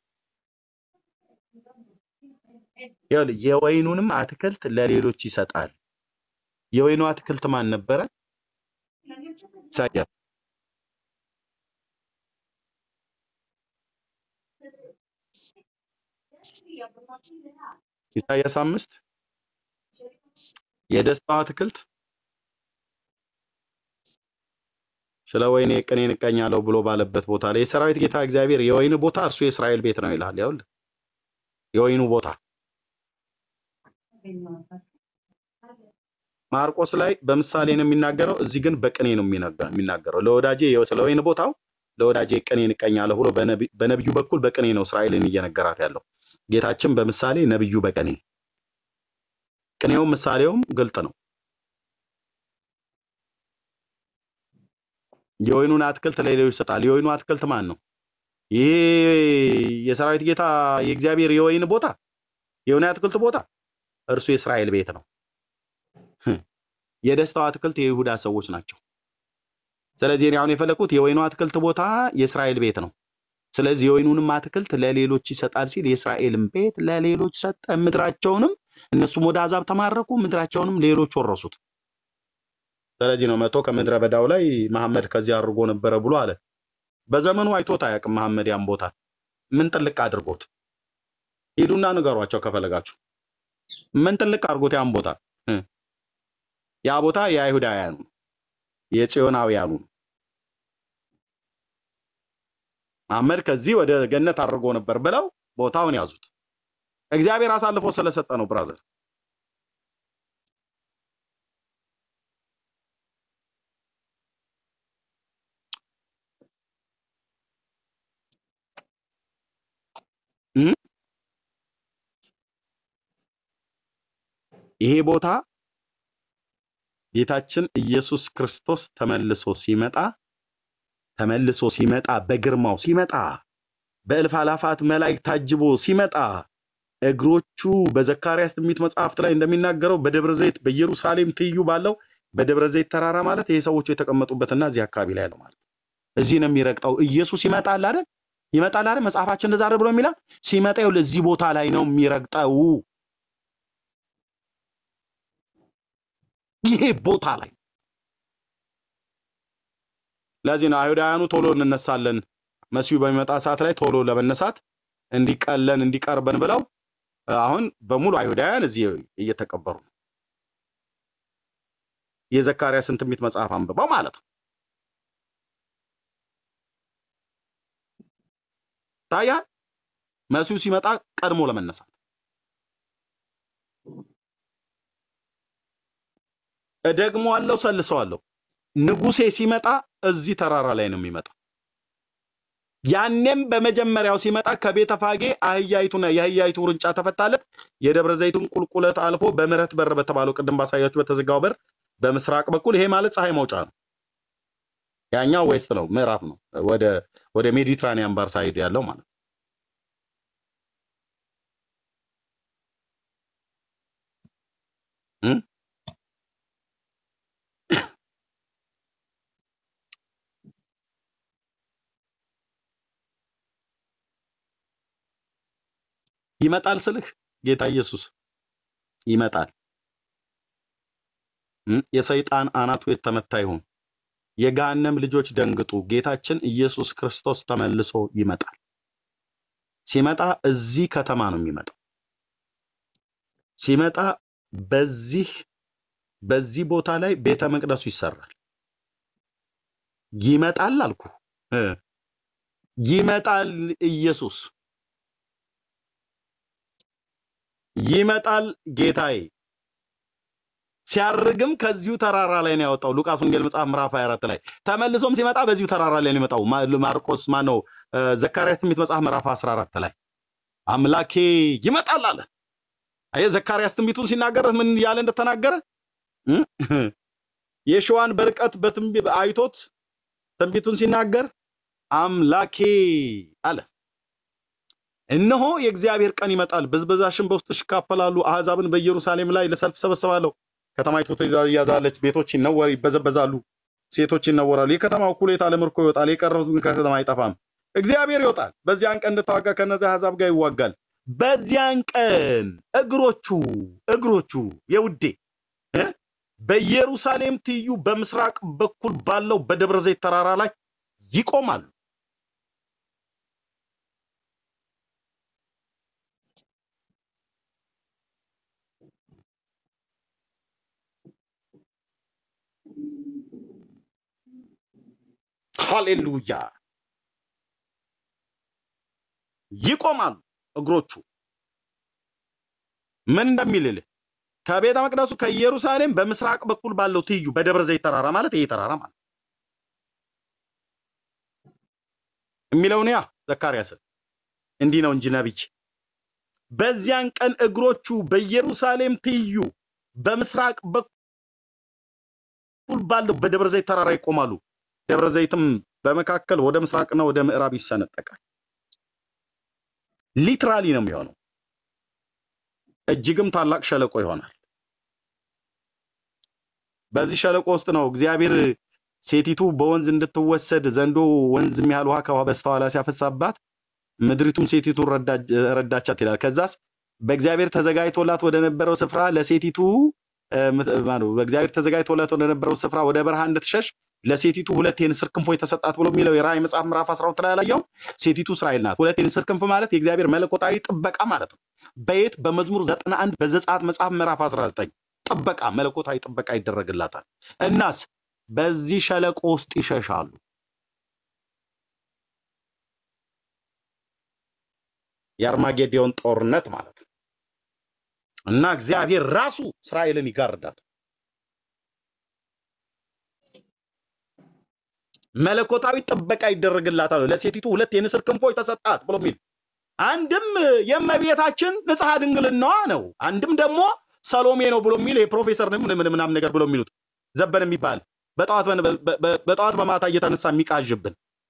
ይኸውልህ፣ የወይኑንም አትክልት ለሌሎች ይሰጣል። የወይኑ አትክልት ማን ነበረ? ኢሳያስ። ኢሳያስ አምስት የደስታው አትክልት ስለ ወይኔ ቅኔን እቀኛለሁ ብሎ ባለበት ቦታ ላይ የሰራዊት ጌታ እግዚአብሔር የወይኑ ቦታ እርሱ የእስራኤል ቤት ነው ይላል። ይኸውልህ የወይኑ ቦታ ማርቆስ ላይ በምሳሌ ነው የሚናገረው፣ እዚህ ግን በቅኔ ነው የሚነገ- የሚናገረው። ለወዳጄ ስለ ወይን ቦታው ለወዳጄ ቅኔን እቀኛለሁ ብሎ በነቢ- በነቢዩ በኩል በቅኔ ነው እስራኤልን እየነገራት ያለው። ጌታችን በምሳሌ ነቢዩ በቅኔ ቅኔውም ምሳሌውም ግልጥ ነው። የወይኑን አትክልት ለሌሎች ይሰጣል። የወይኑ አትክልት ማን ነው? ይሄ የሰራዊት ጌታ የእግዚአብሔር የወይን ቦታ የወይን አትክልት ቦታ እርሱ የእስራኤል ቤት ነው። የደስታው አትክልት የይሁዳ ሰዎች ናቸው። ስለዚህ እኔ አሁን የፈለኩት የወይኑ አትክልት ቦታ የእስራኤል ቤት ነው። ስለዚህ የወይኑንም አትክልት ለሌሎች ይሰጣል ሲል የእስራኤልን ቤት ለሌሎች ሰጠ፣ ምድራቸውንም እነሱም ወደ አሕዛብ ተማረኩ፣ ምድራቸውንም ሌሎች ወረሱት። ስለዚህ ነው መቶ ከምድረ በዳው ላይ መሐመድ ከዚህ አድርጎ ነበረ ብሎ አለ። በዘመኑ አይቶት አያውቅም መሐመድ ያን ቦታ ምን ጥልቅ አድርጎት። ሂዱና ንገሯቸው ከፈለጋችሁ ምን ጥልቅ አድርጎት ያን ቦታ እ ያ ቦታ የአይሁዳውያኑ ነው፣ የጽዮናውያኑ ነው። መሐመድ ከዚህ ወደ ገነት አድርጎ ነበር ብለው ቦታውን ያዙት። እግዚአብሔር አሳልፎ ስለሰጠ ነው ብራዘር። እ? ይሄ ቦታ ጌታችን ኢየሱስ ክርስቶስ ተመልሶ ሲመጣ ተመልሶ ሲመጣ በግርማው ሲመጣ በእልፍ አላፋት መላእክት ታጅቦ ሲመጣ እግሮቹ በዘካርያስ ትንቢት መጽሐፍት ላይ እንደሚናገረው በደብረ ዘይት በኢየሩሳሌም ትይዩ ባለው በደብረ ዘይት ተራራ ማለት ይሄ ሰዎቹ የተቀመጡበትና እዚህ አካባቢ ላይ ያለው ማለት እዚህ ነው የሚረግጠው። ኢየሱስ ይመጣል አይደል? ይመጣል አይደል? መጽሐፋችን እንደዛ አይደል ብሎ የሚላል ሲመጣ ይኸውልህ እዚህ ቦታ ላይ ነው የሚረግጠው። ይሄ ቦታ ላይ ለዚህ ነው አይሁዳውያኑ ቶሎ እንነሳለን መሲሁ በሚመጣ ሰዓት ላይ ቶሎ ለመነሳት እንዲቀለን እንዲቀርበን ብለው አሁን በሙሉ አይሁዳውያን እዚህ እየተቀበሩ ነው። የዘካርያስን ትንቢት መጽሐፍ አንብበው ማለት ነው። ታያ መሲሁ ሲመጣ ቀድሞ ለመነሳት እደግመዋለሁ፣ ሰልሰዋለሁ። ንጉሴ ሲመጣ እዚህ ተራራ ላይ ነው የሚመጣው። ያኔም በመጀመሪያው ሲመጣ ከቤተ ፋጌ አህያይቱና የአህያይቱ ውርንጫ ተፈታለት። የደብረ ዘይቱን ቁልቁለት አልፎ በምህረት በር በተባለው ቅድም ባሳያችሁ በተዘጋው በር በምስራቅ በኩል ይሄ ማለት ፀሐይ መውጫ ነው። ያኛው ዌስት ነው፣ ምዕራፍ ነው። ወደ ወደ ሜዲትራኒያን ባር ሳይድ ያለው ማለት ነው። እም? ይመጣል ስልህ ጌታ ኢየሱስ ይመጣል። እም? የሰይጣን አናቱ የተመታ ይሁን። የገሃነም ልጆች ደንግጡ። ጌታችን ኢየሱስ ክርስቶስ ተመልሶ ይመጣል። ሲመጣ እዚህ ከተማ ነው የሚመጣው። ሲመጣ በዚህ በዚህ ቦታ ላይ ቤተ መቅደሱ ይሰራል። ይመጣል አልኩ እ ይመጣል ኢየሱስ ይመጣል ጌታዬ። ሲያርግም ከዚሁ ተራራ ላይ ነው ያወጣው። ሉቃስ ወንጌል መጽሐፍ ምዕራፍ 24 ላይ ተመልሶም ሲመጣ በዚሁ ተራራ ላይ ነው የሚመጣው። ማ- ማርቆስ ማነው እ፣ ዘካርያስ ትንቢት መጽሐፍ ምዕራፍ 14 ላይ አምላኬ ይመጣል አለ። አየህ ዘካርያስ ትንቢቱን ሲናገር ምን ያለ እንደተናገረ እ? የሸዋን በርቀት በትንቢት አይቶት ትንቢቱን ሲናገር አምላኬ አለ። እነሆ የእግዚአብሔር ቀን ይመጣል፣ ብዝበዛሽን በውስጥሽ ይካፈላሉ፣ አሕዛብን በኢየሩሳሌም ላይ ለሰልፍ ሰበስባለሁ። ከተማይቱ ትያዛለች፣ ቤቶች ይነወር ይበዘበዛሉ፣ ሴቶች ይነወራሉ። የከተማው እኩሌታ ለምርኮ ይወጣል፣ የቀረው ግን ከከተማ አይጠፋም። እግዚአብሔር ይወጣል፣ በዚያን ቀን እንድታዋጋ ከእነዚያ አሕዛብ ጋር ይዋጋል። በዚያን ቀን እግሮቹ እግሮቹ የውዴ እ? በኢየሩሳሌም ትይዩ በምስራቅ በኩል ባለው በደብረ ዘይት ተራራ ላይ ይቆማሉ። ሃሌሉያ! ይቆማሉ እግሮቹ ምን እንደሚልልህ ከቤተ መቅደሱ ከኢየሩሳሌም በምስራቅ በኩል ባለው ትይዩ በደብረ ዘይት ተራራ ማለት ይሄ ተራራ ማለት የሚለውን ያ ዘካርያስን እንዲህ ነው እንጂ ነቢይ በዚያን ቀን እግሮቹ በኢየሩሳሌም ትይዩ በምስራቅ በኩል ባለው በደብረ ዘይት ተራራ ይቆማሉ። ደብረ ዘይትም በመካከል ወደ ምስራቅና ወደ ምዕራብ ይሰነጠቃል። ሊትራሊ ነው የሚሆነው። እጅግም ታላቅ ሸለቆ ይሆናል። በዚህ ሸለቆ ውስጥ ነው እግዚአብሔር ሴቲቱ በወንዝ እንድትወሰድ ዘንዶ ወንዝ የሚያህል ውሃ ከውሃ በስተኋላ ሲያፈሳባት ምድሪቱም ሴቲቱን ረዳች- ረዳቻት ይላል። ከዛስ በእግዚአብሔር ተዘጋጅቶላት ወደ ነበረው ስፍራ ለሴቲቱ እ፣ ምት- ማነው በእግዚአብሔር ተዘጋጅቶላት ወደ ነበረው ስፍራ ወደ በረሃ እንድትሸሽ ለሴቲቱ ሁለት የንስር ክንፎች ተሰጣት ብሎ የሚለው የራእይ መጽሐፍ ምዕራፍ 12 ላይ ያላየው ሴቲቱ እስራኤል ናት። ሁለት የንስር ክንፍ ማለት የእግዚአብሔር መለኮታዊ ጥበቃ ማለት ነው። በየት በመዝሙር 91 በዘጸአት መጽሐፍ ምዕራፍ 19 ጥበቃ መለኮታዊ ጥበቃ ይደረግላታል። እናስ በዚህ ሸለቆ ውስጥ ይሸሻሉ። የአርማጌዲዮን ጦርነት ማለት ነው እና እግዚአብሔር ራሱ እስራኤልን ይጋርዳል። መለኮታዊ ጥበቃ ይደረግላታል። ለሴቲቱ ሁለት የንስር ክንፎች ተሰጣት ብሎ የሚል አንድም የእመቤታችን ንጽሐ ድንግልናዋ ነው፣ አንድም ደግሞ ሰሎሜ ነው ብሎ የሚል የፕሮፌሰር ነው ምን ምናምን ነገር ብሎ የሚሉት ዘበን የሚባል በጠዋት በ- በ- በ- በጠዋት በማታ እየተነሳ የሚቃዥብን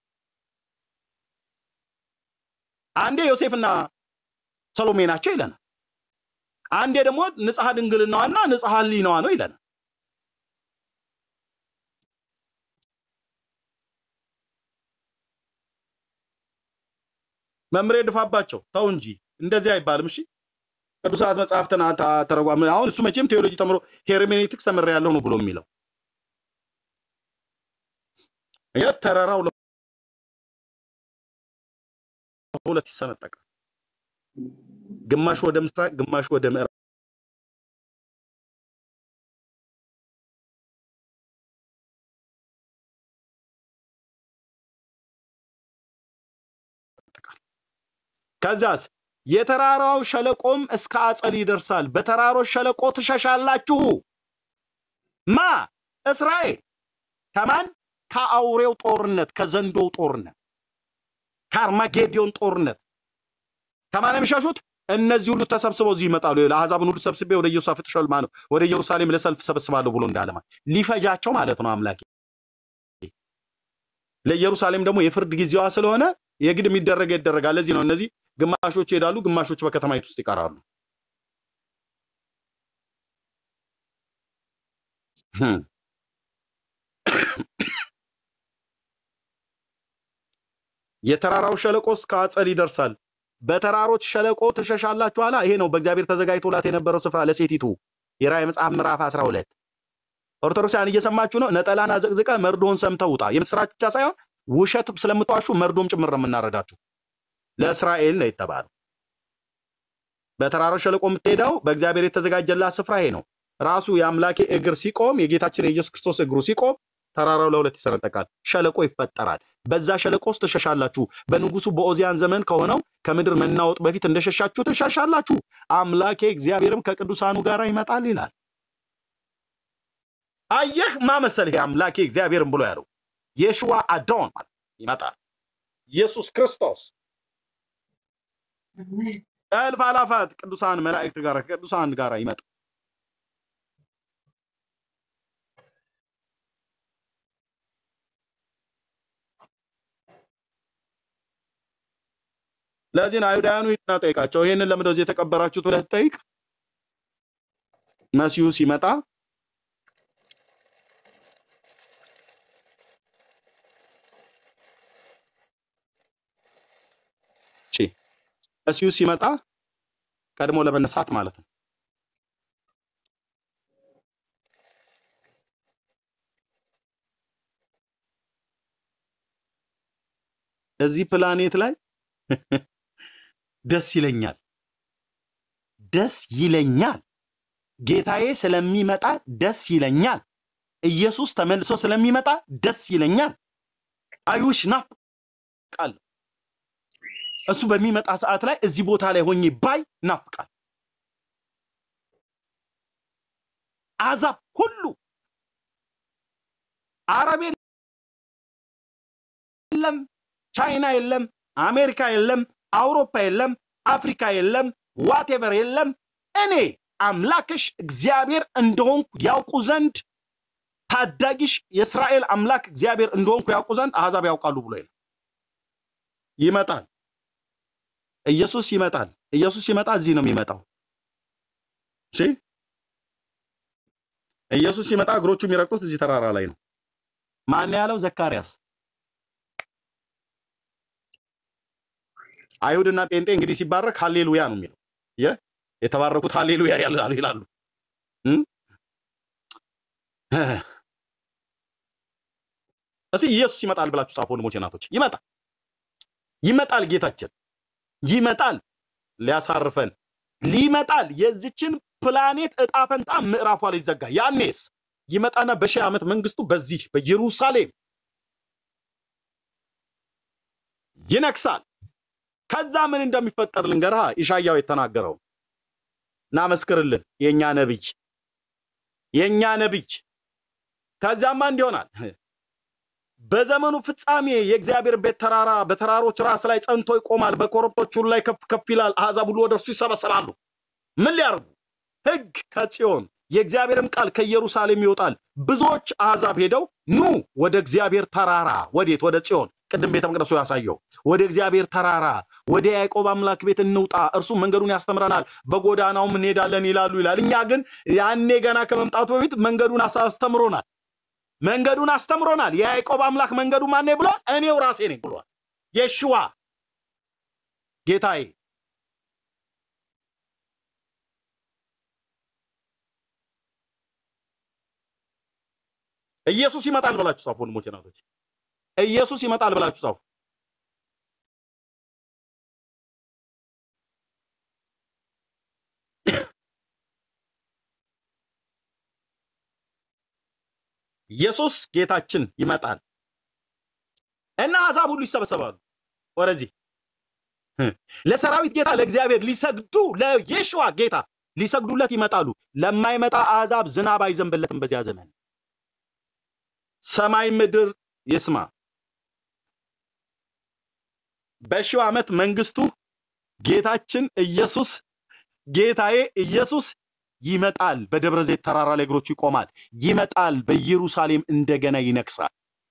አንዴ ዮሴፍና ሰሎሜ ናቸው ይለናል። አንዴ ደግሞ ንጽሐ ድንግልናዋና ንጽሐ ሕሊናዋ ነው ይለናል። መምሬ ድፋባቸው ተው እንጂ እንደዚህ አይባልም። እሺ ቅዱሳት መጽሐፍትን አታ- ተረጓም አሁን እሱ መቼም ቴዎሎጂ ተምሮ ሄርሜኔቲክስ ተምሬ ያለሁ ነው ብሎ የሚለው የት ተራራው ለሁለት ይሰነጠቃል። ግማሽ ወደ ምስራቅ፣ ግማሽ ወደ ምዕራብ ይሰነጠቃል። ከዛስ የተራራው ሸለቆም እስከ አጸል ይደርሳል። በተራሮች ሸለቆ ትሸሻላችሁ። ማ እስራኤል ከማን ከአውሬው ጦርነት ከዘንዶው ጦርነት ከአርማጌዲዮን ጦርነት ከማን የሚሸሹት እነዚህ ሁሉ ተሰብስበው እዚህ ይመጣሉ ለአሕዛብን ሁሉ ሰብስቤ ወደ ኢዮሳፍጥ ሸልማ ነው ወደ ኢየሩሳሌም ለሰልፍ ሰበስባለሁ ብሎ እንዳለ ማለት ሊፈጃቸው ማለት ነው አምላኬ ለኢየሩሳሌም ደግሞ የፍርድ ጊዜዋ ስለሆነ የግድ የሚደረገ ይደረጋል ለዚህ ነው እነዚህ ግማሾች ይሄዳሉ ግማሾች በከተማይቱ ውስጥ ይቀራሉ ህም። የተራራው ሸለቆ እስከ አጸድ ይደርሳል በተራሮች ሸለቆ ትሸሻላችሁ አላ ይሄ ነው በእግዚአብሔር ተዘጋጅቶላት የነበረው ስፍራ ለሴቲቱ የራእይ መጽሐፍ ምዕራፍ 12 ኦርቶዶክሳውያን እየሰማችሁ ነው ነጠላን አዘቅዝቀ መርዶን ሰምተህ ውጣ የምስራች ብቻ ሳይሆን ውሸት ስለምትዋሹ መርዶም ጭምር ነው የምናረዳችሁ ለእስራኤል ነው የተባለው በተራራው ሸለቆ የምትሄደው በእግዚአብሔር የተዘጋጀላት ስፍራ ይሄ ነው ራሱ የአምላኬ እግር ሲቆም የጌታችን የኢየሱስ ክርስቶስ እግሩ ሲቆም ተራራው ለሁለት ይሰነጠቃል ሸለቆ ይፈጠራል በዛ ሸለቆ ውስጥ ትሸሻላችሁ በንጉሱ በኦዚያን ዘመን ከሆነው ከምድር መናወጥ በፊት እንደሸሻችሁ ትሸሻላችሁ አምላኬ እግዚአብሔርም ከቅዱሳኑ ጋር ይመጣል ይላል አየህ ማመሰል ይሄ አምላኬ እግዚአብሔርም ብሎ ያለው የሽዋ አዶን ማለት ይመጣል ኢየሱስ ክርስቶስ እልፍ አላፋት ቅዱሳን መላእክት ጋር ከቅዱሳን ጋር ይመጣል ለዚህ ነው አይሁዳውያኑ ሂድና ጠይቃቸው ይሄንን ለምን እንደዚህ የተቀበራችሁት ብለህ ትጠይቅ መሲሁ ሲመጣ እሺ መሲሁ ሲመጣ ቀድሞ ለመነሳት ማለት ነው እዚህ ፕላኔት ላይ ደስ ይለኛል ደስ ይለኛል ጌታዬ ስለሚመጣ ደስ ይለኛል ኢየሱስ ተመልሶ ስለሚመጣ ደስ ይለኛል አዩሽ ናፍቃል እሱ በሚመጣ ሰዓት ላይ እዚህ ቦታ ላይ ሆኜ ባይ ናፍቃል አዛብ ሁሉ አረብ የለም ቻይና የለም አሜሪካ የለም አውሮፓ የለም አፍሪካ የለም ዋቴቨር የለም እኔ አምላክሽ እግዚአብሔር እንደሆንኩ ያውቁ ዘንድ ታዳጊሽ የእስራኤል አምላክ እግዚአብሔር እንደሆንኩ ያውቁ ዘንድ አሕዛብ ያውቃሉ ብሎ ይላል ይመጣል ኢየሱስ ይመጣል ኢየሱስ ሲመጣ እዚህ ነው የሚመጣው እሺ ኢየሱስ ሲመጣ እግሮቹ የሚረግጡት እዚህ ተራራ ላይ ነው ማን ያለው ዘካርያስ አይሁድና ጴንጤ እንግዲህ ሲባረክ ሃሌሉያ ነው የሚለው የ የተባረኩት ሃሌሉያ ያላሉ ይላሉ እም? እስቲ ኢየሱስ ይመጣል ብላችሁ ጻፉ ወንድሞቼ እናቶች ይመጣል ይመጣል ጌታችን ይመጣል ሊያሳርፈን ሊመጣል የዚችን ፕላኔት እጣ ፈንታ ምዕራፏ ሊዘጋ ያኔስ ይመጣና በሺህ ዓመት መንግስቱ በዚህ በኢየሩሳሌም ይነግሳል ከዛ ምን እንደሚፈጠር ልንገርሃ ኢሻያው የተናገረው ናመስክርልን የኛ ነብይ የኛ ነብይ ከዚያማ እንዲሆናል በዘመኑ ፍጻሜ የእግዚአብሔር ቤት ተራራ በተራሮች ራስ ላይ ጸንቶ ይቆማል በኮረብቶች ሁሉ ላይ ከፍ ከፍ ይላል አሕዛብ ሁሉ ወደ እርሱ ይሰበሰባሉ ምን ሊያርጉ ህግ ከጽዮን የእግዚአብሔርም ቃል ከኢየሩሳሌም ይወጣል ብዙዎች አሕዛብ ሄደው ኑ ወደ እግዚአብሔር ተራራ ወዴት ወደ ጽዮን ቅድም ቤተ መቅደሱ ያሳየው ወደ እግዚአብሔር ተራራ ወደ ያዕቆብ አምላክ ቤት እንውጣ እርሱ መንገዱን ያስተምረናል በጎዳናውም እንሄዳለን ይላሉ ይላል እኛ ግን ያኔ ገና ከመምጣቱ በፊት መንገዱን አስ- አስተምሮናል መንገዱን አስተምሮናል የያዕቆብ አምላክ መንገዱ ማን ብሏል እኔው ራሴ ነኝ ብሏል የሽዋ ጌታዬ ኢየሱስ ይመጣል ብላችሁ ጻፉ ወንድሞቼ እናቶች ኢየሱስ ይመጣል ብላችሁ ጻፉ ኢየሱስ ጌታችን ይመጣል እና አሕዛብ ሁሉ ይሰበሰባሉ ወደዚህ ለሰራዊት ጌታ ለእግዚአብሔር ሊሰግዱ ለየሽዋ ጌታ ሊሰግዱለት ይመጣሉ ለማይመጣ አሕዛብ ዝናብ አይዘንብለትም በዚያ ዘመን ሰማይ ምድር ይስማ። በሺው ዓመት መንግስቱ ጌታችን ኢየሱስ ጌታዬ ኢየሱስ ይመጣል። በደብረ ዘይት ተራራ ላይ እግሮቹ ይቆማል። ይመጣል። በኢየሩሳሌም እንደገና ይነግሳል።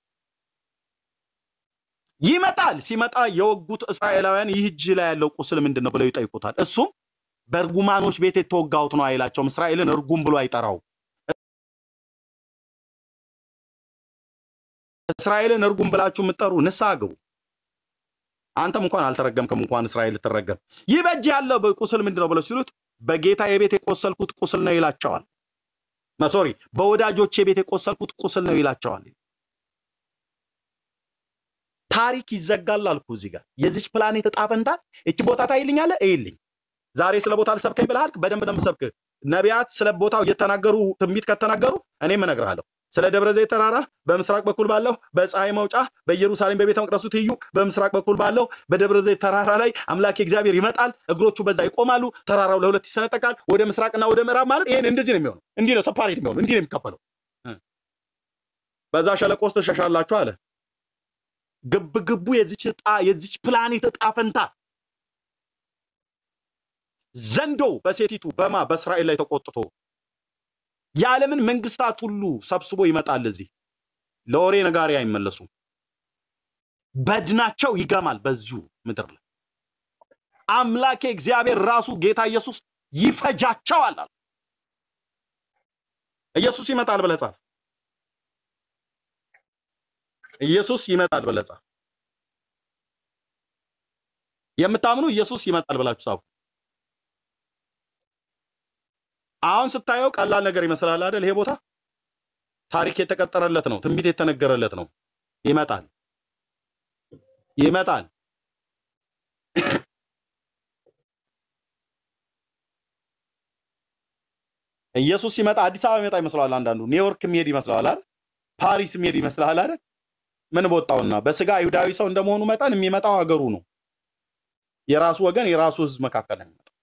ይመጣል። ሲመጣ የወጉት እስራኤላውያን ይህ እጅ ላይ ያለው ቁስል ምንድን ነው ብለው ይጠይቁታል። እሱም በእርጉማኖች ቤት የተወጋሁት ነው አይላቸውም። እስራኤልን እርጉም ብሎ አይጠራው። እስራኤልን እርጉም ብላችሁ የምትጠሩ ንስሐ ግቡ። አንተም እንኳን አልተረገምክም፣ እንኳን እስራኤል ልትረገም። ይህ በእጅ ያለው ቁስል ምንድን ነው ብለው ሲሉት በጌታ የቤት የቆሰልኩት ቁስል ነው ይላቸዋል። ሶሪ በወዳጆቼ ቤት የቆሰልኩት ቁስል ነው ይላቸዋል። ታሪክ ይዘጋል አልኩ። እዚህ ጋር የዚች ፕላኔት እጣ ፈንታ እቺ ቦታ ታይልኛለህ፣ እይልኝ። ዛሬ ስለ ቦታ ልሰብከኝ ብለሃል። በደንብ ነው የምሰብክህ። ነቢያት ስለ ቦታው እየተናገሩ ትንቢት ከተናገሩ እኔም እነግርሃለሁ። ስለ ደብረ ዘይት ተራራ በምስራቅ በኩል ባለው በፀሐይ መውጫ በኢየሩሳሌም በቤተ መቅደሱ ትይዩ በምስራቅ በኩል ባለው በደብረ ዘይት ተራራ ላይ አምላክ እግዚአብሔር ይመጣል። እግሮቹ በዛ ይቆማሉ። ተራራው ለሁለት ይሰነጠቃል። ወደ ምስራቅና ወደ ምዕራብ ማለት ይሄን እንደዚህ ነው የሚሆነው። እንዲህ ነው ሰፓሬት የሚሆነው። እንዲህ ነው የሚከፈለው። በዛ ሸለቆ ውስጥ ትሸሻላችሁ አለ። ግብ ግቡ የዚች እጣ የዚች ፕላኔት እጣ ፈንታ ዘንዶ በሴቲቱ በማ በእስራኤል ላይ ተቆጥቶ የዓለምን መንግስታት ሁሉ ሰብስቦ ይመጣል። እዚህ ለወሬ ነጋሪ አይመለሱም። በድናቸው ይገማል በዚሁ ምድር ላይ አምላኬ እግዚአብሔር ራሱ ጌታ ኢየሱስ ይፈጃቸዋል አለ። ኢየሱስ ይመጣል ብለህ ጻፍ። ኢየሱስ ይመጣል ብለህ ጻፍ። የምታምኑ ኢየሱስ ይመጣል ብላችሁ ጻፉ። አሁን ስታየው ቀላል ነገር ይመስላል አይደል? ይሄ ቦታ ታሪክ የተቀጠረለት ነው፣ ትንቢት የተነገረለት ነው። ይመጣል ይመጣል። ኢየሱስ ሲመጣ አዲስ አበባ የሚመጣ ይመስለዋል። አንዳንዱ ኒውዮርክ የሚሄድ ይመስለዋል አይደል? ፓሪስ የሚሄድ ይመስለዋል አይደል? ምን በወጣውና በስጋ አይሁዳዊ ሰው እንደመሆኑ መጠን የሚመጣው ሀገሩ ነው። የራሱ ወገን የራሱ ህዝብ መካከል ነው የሚመጣው።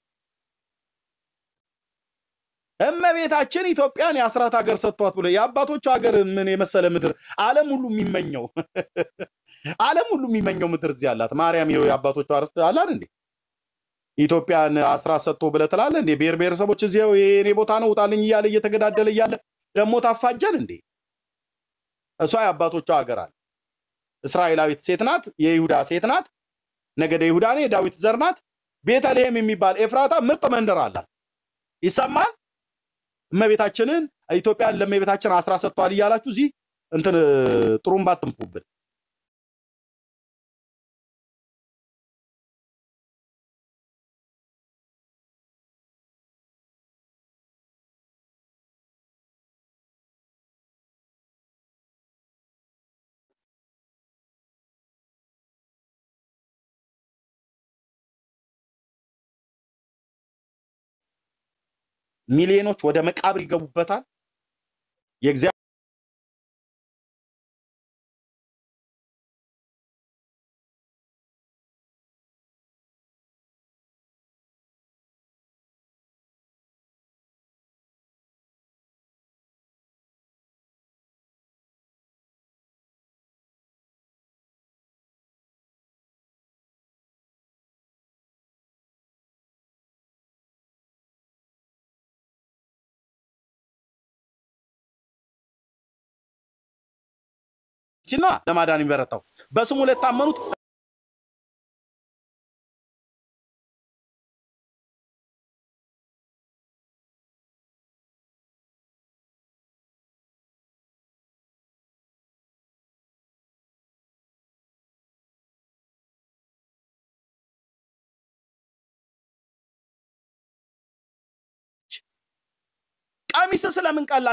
እመቤታችን ኢትዮጵያን የአስራት ሀገር ሰጥቷት ብሎ የአባቶቹ ሀገር ምን የመሰለ ምድር ዓለም ሁሉ የሚመኘው ዓለም ሁሉ የሚመኘው ምድር እዚህ አላት። ማርያም ይኸው የአባቶቿ ርስት አላት እንዴ? ኢትዮጵያን አስራት ሰጥቶ ብለህ ትላለህ እንዴ? ብሔር ብሔረሰቦች እዚያው የኔ ቦታ ነው ውጣልኝ እያለ እየተገዳደለ እያለ ደግሞ ታፋጀን እንዴ? እሷ የአባቶቿ ሀገር አለ። እስራኤላዊት ሴት ናት፣ የይሁዳ ሴት ናት፣ ነገደ ይሁዳ ነው፣ የዳዊት ዘር ናት። ቤተልሔም የሚባል ኤፍራታ ምርጥ መንደር አላት። ይሰማል። እመቤታችንን ኢትዮጵያን ለእመቤታችን አስራ ሰጥቷል እያላችሁ እዚህ እንትን ጥሩምባ አትንፉብን። ሚሊዮኖች ወደ መቃብር ይገቡበታል። የእግዚአብሔር ና ለማዳን የሚበረታው በስሙ ለታመኑት ቀሚስ ስለምን ቀላ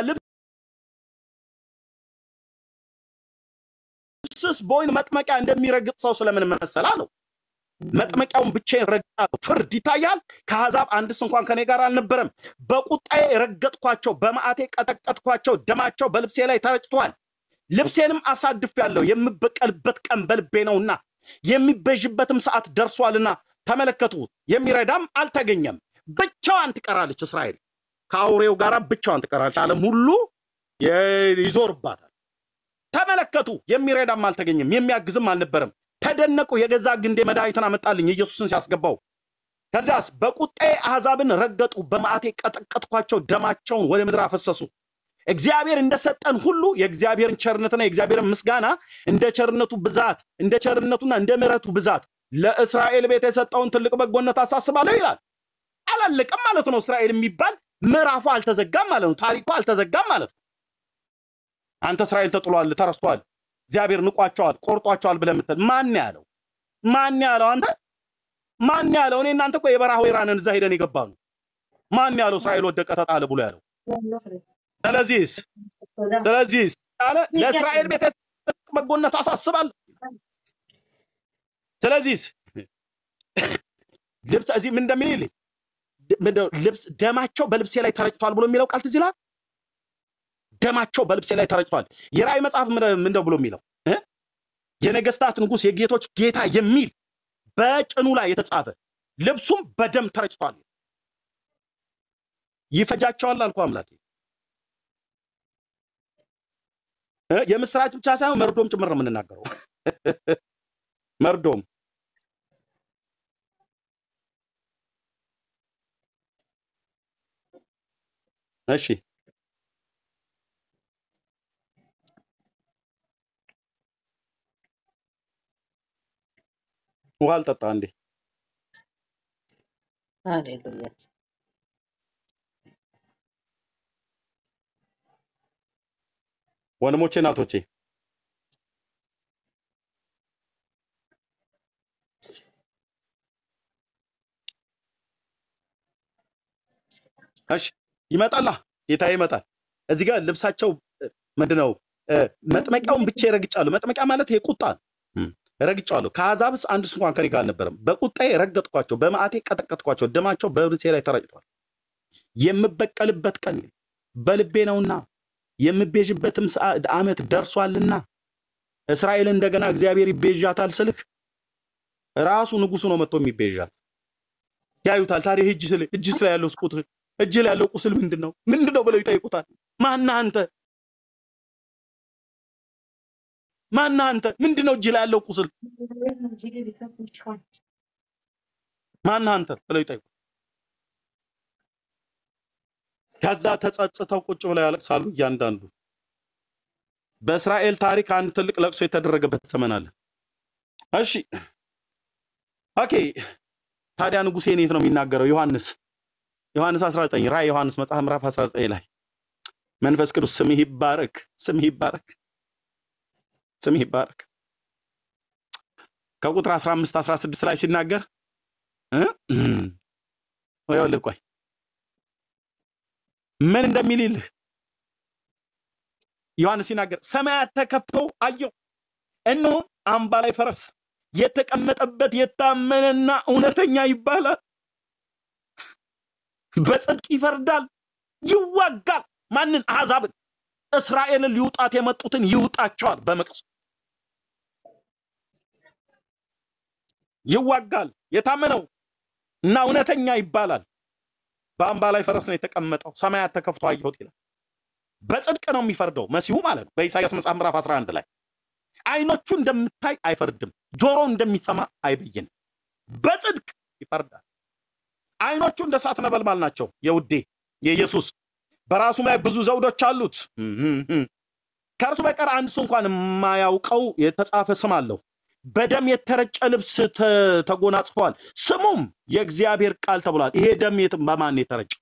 ልብስስ በወይን መጥመቂያ እንደሚረግጥ ሰው ስለምን መሰል አለው። መጥመቂያውን ብቻዬን ረግጣለሁ። ፍርድ ይታያል። ከአሕዛብ አንድስ እንኳን ከኔ ጋር አልነበረም። በቁጣዬ ረገጥኳቸው፣ በመዓቴ ቀጠቀጥኳቸው። ደማቸው በልብሴ ላይ ተረጭቷል። ልብሴንም አሳድፌአለሁ። የምበቀልበት ቀን በልቤ ነውና የሚቤዥበትም ሰዓት ደርሷልና ተመለከቱ፣ የሚረዳም አልተገኘም። ብቻዋን ትቀራለች እስራኤል ከአውሬው ጋር ብቻዋን ትቀራለች። ዓለም ሁሉ የ- ይዞርባታል። ተመለከቱ፣ የሚረዳም አልተገኘም፣ የሚያግዝም አልነበረም። ተደነቁ፣ የገዛ ግንዴ መድኃኒትን አመጣልኝ ኢየሱስን ሲያስገባው። ከዚያስ በቁጣዬ አሕዛብን ረገጡ፣ በመዓቴ ቀጠቀጥኳቸው፣ ደማቸውን ወደ ምድር አፈሰሱ። እግዚአብሔር እንደሰጠን ሁሉ የእግዚአብሔርን ቸርነትና የእግዚአብሔርን ምስጋና እንደ ቸርነቱ ብዛት እንደ ቸርነቱና እንደ ምሕረቱ ብዛት ለእስራኤል ቤት የሰጠውን ትልቅ በጎነት አሳስባለሁ ይላል። አላለቀም ማለት ነው። እስራኤል የሚባል ምዕራፉ አልተዘጋም ማለት ነው። ታሪኩ አልተዘጋም ማለት ነው። አንተ እስራኤል ተጥሏል፣ ተረስቷል፣ እግዚአብሔር ንቋቸዋል፣ ቆርጧቸዋል ብለህ የምትል ማን ያለው? ማን ያለው? አንተ ማን ያለው? እኔ እናንተ እኮ የበረሃ ወይራንን እዛ ሄደን የገባ ነው። ማን ያለው እስራኤል ወደቀ ተጣለ ብሎ ያለው? ስለዚህስ ስለዚህስ አለ ለእስራኤል ቤት የሰጠውን ትልቅ በጎነት አሳስባለሁ። ስለዚህስ ልብስ እዚህ ምን እንደሚል ይልኝ ምንድነው ልብስ ደማቸው በልብሴ ላይ ተረጭቷል ብሎ የሚለው ቃል ትዝ ይልሃል? ደማቸው በልብሴ ላይ ተረጭቷል። የራእይ መጽሐፍ ምን- ምንድነው ብሎ የሚለው እ? የነገስታት ንጉስ የጌቶች ጌታ የሚል በጭኑ ላይ የተጻፈ ልብሱም በደም ተረጭቷል። ይፈጃቸዋል አልኩ አምላኬ። እ? የምስራች ብቻ ሳይሆን መርዶም ጭምር ነው የምንናገረው። መርዶም እሺ ውሃ አልጠጣ እንዴ? ሃሌሉያ ወንድሞቼ እናቶቼ እሺ ይመጣላ ጌታ ይመጣል። እዚህ ጋር ልብሳቸው እ፣ ምንድነው እ፣ መጥመቂያውን ብቻ ረግጫለሁ። መጥመቂያ ማለት ይሄ ቁጣ ነው። እም፣ ረግጫለሁ። ከአሕዛብስ አንድስ እንኳን ከኔ ጋር አልነበረም። በቁጣዬ ረገጥኳቸው፣ በመዓቴ ቀጠቀጥኳቸው፣ ደማቸው በብልቴ ላይ ተረጭቷል። የምበቀልበት ቀን በልቤ ነውና የምቤዥበትም ሰዓ- ዓመት ደርሷልና እስራኤል እንደገና እግዚአብሔር ይቤዣታል ስልህ ራሱ ንጉሱ ነው መጥቶ የሚቤዣት። ያዩታል። ታዲያ እጅ ስለ እጅ ስለ ያለው ቁስል እጅ ላይ ያለው ቁስል ምንድን ነው ምንድን ነው ብለው ይጠይቁታል። ማነህ አንተ? ማነህ አንተ? ምንድን ነው እጅ ላይ ያለው ቁስል ማነህ አንተ ብለው ይጠይቁ። ከዛ ተጸጽተው ቁጭ ብለው ያለቅሳሉ። እያንዳንዱ በእስራኤል ታሪክ አንድ ትልቅ ለቅሶ የተደረገበት ዘመን አለ። እሺ ኦኬ። ታዲያ ንጉሴ የት ነው የሚናገረው? ዮሐንስ ዮሐንስ 19 ራዕይ ዮሐንስ መጽሐፍ ምዕራፍ 19 ላይ መንፈስ ቅዱስ ስምህ ይባረክ፣ ስምህ ይባረክ፣ ስምህ ይባረክ። ከቁጥር 15 16 ላይ ሲናገር እ ይኸውልህ ቆይ ምን እንደሚል ይልህ ዮሐንስ ሲናገር ሰማያት ተከፍተው አየሁ፣ እነሆ አምባ ላይ ፈረስ የተቀመጠበት የታመነና እውነተኛ ይባላል፣ በጽድቅ ይፈርዳል፣ ይዋጋል። ማንን? አሕዛብን። እስራኤልን ሊውጣት የመጡትን ይውጣቸዋል በመቅሰፍ ይዋጋል። የታመነው እና እውነተኛ ይባላል። በአምባ ላይ ፈረስ ነው የተቀመጠው፣ ሰማያት ተከፍቶ አየሁት ይላል። በጽድቅ ነው የሚፈርደው መሲሁ ማለት ነው። በኢሳይያስ መጽሐፍ ምዕራፍ 11 ላይ አይኖቹ እንደምታይ አይፈርድም፣ ጆሮ እንደሚሰማ አይበይንም። በጽድቅ ይፈርዳል። አይኖቹ እንደ እሳት ነበልባል ናቸው። የውዴ የኢየሱስ በራሱም ላይ ብዙ ዘውዶች አሉት። ከእርሱ በቀር አንድ ሰው እንኳን የማያውቀው የተጻፈ ስም አለው። በደም የተረጨ ልብስ ተ- ተጎናጽፏል፣ ስሙም የእግዚአብሔር ቃል ተብሏል። ይሄ ደም የት- በማን ነው የተረጨው?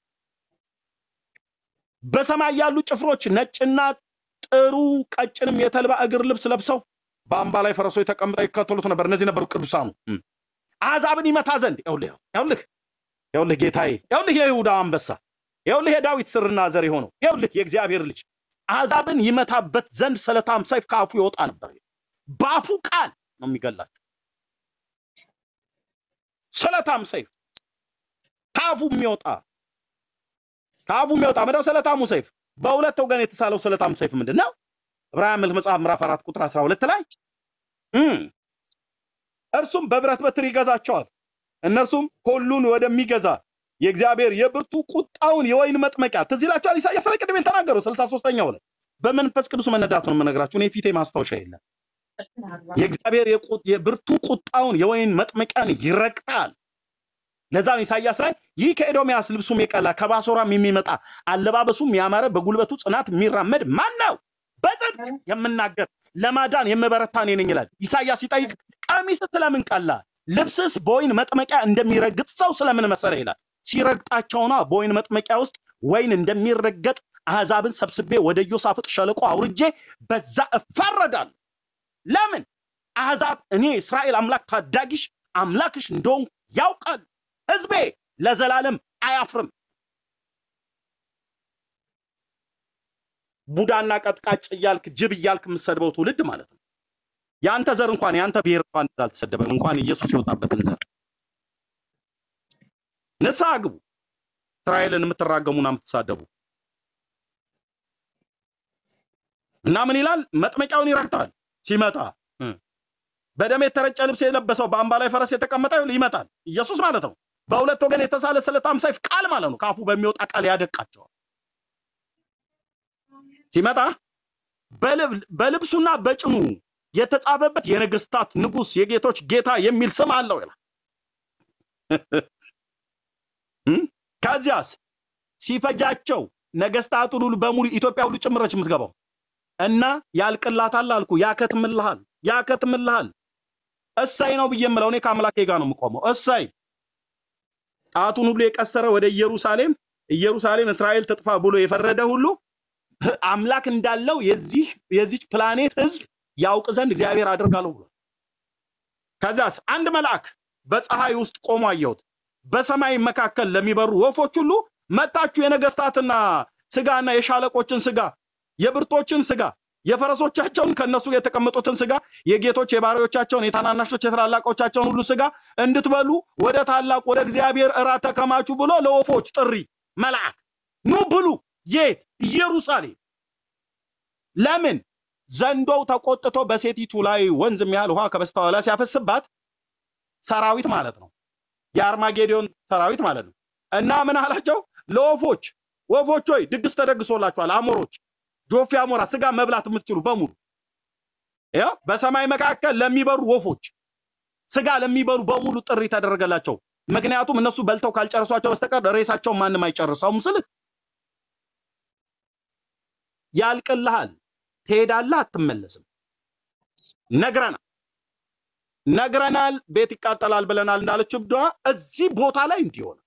በሰማይ ያሉ ጭፍሮች ነጭና ጥሩ ቀጭንም የተልባ እግር ልብስ ለብሰው በአምባ ላይ ፈረሶች ተቀምጠው ይከተሉት ነበር። እነዚህ ነበሩ ቅዱሳኑ እም። አሕዛብን ይመታ ዘንድ ይኸውልህ ይኸውልህ ይኸውልህ ጌታዬ ይኸውልህ የይሁዳ አንበሳ ይኸውልህ የዳዊት ስርና ዘር የሆነው ይኸውልህ የእግዚአብሔር ልጅ አሕዛብን ይመታበት ዘንድ ስለታም ሰይፍ ከአፉ ይወጣ ነበር። በአፉ ቃል ነው የሚገላቸው። ስለታም ሰይፍ ከአፉ የሚወጣ ከአፉ የሚወጣ ምንድነው? ስለታሙ ሰይፍ በሁለት ወገን የተሳለው ስለታም ሰይፍ ምንድን ነው? ዕብራውያን መልክ መጽሐፍ ምዕራፍ አራት ቁጥር አስራ ሁለት ላይ እም፣ እርሱም በብረት በትር ይገዛቸዋል። እነርሱም ሁሉን ወደሚገዛ የእግዚአብሔር የብርቱ ቁጣውን የወይን መጥመቂያ ትዝ ይላቸዋል። ኢሳያስ ላይ ቅድም የተናገረው ስልሳ ሶስተኛው ላይ በመንፈስ ቅዱስ መነዳት ነው የምነግራችሁ። እኔ ፊቴ ማስታወሻ የለም። የእግዚአብሔር የቁ- የብርቱ ቁጣውን የወይን መጥመቂያን ይረግጣል። ለዛ ነው ኢሳይያስ ላይ ይህ ከኤዶምያስ ልብሱም የቀላ ከባሶራም የሚመጣ አለባበሱም ያማረ በጉልበቱ ጽናት የሚራመድ ማን ነው? በጽድቅ የምናገር ለማዳን የምበረታ እኔ ነኝ ይላል። ኢሳይያስ ሲጠይቅ ቀሚስ ስለምን ቀላ፣ ልብስስ በወይን መጥመቂያ እንደሚረግጥ ሰው ስለምን መሰለ ይላል። ሲረግጣቸውና በወይን መጥመቂያ ውስጥ ወይን እንደሚረገጥ አሕዛብን ሰብስቤ ወደ ኢዮሳፍጥ ሸለቆ አውርጄ በዛ እፋረዳለሁ። ለምን? አሕዛብ እኔ እስራኤል አምላክ ታዳጊሽ አምላክሽ እንደሆንኩ ያውቃል። ሕዝቤ ለዘላለም አያፍርም። ቡዳና ቀጥቃጭ እያልክ ጅብ እያልክ የምትሰድበው ትውልድ ማለት ነው። የአንተ ዘር እንኳን የአንተ ብሔር እንኳን እንደዛ አልተሰደበም። እንኳን ኢየሱስ የወጣበትን ዘር ንስሐ ግቡ። እስራኤልን የምትራገሙና የምትሳደቡ እና ምን ይላል? መጥመቂያውን ይረግጣል ሲመጣ እ። በደም የተረጨ ልብስ የለበሰው በአምባ ላይ ፈረስ የተቀመጠ ይመጣል። ኢየሱስ ማለት ነው። በሁለት ወገን የተሳለ ስለታም ሰይፍ ቃል ማለት ነው። ከአፉ በሚወጣ ቃል ያደቃቸዋል። ሲመጣ በልብ- በልብሱና በጭኑ የተጻፈበት የነገስታት ንጉስ የጌቶች ጌታ የሚል ስም አለው ይላል። እም? ከዚያስ ሲፈጃቸው ነገስታቱን ሁሉ በሙሉ ኢትዮጵያ ሁሉ ጭምረች የምትገባው እና ያልቅላታል አልኩ። ያከትምልሃል፣ ያከትምልሃል። እሰይ ነው ብዬ የምለው እኔ ከአምላኬ ጋር ነው የምቆመው። እሰይ ጣቱን ሁሉ የቀሰረ ወደ ኢየሩሳሌም ኢየሩሳሌም እስራኤል ትጥፋ ብሎ የፈረደ ሁሉ አምላክ እንዳለው የዚህ የዚች ፕላኔት ህዝብ ያውቅ ዘንድ እግዚአብሔር አድርጋለሁ ብሎ ከዚያስ አንድ መልአክ በፀሐይ ውስጥ ቆሞ አየሁት። በሰማይ መካከል ለሚበሩ ወፎች ሁሉ መጣችሁ የነገስታትና ስጋና የሻለቆችን ስጋ የብርቶችን ስጋ የፈረሶቻቸውን ከነሱ የተቀመጡትን ስጋ የጌቶች የባሪያዎቻቸውን የታናናሾች የታላላቆቻቸውን ሁሉ ስጋ እንድትበሉ ወደ ታላቅ ወደ እግዚአብሔር እራት ተከማቹ ብሎ ለወፎች ጥሪ መልአክ ኑ ብሉ። የት? ኢየሩሳሌም። ለምን? ዘንዶው ተቆጥቶ በሴቲቱ ላይ ወንዝ የሚያህል ውሃ ከበስተኋላ ሲያፈስባት ሰራዊት ማለት ነው። የአርማጌዲዮን ሰራዊት ማለት ነው። እና ምን አላቸው? ለወፎች ወፎች ሆይ ድግስ ተደግሶላችኋል። አሞሮች፣ ጆፌ አሞራ፣ ስጋ መብላት የምትችሉ በሙሉ ያው በሰማይ መካከል ለሚበሩ ወፎች ስጋ ለሚበሉ በሙሉ ጥሪ ተደረገላቸው። ምክንያቱም እነሱ በልተው ካልጨረሷቸው በስተቀር ሬሳቸውን ማንም አይጨርሰውም ስል ያልቅልሃል፣ ትሄዳለህ፣ አትመለስም። ነግረናል ነግረናል፣ ቤት ይቃጠላል ብለናል እንዳለች እብዷ እዚህ ቦታ ላይ እንዲሆን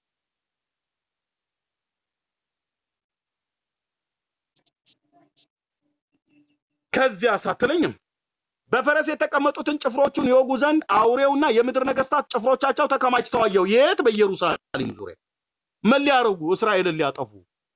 ከዚያ ሳትለኝም በፈረስ የተቀመጡትን ጭፍሮቹን ይወጉ ዘንድ አውሬውና የምድር ነገስታት ጭፍሮቻቸው ተከማችተው አየሁ። የት? በኢየሩሳሌም ዙሪያ ምን ሊያደርጉ? እስራኤልን ሊያጠፉ።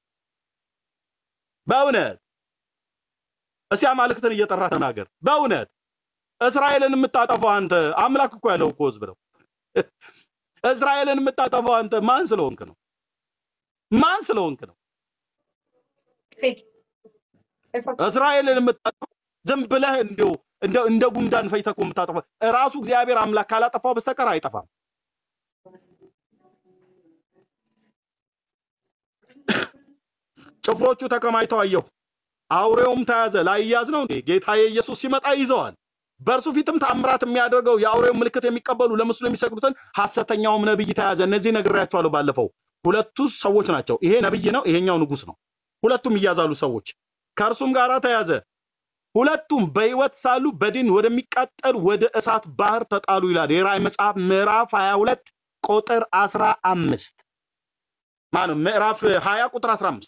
በእውነት እስቲ አማልክትን እየጠራ ተናገር። በእውነት እስራኤልን የምታጠፋው አንተ አምላክ እኮ ያለው እኮ ህዝብ ነው። እስራኤልን የምታጠፋው አንተ ማን ስለሆንክ ነው? ማን ስለሆንክ ነው? እስራኤልን የምታጠፋው ዝም ብለህ እንዲሁ እንደ እንደ ጉንዳን ፈይተህ እኮ የምታጠፋው ራሱ እግዚአብሔር አምላክ ካላጠፋው በስተቀር አይጠፋም። ጭፍሮቹ ተከማችተው አየሁ። አውሬውም ተያዘ። ላይያዝ ነው እንዴ? ጌታዬ ኢየሱስ ሲመጣ ይዘዋል። በእርሱ ፊትም ታምራት የሚያደርገው የአውሬው ምልክት የሚቀበሉ ለምስሉ የሚሰግዱትን ሐሰተኛውም ነብይ ተያዘ። እነዚህ ነግሬያቸዋለሁ ባለፈው። ሁለቱ ሰዎች ናቸው። ይሄ ነብይ ነው፣ ይሄኛው ንጉስ ነው። ሁለቱም ይያዛሉ ሰዎች። ከእርሱም ጋር ተያዘ። ሁለቱም በሕይወት ሳሉ በድን ወደሚቃጠል ወደ እሳት ባህር ተጣሉ ይላል የራእይ መጽሐፍ ምዕራፍ 22 ቁጥር 15 ማነው ምዕራፍ 20 ቁጥር 15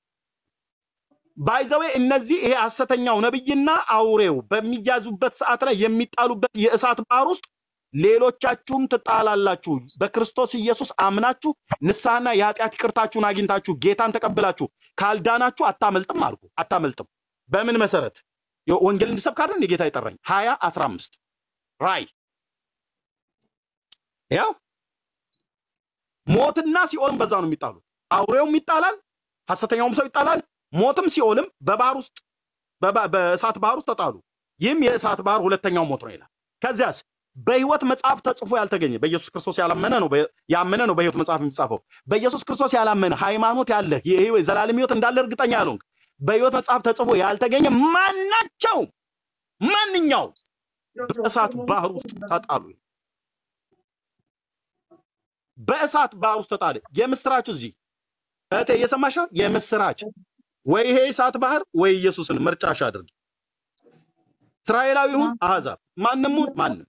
ባይዘዌ እነዚህ ይሄ ሐሰተኛው ነብይና አውሬው በሚያዙበት ሰዓት ላይ የሚጣሉበት የእሳት ባህር ውስጥ ሌሎቻችሁም ትጣላላችሁ። በክርስቶስ ኢየሱስ አምናችሁ ንስሐና የኃጢአት ይቅርታችሁን አግኝታችሁ ጌታን ተቀብላችሁ ካልዳናችሁ አታመልጥም አልኩ። አታመልጥም። በምን መሰረት? ወንጌል እንድሰብክ አይደል እንደ ጌታ የጠራኝ? ሀያ አስራ አምስት ራይ ያው ሞትና ሲኦልም በዛ ነው የሚጣሉት። አውሬውም ይጣላል፣ ሐሰተኛውም ሰው ይጣላል። ሞትም ሲኦልም በባህር ውስጥ በባ- በእሳት ባህር ውስጥ ተጣሉ። ይህም የእሳት ባህር ሁለተኛው ሞት ነው ይላል። ከዚያስ በሕይወት መጽሐፍ ተጽፎ ያልተገኘ በኢየሱስ ክርስቶስ ያላመነ ነው በ- ያመነ ነው በሕይወት መጽሐፍ የሚጻፈው። በኢየሱስ ክርስቶስ ያላመነ ሃይማኖት ያለህ የሕይወት ዘላለም ሕይወት እንዳለ እርግጠኛ ያልሆንክ በሕይወት መጽሐፍ ተጽፎ ያልተገኘ ማናቸው ማንኛው በእሳት ባህር ውስጥ ተጣሉ። በእሳት ባህር ውስጥ ተጣለ። የምስራች እዚህ እህቴ እየሰማሽ ነው? የምስራች ወይ ይሄ እሳት ባህር ወይ ኢየሱስን ምርጫሽ አድርጊ። እስራኤላዊ ይሁን አሕዛብ፣ ማንም ሁን ማንም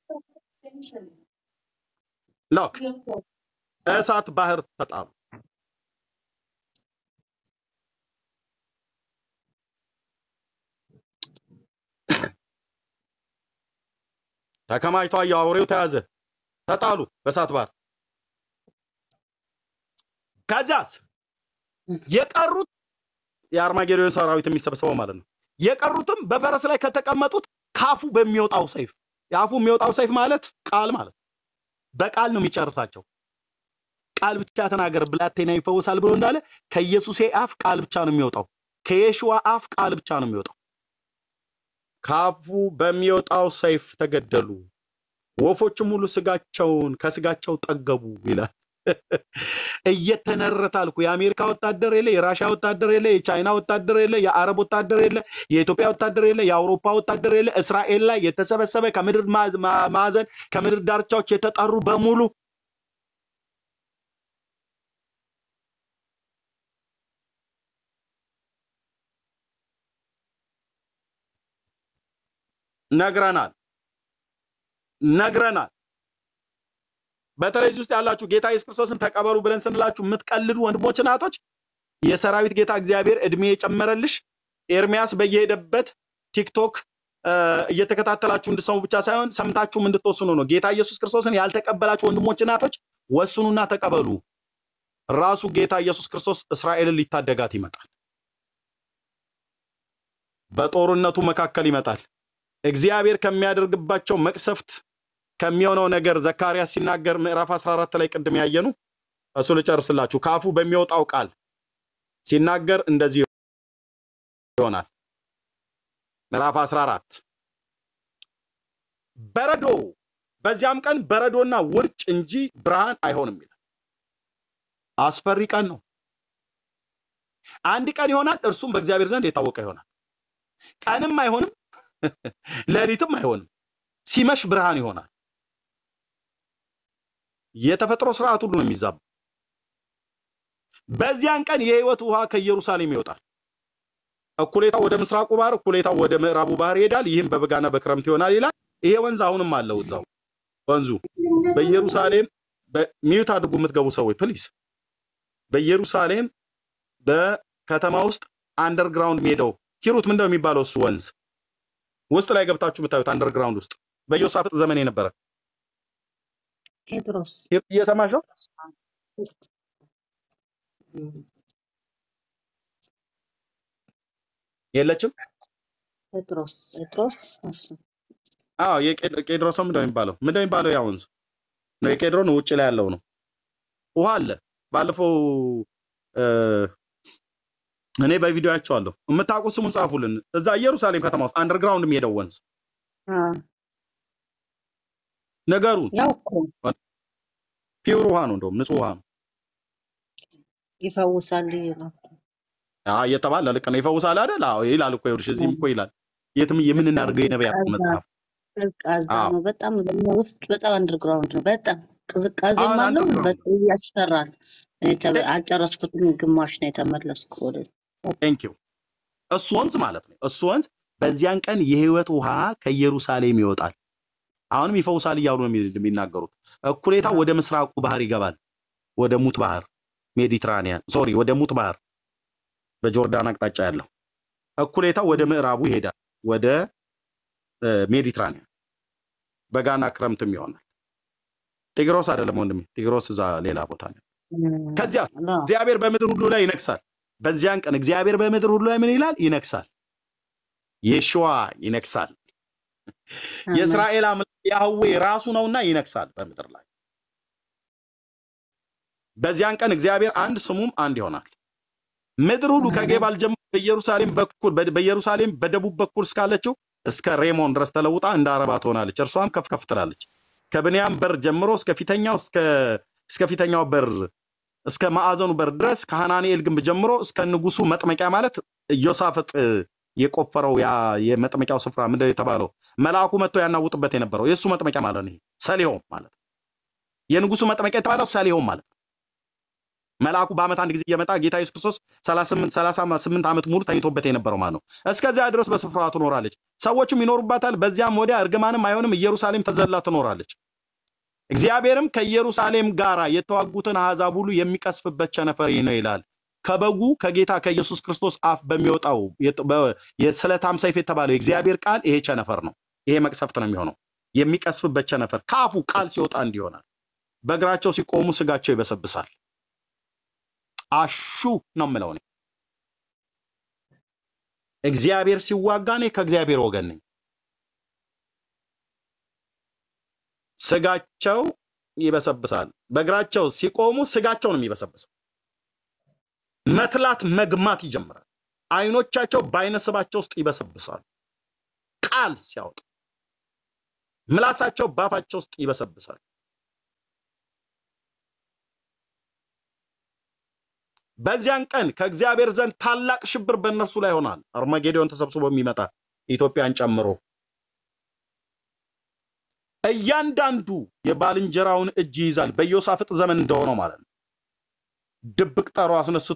ሎክ እሳት ባህር ተጣሉ። ተከማችቶ አየሁ፣ አውሬው ተያዘ፣ ተጣሉ በእሳት ባህር። ከዚያስ የቀሩት የአርማጌዶን ሰራዊት የሚሰበሰበው ማለት ነው። የቀሩትም በፈረስ ላይ ከተቀመጡት ካፉ በሚወጣው ሰይፍ የአፉ የሚወጣው ሰይፍ ማለት ቃል ማለት በቃል ነው የሚጨርሳቸው። ቃል ብቻ ተናገር ብላቴና ይፈወሳል ብሎ እንዳለ ከኢየሱሴ አፍ ቃል ብቻ ነው የሚወጣው። ከየሽዋ አፍ ቃል ብቻ ነው የሚወጣው። ከአፉ በሚወጣው ሰይፍ ተገደሉ። ወፎችም ሁሉ ስጋቸውን ከስጋቸው ጠገቡ ይላል። እየተነረተ አልኩ። የአሜሪካ ወታደር የለ፣ የራሽያ ወታደር የለ፣ የቻይና ወታደር የለ፣ የአረብ ወታደር የለ፣ የኢትዮጵያ ወታደር የለ፣ የአውሮፓ ወታደር የለ። እስራኤል ላይ የተሰበሰበ ከምድር ማ- ማ- ማዕዘን ከምድር ዳርቻዎች የተጠሩ በሙሉ ነግረናል ነግረናል። በተለይ እዚህ ውስጥ ያላችሁ ጌታ ኢየሱስ ክርስቶስን ተቀበሉ ብለን ስንላችሁ የምትቀልዱ ወንድሞች እናቶች፣ የሰራዊት ጌታ እግዚአብሔር እድሜ የጨመረልሽ ኤርሚያስ በየሄደበት ቲክቶክ እ፣ እየተከታተላችሁ እንድሰሙ ብቻ ሳይሆን ሰምታችሁም እንድትወስኑ ነው። ጌታ ኢየሱስ ክርስቶስን ያልተቀበላችሁ ወንድሞች እናቶች ወስኑና ተቀበሉ። ራሱ ጌታ ኢየሱስ ክርስቶስ እስራኤልን ሊታደጋት ይመጣል። በጦርነቱ መካከል ይመጣል። እግዚአብሔር ከሚያደርግባቸው መቅሰፍት ከሚሆነው ነገር ዘካርያስ ሲናገር ምዕራፍ 14 ላይ ቅድም ያየኑ እሱ ልጨርስላችሁ። ከአፉ በሚወጣው ቃል ሲናገር እንደዚህ ይሆናል። ምዕራፍ 14 በረዶ በዚያም ቀን በረዶና ውርጭ እንጂ ብርሃን አይሆንም ይላል። አስፈሪ ቀን ነው። አንድ ቀን ይሆናል፣ እርሱም በእግዚአብሔር ዘንድ የታወቀ ይሆናል። ቀንም አይሆንም፣ ሌሊትም አይሆንም። ሲመሽ ብርሃን ይሆናል። የተፈጥሮ ስርዓት ሁሉ ነው የሚዛባ። በዚያን ቀን የሕይወት ውሃ ከኢየሩሳሌም ይወጣል። እኩሌታው ወደ ምስራቁ ባህር፣ እኩሌታው ወደ ምዕራቡ ባህር ይሄዳል። ይህም በበጋና በክረምት ይሆናል ይላል። ይሄ ወንዝ አሁንም አለው እዛው ወንዙ በኢየሩሳሌም ሚዩት አድርጉ የምትገቡ ሰዎች ፕሊዝ። በኢየሩሳሌም በከተማ ውስጥ አንደርግራውንድ ሜዳው ሂሩት ምንድነው የሚባለው እሱ ወንዝ ውስጥ ላይ ገብታችሁ የምታዩት አንደርግራውንድ ውስጥ በዮሳፍጥ ዘመን የነበረ ጴጥሮስ ሂሩት እየሰማሽ ነው? የለችም? ጴጥሮስ ጴጥሮስ እሱ አዎ የቄድሮስ ምንድን ነው የሚባለው? ምንድን ነው የሚባለው? ያ ወንዝ ነው የቄድሮን ውጭ ላይ ያለው ነው። ውሃ አለ። ባለፈው እ፣ እኔ በቪዲዮ አይቼዋለሁ። የምታውቁት ስሙን ጻፉልን። እዛ ኢየሩሳሌም ከተማ ውስጥ አንደርግራውንድ የሚሄደው ወንዝ አ፣ ነገሩን ያው እኮ ፒውር ውሃ ነው፣ እንደውም ንጹህ ውሃ ነው ይፈውሳል ይላል። አ እየተባለ ልክ ነው። ይፈውሳል አይደል? አዎ ይላል እኮ ይኸውልሽ፣ እዚህም እኮ ይላል። የትም የምንናደርገው የነቢያት ቀዝቃዛ መጽሐፍ ቀዝቃዛ አዎ ነው በጣም ደግሞ ውስጥ በጣም አንደርግራውንድ ነው። በጣም ቅዝቃዜም አሁን አለው አንደርግራውንድ በጣም ያስፈራል። እኔ ተ- አልጨረስኩትም፣ ግማሽ ነው የተመለስኩ ወደ ቴንክ ዩ እሱ ወንዝ ማለት ነው። እሱ ወንዝ በዚያን ቀን የህይወት ውሃ ከኢየሩሳሌም ይወጣል። አሁንም ይፈውሳል እያሉ ነው የሚ- የሚናገሩት። እኩሌታው ወደ ምስራቁ ባህር ይገባል፣ ወደ ሙት ባህር ሜዲትራኒያን፣ ሶሪ ወደ ሙት ባህር በጆርዳን አቅጣጫ ያለው። እኩሌታው ወደ ምዕራቡ ይሄዳል፣ ወደ እ፣ ሜዲትራኒያን። በጋና ክረምትም ይሆናል። ጢግሮስ አይደለም ወንድሜ፣ ጢግሮስ እዛ ሌላ ቦታ ነው። ከዚያ አላ እግዚአብሔር በምድር ሁሉ ላይ ይነግሳል። በዚያን ቀን እግዚአብሔር በምድር ሁሉ ላይ ምን ይላል? ይነግሳል። የሽዋ ይነግሳል። አሜን የእስራኤል አምላክ ያህዌ ራሱ ነውና ይነግሳል በምድር ላይ። በዚያን ቀን እግዚአብሔር አንድ ስሙም አንድ ይሆናል። ምድር ሁሉ ከጌባል ጀምሮ በኢየሩሳሌም በኩል በኢየሩሳሌም በደቡብ በኩል እስካለችው እስከ ሬሞን ድረስ ተለውጣ እንደ አረባ ትሆናለች። እርሷም ከፍ ከፍ ትላለች። ከብንያም በር ጀምሮ እስከ ፊተኛው እስከ እስከ ፊተኛው በር እስከ ማዕዘኑ በር ድረስ ከሐናንኤል ግንብ ጀምሮ እስከ ንጉሱ መጥመቂያ ማለት ኢዮሳፍጥ እ፣ የቆፈረው ያ የመጥመቂያው ስፍራ ምንድን ነው የተባለው? መልአኩ መጥቶ ያናውጥበት የነበረው የእሱ መጥመቂያ ማለት ነው። ይሄ ሰሊሆም ማለት ነው። የንጉሱ መጥመቂያ የተባለው ሰሊሆም ማለት ነው። መልአኩ በዓመት አንድ ጊዜ እየመጣ ጌታ ኢየሱስ ክርስቶስ 38 38 ዓመት ሙሉ ተኝቶበት የነበረው ማለት ነው። እስከዚያ ድረስ በስፍራዋ ትኖራለች፣ ሰዎችም ይኖሩባታል። በዚያም ወዲያ እርግማንም አይሆንም፣ ኢየሩሳሌም ተዘላ ትኖራለች። እግዚአብሔርም ከኢየሩሳሌም ጋር የተዋጉትን አሕዛብ ሁሉ የሚቀስፍበት ቸነፈር ይህ ነው ይላል። ከበጉ ከጌታ ከኢየሱስ ክርስቶስ አፍ በሚወጣው የጥ- በ- የስለታም ሰይፍ የተባለው የእግዚአብሔር ቃል ይሄ ቸነፈር ነው። ይሄ መቅሰፍት ነው የሚሆነው። የሚቀስፍበት ቸነፈር ከአፉ ቃል ሲወጣ እንዲሆናል። በእግራቸው ሲቆሙ ስጋቸው ይበሰብሳል። አሹ ነው የምለው እኔ። እግዚአብሔር ሲዋጋ እኔ ከእግዚአብሔር ወገን ነኝ። ስጋቸው ይበሰብሳል። በእግራቸው ሲቆሙ ስጋቸው ነው የሚበሰብሰው። መትላት መግማት ይጀምራል። አይኖቻቸው በአይነ ስባቸው ውስጥ ይበሰብሳሉ። ቃል ሲያወጡ ምላሳቸው በአፋቸው ውስጥ ይበሰብሳል። በዚያን ቀን ከእግዚአብሔር ዘንድ ታላቅ ሽብር በእነርሱ ላይ ይሆናል። አርማጌዶን ተሰብስቦ የሚመጣ ኢትዮጵያን ጨምሮ እያንዳንዱ የባልንጀራውን እጅ ይይዛል። በኢዮሳፍጥ ዘመን እንደሆነው ማለት ነው። ድብቅ ጠሮ አስነስቶ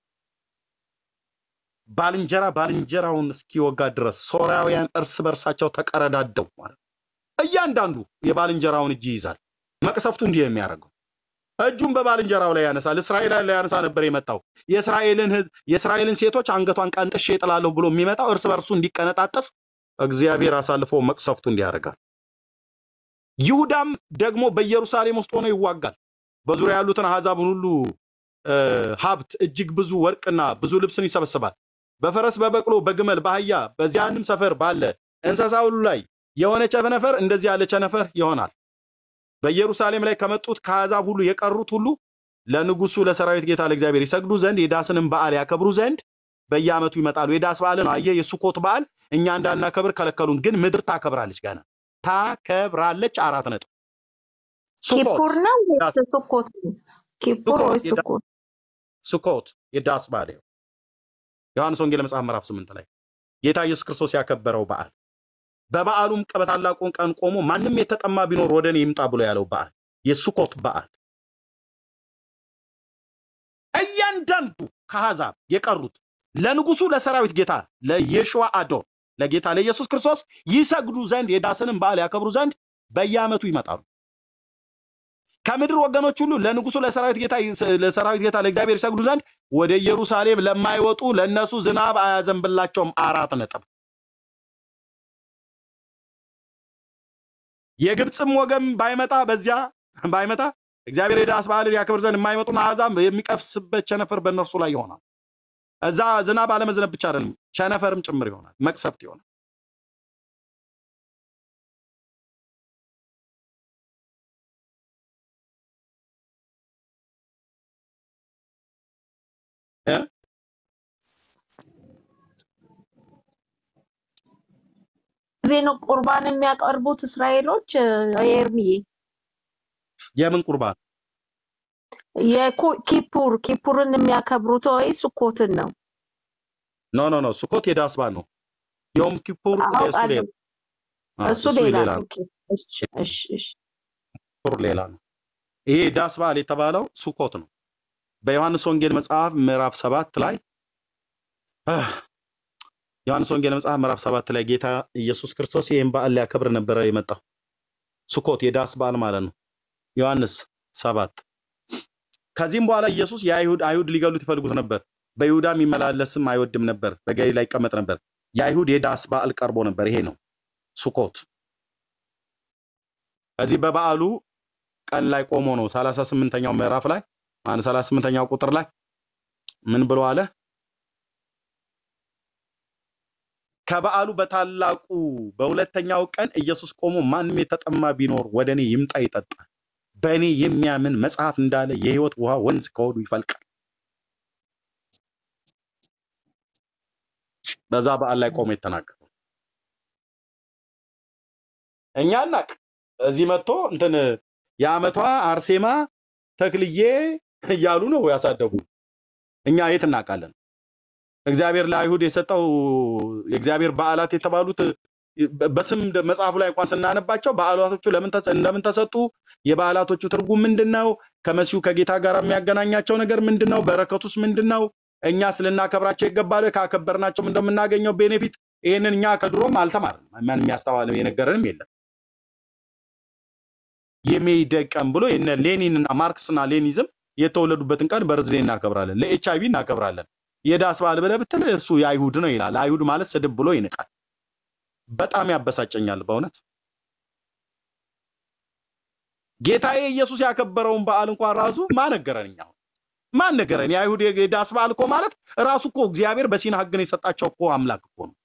ባልንጀራ ባልንጀራውን እስኪወጋ ድረስ ሶርያውያን እርስ በርሳቸው ተቀረዳደው ማለት ነው። እያንዳንዱ የባልንጀራውን እጅ ይይዛል። መቅሰፍቱ እንዲህ ነው የሚያደርገው። እጁን በባልንጀራው ላይ ያነሳል። እስራኤል ላይ ያነሳ ነበር የመጣው። የእስራኤልን ህዝብ የእስራኤልን ሴቶች አንገቷን ቀንጥሼ እጥላለሁ ብሎ የሚመጣው እርስ በርሱ እንዲቀነጣጠስ እግዚአብሔር አሳልፎ መቅሰፍቱ እንዲያደርጋል። ይሁዳም ደግሞ በኢየሩሳሌም ውስጥ ሆኖ ይዋጋል። በዙሪያ ያሉትን አሕዛብን ሁሉ እ፣ ሀብት እጅግ ብዙ ወርቅና ብዙ ልብስን ይሰበስባል። በፈረስ በበቅሎ በግመል በአህያ በዚያንም ሰፈር ባለ እንስሳ ሁሉ ላይ የሆነ ቸነፈር እንደዚህ ያለ ቸነፈር ይሆናል። በኢየሩሳሌም ላይ ከመጡት ከአሕዛብ ሁሉ የቀሩት ሁሉ ለንጉሱ ለሰራዊት ጌታ ለእግዚአብሔር ይሰግዱ ዘንድ የዳስንም በዓል ያከብሩ ዘንድ በየዓመቱ ይመጣሉ። የዳስ በዓልን አየህ፣ የሱኮት በዓል እኛ እንዳናከብር ከለከሉን፣ ግን ምድር ታከብራለች። ገና ታከብራለች። አራት ነጥብ ሱኮት ኪፑር ነው ወይስ ዳስ ስኮት ነው? ኪፑር ሱኮት ወይስ የዳ- ስኮት? ሱኮት የዳስ በዓል ይኸው ዮሐንስ ወንጌል መጽሐፍ ምዕራፍ ስምንት ላይ ጌታ ኢየሱስ ክርስቶስ ያከበረው በዓል በበዓሉም ቀ- በታላቁን ቀን ቆሞ ማንም የተጠማ ቢኖር ወደ እኔ ይምጣ ብሎ ያለው በዓል የሱኮት በዓል እያንዳንዱ ከአሕዛብ የቀሩት ለንጉሱ ለሰራዊት ጌታ ለየሽዋ አዶን ለጌታ ለኢየሱስ ክርስቶስ ይሰግዱ ዘንድ የዳስንም በዓል ያከብሩ ዘንድ በየዓመቱ ይመጣሉ። ከምድር ወገኖች ሁሉ ለንጉሱ ለሰራዊት ጌታ ለሰራዊት ጌታ ለእግዚአብሔር ይሰግዱ ዘንድ ወደ ኢየሩሳሌም ለማይወጡ ለእነሱ ዝናብ አያዘንብላቸውም። አራት ነጥብ። የግብፅም ወገን ባይመጣ በዚያ ባይመጣ እግዚአብሔር የዳስ በዓልን ያከብር ዘንድ የማይመጡን አሕዛብ የሚቀፍስበት ቸነፈር በእነርሱ ላይ ይሆናል። እዛ ዝናብ አለመዝነብ ብቻ አይደለም፣ ቸነፈርም ጭምር ይሆናል፣ መቅሰፍት ይሆናል። እ? ጊዜ ነው ቁርባን የሚያቀርቡት እስራኤሎች እ፣ ኤርሚዬ የምን ቁርባን? የኪፑር ኪፑርን የሚያከብሩት ወይ ስኮትን ነው? ኖ ኖ ኖ፣ ሱኮት የዳስ በዓል ነው። ዮም ኪፑር እሱ አውቃለሁ። ሌላ አ፣ እሱ እሱ ሌላ ሌላ ነው። ነው። ኦኬ፣ እሺ፣ እሺ፣ እሺ። ኪፑር ሌላ ነው። ይሄ ዳስ በዓል የተባለው ሱኮት ነው። በዮሐንስ ወንጌል መጽሐፍ ምዕራፍ ሰባት ላይ አህ፣ ዮሐንስ ወንጌል መጽሐፍ ምዕራፍ ሰባት ላይ ጌታ ኢየሱስ ክርስቶስ ይህን በዓል ሊያከብር ነበረ የመጣው። ሱኮት የዳስ በዓል ማለት ነው። ዮሐንስ ሰባት ከዚህም በኋላ ኢየሱስ የአይሁድ አይሁድ ሊገሉት ይፈልጉት ነበር። በይሁዳ የሚመላለስም አይወድም ነበር። በገሊላ ይቀመጥ ነበር። የአይሁድ የዳስ በዓል ቀርቦ ነበር። ይሄ ነው ሱኮት። ከዚህ በበዓሉ ቀን ላይ ቆሞ ነው ሰላሳ ስምንተኛው ምዕራፍ ላይ ማነው ሰላሳ ስምንተኛው ቁጥር ላይ ምን ብሎ አለ? ከበዓሉ በታላቁ በሁለተኛው ቀን ኢየሱስ ቆሞ ማንም የተጠማ ቢኖር ወደ እኔ ይምጣ ይጠጣ፣ በእኔ የሚያምን መጽሐፍ እንዳለ የሕይወት ውሃ ወንዝ ከሆዱ ይፈልቃል። በዛ በዓል ላይ ቆሞ የተናገረው እኛ እናቅ እዚህ መጥቶ እንትን የዓመቷ አርሴማ ተክልዬ እያሉ ነው ያሳደጉ። እኛ የት እናውቃለን? እግዚአብሔር ለአይሁድ የሰጠው የእግዚአብሔር በዓላት የተባሉት በስም ደ- መጽሐፉ ላይ እንኳን ስናነባቸው በዓላቶቹ ለምን ተሰ- ለምን ተሰጡ? የበዓላቶቹ ትርጉም ምንድን ነው? ከመሲሁ ከጌታ ጋር የሚያገናኛቸው ነገር ምንድን ነው? በረከቱስ ምንድን ነው? እኛስ ልናከብራቸው ይገባል? ካከበርናቸውም እንደምናገኘው ቤኔፊት ይህንን እኛ ከድሮም አልተማርንም። ማን የሚያስተዋልም የነገረንም የለም። የሜይደይ ቀን ብሎ የነ ሌኒን እና ማርክስ እና ሌኒዝም የተወለዱበትን ቀን በርዝዴ እናከብራለን። ለኤች አይቪ እናከብራለን። የዳስ በዓል ብለህ ብትል እሱ የአይሁድ ነው ይላል። አይሁድ ማለት ስድብ ብሎ ይንቃል። በጣም ያበሳጨኛል በእውነት ጌታዬ ኢየሱስ ያከበረውን በዓል እንኳን ራሱ ማን ነገረን? እኛ አሁን ማን ነገረን? የአይሁድ የዳስ በዓል እኮ ማለት ራሱ እኮ እግዚአብሔር በሲና ሕግን የሰጣቸው እኮ አምላክ እኮ ነው።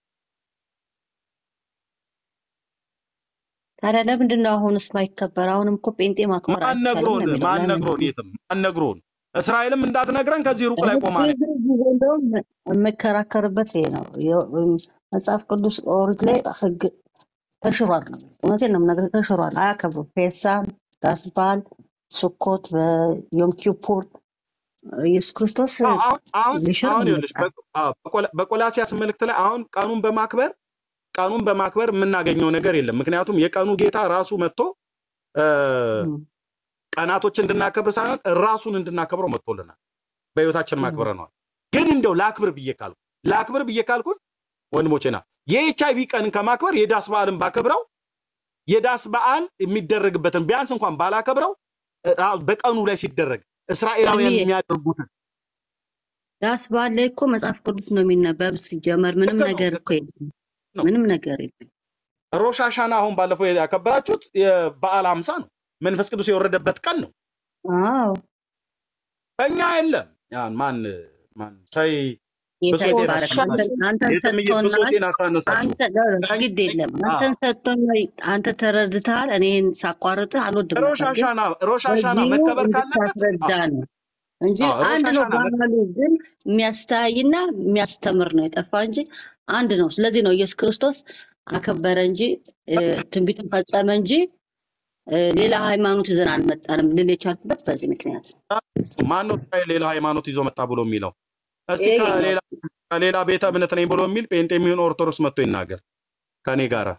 ታዲያ ለምንድን ነው አሁንስ ማይከበር? አሁንም እኮ ጴንጤ ማክበር ማን አይቻልም ነግሮን? ነው የሚለው። ማን ለምን? ነግሮን? የትም ማን ነግሮን? እስራኤልም እንዳትነግረን ከዚህ ሩቅ ላይ ቆማ ነው። ብዙ ጊዜ እንደውም የምከራከርበት ይሄ ነው። የ- መጽሐፍ ቅዱስ ኦሪት ላይ ህግ ተሽሯል ነው። እውነቴን ነው የምነግርህ፣ ተሽሯል። አያከብሩም። ፔሳም፣ ዳስ በዓል፣ ስኮት፣ በዮም ኪፑር ኢየሱስ ክርስቶስ አሁን አሁን አሁን ሊሽር አሁን ነው ይኸውልሽ የመጣው። በቆ- አዎ፣ በቆላ- በቆላሲያስ መልእክት ላይ አሁን ቀኑን በማክበር ቀኑን በማክበር የምናገኘው ነገር የለም። ምክንያቱም የቀኑ ጌታ ራሱ መጥቶ እ፣ እም። ቀናቶች እንድናከብር ሳይሆን ራሱን እንድናከብረው መጥቶልናል። በህይወታችን ማክብረነዋል። ግን እንደው ላክብር ብዬ ካልኩ ላክብር ብዬ ካልኩኝ ወንድሞቼና የኤች አይቪ ቀንን ከማክበር የዳስ በዓልን ባከብረው የዳስ በዓል የሚደረግበትን ቢያንስ እንኳን ባላከብረው እ፣ ራ- በቀኑ ላይ ሲደረግ እስራኤላውያን እርምዬ የሚያደርጉትን ዳስ በዓል ላይ እኮ መጽሐፍ ቅዱስ ነው የሚነበብ። ሲጀመር ምንም ልክ ነው ነገር ልክ እኮ የለም። ነው። ምንም ነገር የለም። ሮሽ ሀሻና አሁን ባለፈው ያከበራችሁት የበዓል ሀምሳ ነው። መንፈስ ቅዱስ የወረደበት ቀን ነው። አዎ እኛ የለም። ያን ማን ማን ተይ ጌታ ብሶቴን ይባረክ። አሳነሳችሁ። አንተን አንተን የስምዬ ሰጥቶናል። ብሶቴን አሳነሳችሁ። አንተ ጋ- ግድ የለም አንተን ሰጥቶኛል። አንተ ተረድተሃል። እኔን ሳቋርጥህ አልወድም ሮሽ ነበር፣ ግን ሀሻና ሮሽ ሀሻና በዚሁ መከበር ካለበት እንድታስረዳ ነው እንጂ አዎ፣ ሮሽ አንድ ነው። ሀሻና መ- ባህሉ ግን የሚያስተያይና የሚያስተምር ነው የጠፋ እንጂ አንድ ነው። ስለዚህ ነው ኢየሱስ ክርስቶስ አከበረ እንጂ እ፣ ትንቢትን ፈጸመ እንጂ እ፣ ሌላ ሃይማኖት ይዘን አልመጣንም ልል የቻልኩበት በዚህ ምክንያት ነው። ማነው እስራኤል ሌላ ሃይማኖት ይዞ መጣ ብሎ የሚለው? እስቲ ይሄ ነው ከሌላ ከሌላ ቤተ እምነት ነኝ ብሎ የሚል ጴንጤ የሚሆን ኦርቶዶክስ መጥቶ ይናገር ከኔ ጋራ።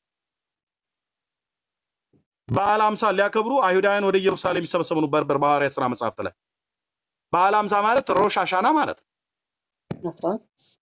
በዓለ ሃምሳ ሊያከብሩ አይሁዳውያን ወደ ኢየሩሳሌም ይሰበሰቡ ነበር በሐዋርያት ሥራ መጽሐፍት ላይ። በዓለ ሃምሳ ማለት ሮሽ ሀሻና ማለት ነው። ነበር።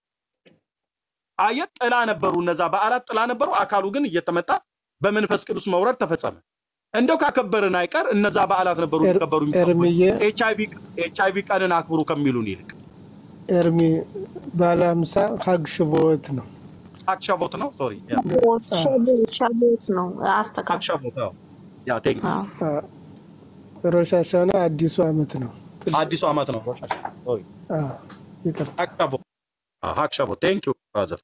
አየት ጥላ ነበሩ። እነዛ በዓላት ጥላ ነበሩ። አካሉ ግን እየተመጣ በመንፈስ ቅዱስ መውረድ ተፈጸመ። እንደው ካከበርን አይቀር እነዛ በዓላት ነበሩ ኤር- ሊከበሩ የሚገቡት። ኤርምዬ ኤች አይቪ ቀንን አክብሩ ከሚሉን ይልቅ ኤርሚ ባለ ሀምሳ ሀግ ሽቦት ነው። አክሻቦት ነው። ሶሪ ያ ሸቦት አ- ሸቦት ሸቦት ነው። አስተካክል። አክሻቦት ነው። ያ ቴንክ አዎ። አ- ሮሽ ሀሻና አዲሱ ዓመት ነው። አዲሱ ዓመት ነው። ሮሽ ሀሻና ሶሪ አ፣ ይቅርታ አክሻቦት አዎ፣ አክሻቦት ቴንክ ዩ ፋዘር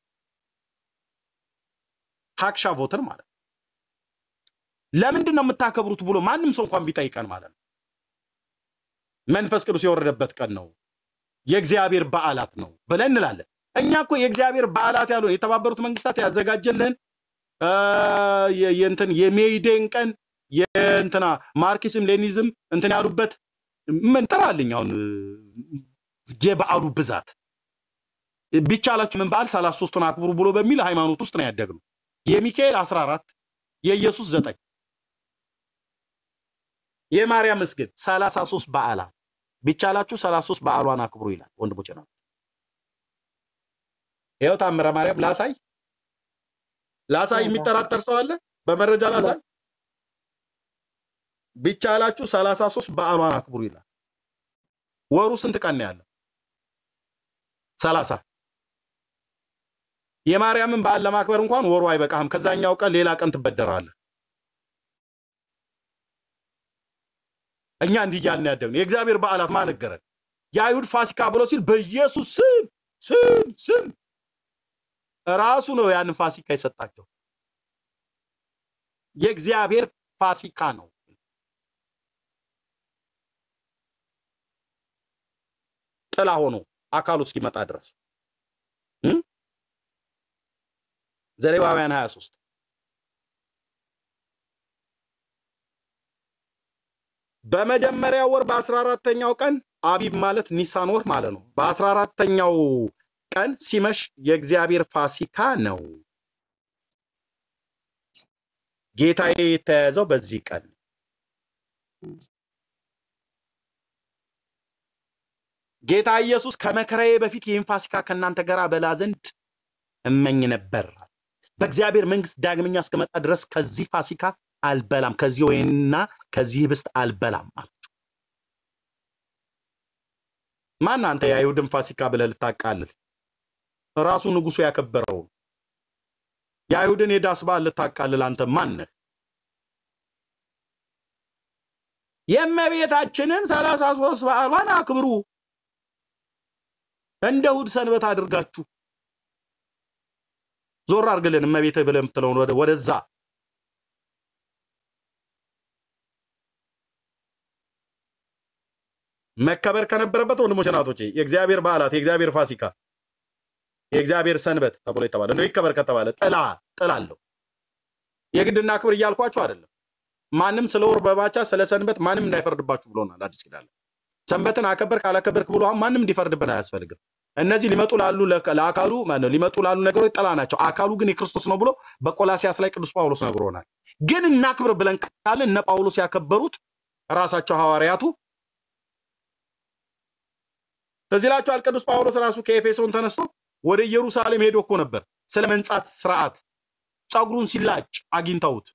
አክሻቦትን ማለት ነው። ለምንድን ነው የምታከብሩት ብሎ ማንም ሰው እንኳን ቢጠይቀን ማለት ነው መንፈስ ቅዱስ የወረደበት ቀን ነው የእግዚአብሔር በዓላት ነው ብለን እንላለን። እኛ እኮ የእግዚአብሔር በዓላት ያሉ የተባበሩት መንግስታት ያዘጋጀልን አ፣ የ- የእንትን የሜይዴን ቀን የእንትና ማርክሲዝም ሌኒዝም እንትን ያሉበት ምን ጥራልኝ አሁን እ፣ የበዓሉ ብዛት ቢቻላችሁ ምን በዓል ሰላሳ ሶስቱን አክብሩ ብሎ በሚል ሃይማኖት ውስጥ ነው ያደግነው። የሚካኤል አስራ አራት የኢየሱስ ዘጠኝ የማርያም ምስግን ሰላሳ ሶስት በዓላት ቢቻላችሁ ሰላሳ ሶስት በዓሏን አክብሩ ይላል። ወንድሞቼ ነው ይኸው ታምረ ማርያም ላሳይ ላሳይ የሚጠራጠር ሰው አለ? በመረጃ ላሳይ ቢቻላችሁ ሰላሳ ሶስት በዓሏን አክብሩ ይላል። ወሩ ስንት ቀን ነው ያለው? ሰላሳ የማርያምን በዓል ለማክበር እንኳን ወሩ አይበቃህም። ከዛኛው ቀን ሌላ ቀን ትበደራለህ። እኛ እንዲህ እያልን ያደግነው የእግዚአብሔር በዓላት ማን ነገረን? የአይሁድ ፋሲካ ብሎ ሲል በኢየሱስ ስም ስም ስም ራሱ ነው ያንን ፋሲካ የሰጣቸው። የእግዚአብሔር ፋሲካ ነው። ጥላ ሆኖ አካሉ እስኪመጣ ድረስ እም? ዘሌዋውያን 23 በመጀመሪያው ወር በአስራ አራተኛው ቀን አቢብ ማለት ኒሳን ወር ማለት ነው። በአስራ አራተኛው ቀን ሲመሽ የእግዚአብሔር ፋሲካ ነው። ጌታዬ የተያዘው በዚህ ቀን ጌታ ኢየሱስ ከመከራዬ በፊት ይህን ፋሲካ ከእናንተ ጋር በላ ዘንድ እመኝ ነበር። በእግዚአብሔር መንግስት ዳግመኛ እስከመጣ ድረስ ከዚህ ፋሲካ አልበላም፣ ከዚህ ወይንና ከዚህ ህብስት አልበላም አላቸው። ማን አንተ የአይሁድን ፋሲካ ብለህ ልታቃልል? ራሱ ንጉሱ ያከበረው የአይሁድን የዳስ በዓል ልታቃልል አንተ ማን ነህ? የእመቤታችንን ሰላሳ ሶስት በዓሏን አክብሩ እንደ እሑድ ሰንበት አድርጋችሁ ዞር አድርግልን እመቤትህ ብለህ የምትለውን ወደ ወደዛ መከበር ከነበረበት ወንድሞች እናቶቼ የእግዚአብሔር በዓላት የእግዚአብሔር ፋሲካ የእግዚአብሔር ሰንበት ተብሎ የተባለ እንደው ይከበር ከተባለ ጥላ ጥላ አለው። የግድና ክብር እያልኳችሁ አይደለም። ማንም ስለ ወር በባቻ ስለ ሰንበት ማንም እንዳይፈርድባችሁ ብሎናል አዲስ ኪዳን ላይ። ሰንበትን አከበር ካላከበርክ ብሎ አሁን ማንም እንዲፈርድብን አያስፈልግም። እነዚህ ሊመጡ ላሉ ለከ- ለአካሉ ማነው ሊመጡ ላሉ ነገሮች ጥላ ናቸው። አካሉ ግን የክርስቶስ ነው ብሎ በቆላሲያስ ላይ ቅዱስ ጳውሎስ ነግሮናል። ግን እናክብር ብለን ካለ እነ ጳውሎስ ያከበሩት ራሳቸው ሐዋርያቱ ትዝ ይላችኋል። ቅዱስ ጳውሎስ ራሱ ከኤፌሶን ተነስቶ ወደ ኢየሩሳሌም ሄዶ እኮ ነበር ስለ መንጻት ስርዓት ጸጉሩን ሲላጭ አግኝተውት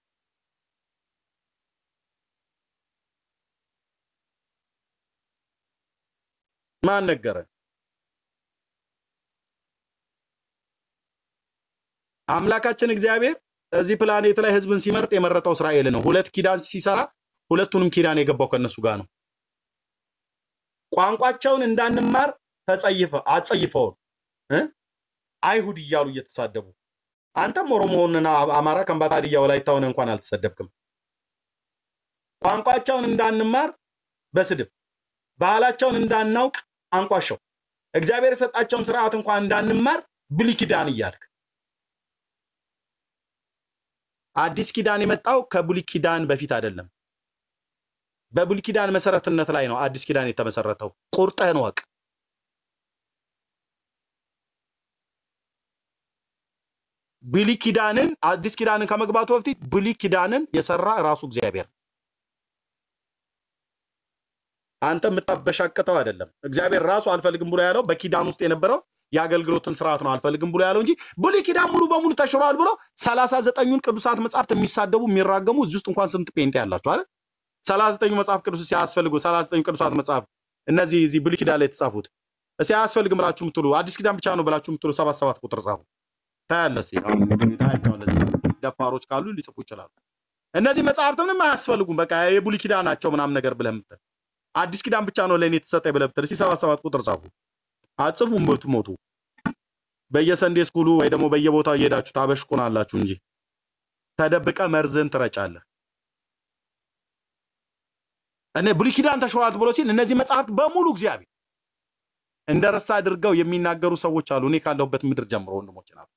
ማን ነገረ? አምላካችን እግዚአብሔር እዚህ ፕላኔት ላይ ህዝብን ሲመርጥ የመረጠው እስራኤል ነው። ሁለት ኪዳን ሲሰራ ሁለቱንም ኪዳን የገባው ከነሱ ጋር ነው። ቋንቋቸውን እንዳንማር ተጸይፈ አጸይፈውን እ? አይሁድ እያሉ እየተሳደቡ አንተም ኦሮሞውንና አማራ፣ ከምባታ፣ ሀዲያ፣ ወላይታውን እንኳን አልተሰደብክም። ቋንቋቸውን እንዳንማር በስድብ ባህላቸውን እንዳናውቅ አንቋሸው እግዚአብሔር የሰጣቸውን ስርዓት እንኳን እንዳንማር ብሉይ ኪዳን እያልክ አዲስ ኪዳን የመጣው ከብሉይ ኪዳን በፊት አይደለም። በብሉይ ኪዳን መሰረትነት ላይ ነው አዲስ ኪዳን የተመሰረተው። ቁርጠህን ወቅ ብሉይ ኪዳንን አዲስ ኪዳንን ከመግባቱ በፊት ብሉይ ኪዳንን የሰራ ራሱ እግዚአብሔር ነው። አንተ የምታበሻቅጠው አይደለም። እግዚአብሔር ራሱ አልፈልግም ብሎ ያለው በኪዳን ውስጥ የነበረው የአገልግሎትን ስርዓት ነው አልፈልግም ብሎ ያለው እንጂ ብሉይ ኪዳን ሙሉ በሙሉ ተሽሯል ብሎ ሰላሳ ዘጠኙን ቅዱሳት መጽሐፍት የሚሳደቡ የሚራገሙ እዚህ ውስጥ እንኳን ስንት ጴንጤ ያላችሁ አይደል? ሰላሳ ዘጠኙ መጽሐፍ ቅዱስ ሲያስፈልጉ ሰላሳ ዘጠኙ ቅዱሳት መጽሐፍ እነዚህ እዚህ ብሉይ ኪዳን ላይ የተጻፉት እስቲ አያስፈልግም ብላችሁ የምትሉ አዲስ ኪዳን ብቻ ነው ብላችሁ የምትሉ ሰባት ሰባት ቁጥር ጻፉ። ታያለህ። እስቲ አሁን እንግዲህ ታያቸዋለህ። እዚህ ደፋሮች ካሉ ሊጽፉ ይችላሉ። እነዚህ መጽሐፍት ምንም አያስፈልጉም፣ በቃ የብሉይ ኪዳን ናቸው ምናምን ነገር ብለህ የምትል አዲስ ኪዳን ብቻ ነው ለእኔ የተሰጠ ብለህ ብትል እስቲ ሰባት ሰባት ቁጥር ጻፉ። አጽፉም ሞቱ ሞቱ በየሰንዴ ስኩሉ ወይ ደግሞ በየቦታው እየሄዳችሁ ታበሽቁናላችሁ እንጂ ተደብቀ መርዝን ትረጫለህ። እኔ ብሉይ ኪዳን ተሽሯል ብሎ ሲል እነዚህ መጽሐፍት በሙሉ እግዚአብሔር እንደረሳ አድርገው የሚናገሩ ሰዎች አሉ። እኔ ካለሁበት ምድር ጀምሮ ወንድሞች ናቸው።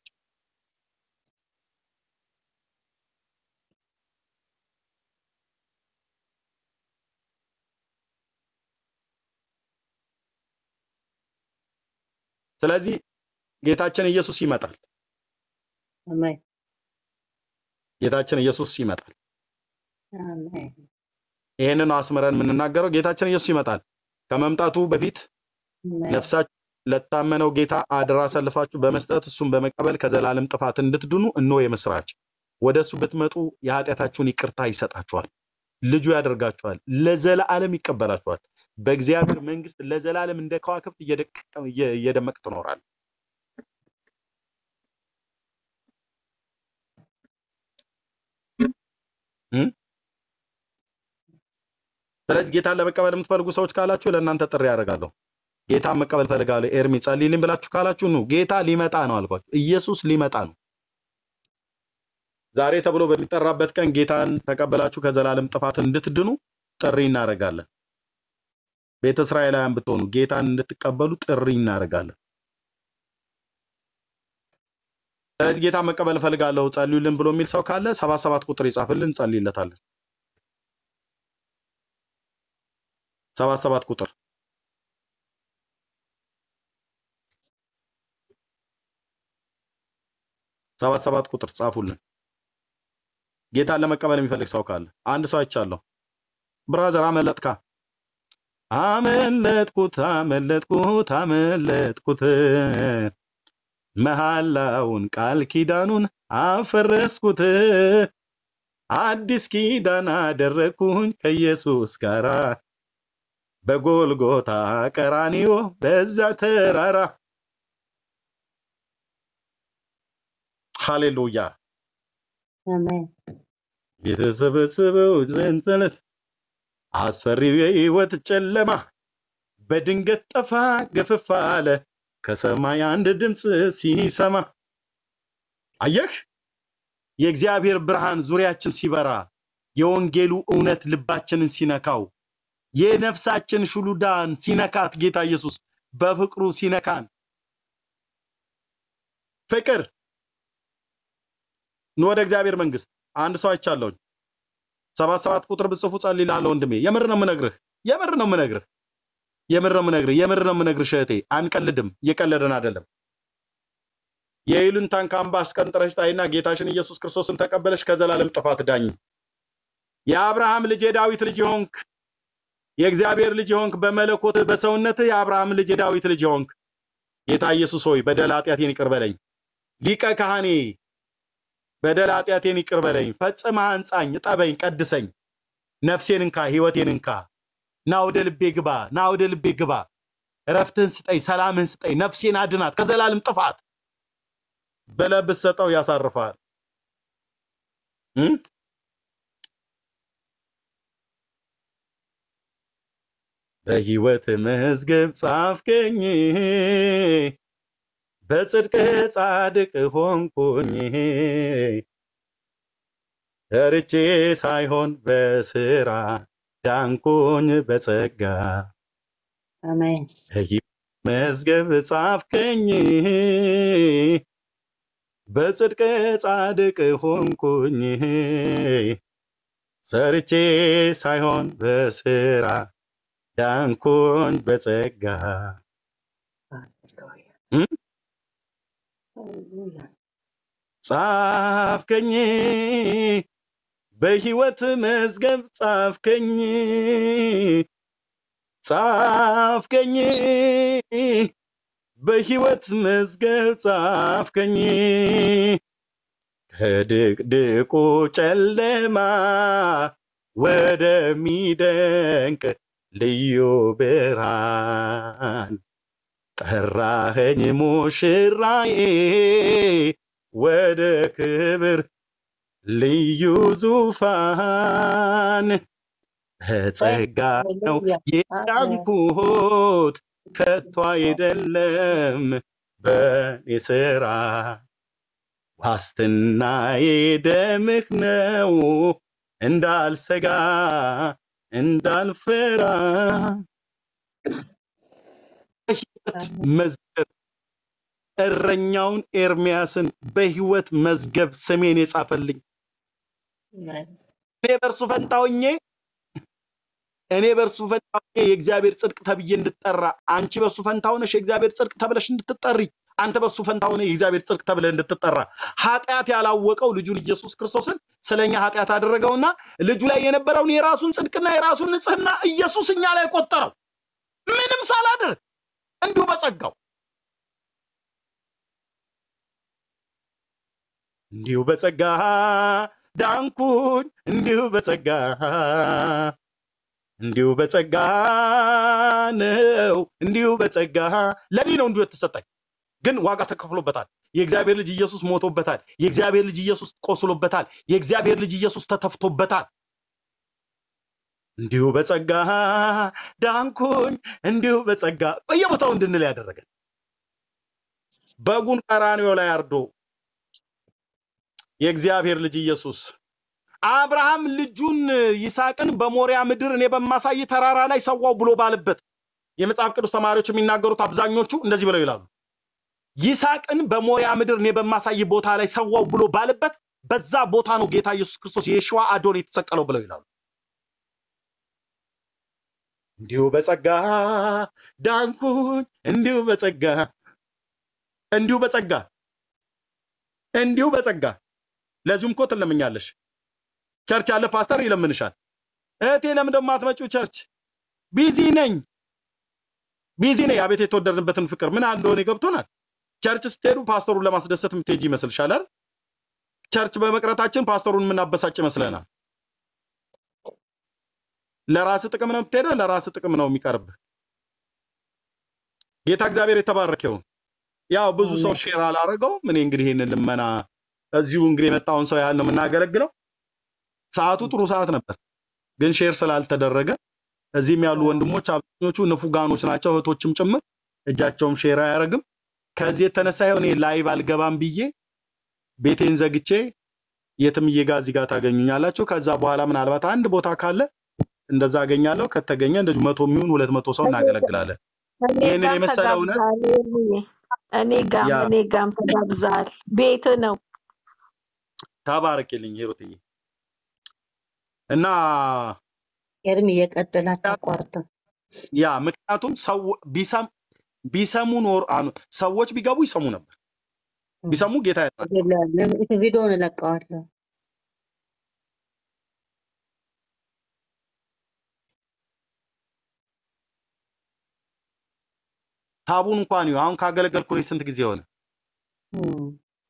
ስለዚህ ጌታችን ኢየሱስ ይመጣል። አሜን ጌታችን ኢየሱስ ይመጣል። አሜን ይሄንን ነው አስምረን የምንናገረው። ጌታችን ኢየሱስ ይመጣል። ከመምጣቱ በፊት አሜን ነፍሳችሁ ለታመነው ጌታ አደራ አሳልፋችሁ በመስጠት እሱን በመቀበል ከዘላለም ጥፋት እንድትድኑ እነሆ የምስራች። ወደ እሱ ብትመጡ የኃጢአታችሁን ይቅርታ ይሰጣችኋል፣ ልጁ ያደርጋችኋል፣ ለዘላለም ይቀበላችኋል። በእግዚአብሔር መንግስት ለዘላለም እንደ ከዋክብት እየደቀ- እየ- እየደመቅ ትኖራል። እም? ስለዚህ ጌታን ለመቀበል የምትፈልጉ ሰዎች ካላችሁ ለእናንተ ጥሪ ያደርጋለሁ። ጌታን መቀበል ፈልጋለሁ፣ ኤርሚ ጸልይልኝ ብላችሁ ካላችሁ ኑ። ጌታ ሊመጣ ነው አልኳችሁ። ኢየሱስ ሊመጣ ነው። ዛሬ ተብሎ በሚጠራበት ቀን ጌታን ተቀበላችሁ ከዘላለም ጥፋት እንድትድኑ ጥሪ እናደርጋለን። ቤተ እስራኤላውያን ብትሆኑ ጌታን እንድትቀበሉ ጥሪ እናደርጋለን። ስለዚህ ጌታን መቀበል እፈልጋለሁ ጸልዩልን ብሎ የሚል ሰው ካለ ሰባት ሰባት ቁጥር ይጻፍልን፣ እንጸልይለታለን። ሰባት ሰባት ቁጥር ሰባት ሰባት ቁጥር ጻፉልን። ጌታን ለመቀበል የሚፈልግ ሰው ካለ አንድ ሰው አይቻለሁ። ብራዘር አመለጥካ አመለጥኩት አመለጥኩት አመለጥኩት መሐላውን ቃል ኪዳኑን አፈረስኩት አዲስ ኪዳን አደረግኩኝ ከኢየሱስ ጋራ በጎልጎታ ቀራኒዮ በዛ ተራራ ሃሌሉያ አሜን የተሰበሰበው ሰንሰለት አስፈሪው የህይወት ጨለማ በድንገት ጠፋ ገፈፋ አለ ከሰማይ አንድ ድምፅ ሲሰማ አየህ የእግዚአብሔር ብርሃን ዙሪያችን ሲበራ የወንጌሉ እውነት ልባችንን ሲነካው የነፍሳችን ሹሉዳን ሲነካት ጌታ ኢየሱስ በፍቅሩ ሲነካን ፍቅር ኑ ወደ እግዚአብሔር መንግስት አንድ ሰው አይቻለሁኝ ሰባት ሰባት ቁጥር ብጽፉ ጸልይልሃለሁ ወንድሜ የምር ነው የምነግርህ የምር ነው የምነግርህ የምር ነው የምነግርህ የምር ነው የምነግርህ እህቴ አንቀልድም እየቀለድን አይደለም የይሉኝታን ካምባ አስቀንጥረሽ ጣይና ጌታሽን ኢየሱስ ክርስቶስን ተቀበለሽ ከዘላለም ጥፋት ዳኝ የአብርሃም ልጅ የዳዊት ልጅ የሆንክ የእግዚአብሔር ልጅ የሆንክ በመለኮትህ በሰውነትህ የአብርሃም ልጅ የዳዊት ልጅ የሆንክ ጌታ ኢየሱስ ሆይ በደል ኃጢአቴን ይቅር በለኝ ሊቀ ካህኔ በደል ኃጢአቴን ይቅር በለኝ ፈጽመህ አንጻኝ እጠበኝ ቀድሰኝ ነፍሴን እንካ ህይወቴን እንካ ና ወደ ልቤ ግባ ና ወደ ልቤ ግባ እረፍትህን ስጠኝ ሰላምህን ስጠኝ ነፍሴን አድናት ከዘላለም ጥፋት ብለህ ብትሰጠው ያሳርፋል እም? በህይወት መዝገብ ጻፍከኝ በጽድቅ ጻድቅ ሆንኩኝ ተርቼ ሳይሆን በስራ ዳንኩኝ በጸጋ አሜን በህይወት መዝገብ ጻፍከኝ በጽድቅ ጻድቅ ሆንኩኝ ሰርቼ ሳይሆን በስራ ዳንኩኝ በጸጋ እም? ሃሌሉያ ጻፍከኝ በህይወት መዝገብ ጻፍከኝ ጻፍከኝ በህይወት መዝገብ ጻፍከኝ ከድቅድቁ ጨለማ ወደሚደንቅ ልዩ ብርሃን ጠራኸኝ ሙሽራዬ ወደ ክብር ልዩ ዙፋን በጸጋ ነው ሃሌሉያ አሜን የዳንኩት ከቶ አይደለም በኔ ስራ ዋስትናዬ ደምህ ነው እንዳልሰጋ እንዳልፈራ በህይወት መዝገብ እረኛውን ኤርሚያስን በህይወት መዝገብ ስሜን የጻፈልኝ እኔ በእርሱ ፈንታ ሆኜ እኔ በእርሱ ፈንታ ሆኜ የእግዚአብሔር ጽድቅ ተብዬ እንድጠራ አንቺ በእርሱ ፈንታ ሆነሽ የእግዚአብሔር ጽድቅ ተብለሽ እንድትጠሪ አንተ በእርሱ ፈንታ ሆነ የእግዚአብሔር ጽድቅ ተብለህ እንድትጠራ ኃጢአት ያላወቀው ልጁን ኢየሱስ ክርስቶስን ስለኛ ኃጢአት አደረገውና ልጁ ላይ የነበረውን የራሱን ጽድቅና የራሱን ንጽህና ኢየሱስ እኛ ላይ ቆጠረው ምንም ሳላደርግ እንዲሁ በጸጋው እንዲሁ በጸጋ ዳንኩኝ እንዲሁ በጸጋ እንዲሁ በጸጋ ነው እንዲሁ በጸጋ ለኔ ነው እንዲሁ የተሰጠኝ ግን ዋጋ ተከፍሎበታል የእግዚአብሔር ልጅ ኢየሱስ ሞቶበታል የእግዚአብሔር ልጅ ኢየሱስ ቆስሎበታል የእግዚአብሔር ልጅ ኢየሱስ ተተፍቶበታል እንዲሁ በጸጋ ዳንኩኝ እንዲሁ በጸጋ በየቦታው እንድንል ያደረገን በጉን ቀራንዮ ላይ አርዶ የእግዚአብሔር ልጅ ኢየሱስ አብርሃም ልጁን ይስሐቅን በሞሪያ ምድር እኔ በማሳይ ተራራ ላይ ሰዋው ብሎ ባለበት የመጽሐፍ ቅዱስ ተማሪዎች የሚናገሩት አብዛኞቹ እንደዚህ ብለው ይላሉ ይስሐቅን በሞሪያ ምድር እኔ በማሳይ ቦታ ላይ ሰዋው ብሎ ባለበት በዛ ቦታ ነው ጌታ ኢየሱስ ክርስቶስ የሸዋ አዶን የተሰቀለው ብለው ይላሉ እንዲሁ በጸጋ ዳንኩኝ፣ እንዲሁ በጸጋ እንዲሁ በጸጋ እንዲሁ በጸጋ። ለዚሁም እኮ ትለምኛለሽ። ቸርች ያለ ፓስተር ይለምንሻል። እህቴ ለምን ደግሞ አትመጪው ቸርች? ቢዚ ነኝ ቢዚ ነኝ። አቤት የተወደድንበትን ፍቅር ምን ያህል እንደሆነ ገብቶናል። ቸርች ስትሄዱ ፓስተሩን ለማስደሰት የምትሄጂ ይመስልሻል አይደል? ቸርች በመቅረታችን ፓስተሩን የምናበሳጭ ይመስለናል። ለራስ ጥቅም ነው የምትሄደው፣ ለራስ ጥቅም ነው የሚቀርብህ። ጌታ እግዚአብሔር የተባረከ ይሁን። ያው ብዙ ሰው ሼር አላረገው። እኔ እንግዲህ ይህንን ልመና እዚሁ እንግዲህ የመጣውን ሰው ያህል ነው የምናገለግለው። ሰዓቱ ጥሩ ሰዓት ነበር፣ ግን ሼር ስላልተደረገ እዚህም ያሉ ወንድሞች አብዛኞቹ ንፉጋኖች ናቸው፣ እህቶችም ጭምር እጃቸውም ሼር አያደርግም። ከዚህ የተነሳ ይሆን እኔ ላይቭ አልገባም ብዬ ቤቴን ዘግቼ የትምዬ ጋር እዚህ ጋር ታገኙኛላችሁ። ከዛ በኋላ ምናልባት አንድ ቦታ ካለ እንደዛ አገኛለሁ። ከተገኘ እንደዚሁ መቶ የሚሆን ሁለት መቶ ሰው እናገለግላለን። እኔ ይህንን ጋም የመሰለ እውነት ተጋብዛል። ኤርምዬ፣ እኔ ጋም ያ እኔ ጋም ተጋብዛል። ቤት ነው። ተባረክልኝ ሂሩትዬ እና ኤርሚ የቀጥል አታቋርጠው። ያ ምክንያቱም ሰው ቢሰም ቢሰሙ ኖር አኑ- ሰዎች ቢገቡ ይሰሙ ነበር። ቢሰሙ ጌታ ያድናቸው። ቪዲዮውን እለቀዋለሁ። ታቡን እንኳን ይኸው አሁን ካገለገልኩ እኔ ስንት ጊዜ ሆነ? እም፣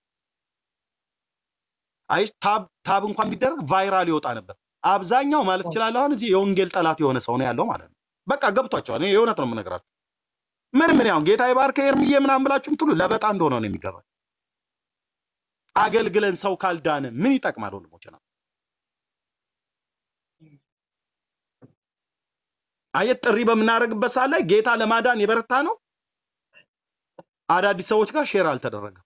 አይ ታብ ታብ እንኳን ቢደረግ ቫይራል ይወጣ ነበር። አብዛኛው ማለት እችላለሁ አሁን እዚህ የወንጌል ጠላት የሆነ ሰው ነው ያለው ማለት ነው። በቃ ገብቷቸዋል። እኔ የእውነት ነው የምነግራቸው። ምን ምን ያው ጌታ ይባርከ ኤርምዬ ምናምን ብላችሁ ምትሉ ለበጣ እንደሆነ ነው የሚገባኝ። አገልግለን ሰው ካልዳነ ምን ይጠቅማል ወንድሞች ነው? አየት ጥሪ በምናደርግበት ሰዓት ላይ ጌታ ለማዳን የበረታ ነው። አዳዲስ ሰዎች ጋር ሼር አልተደረገም።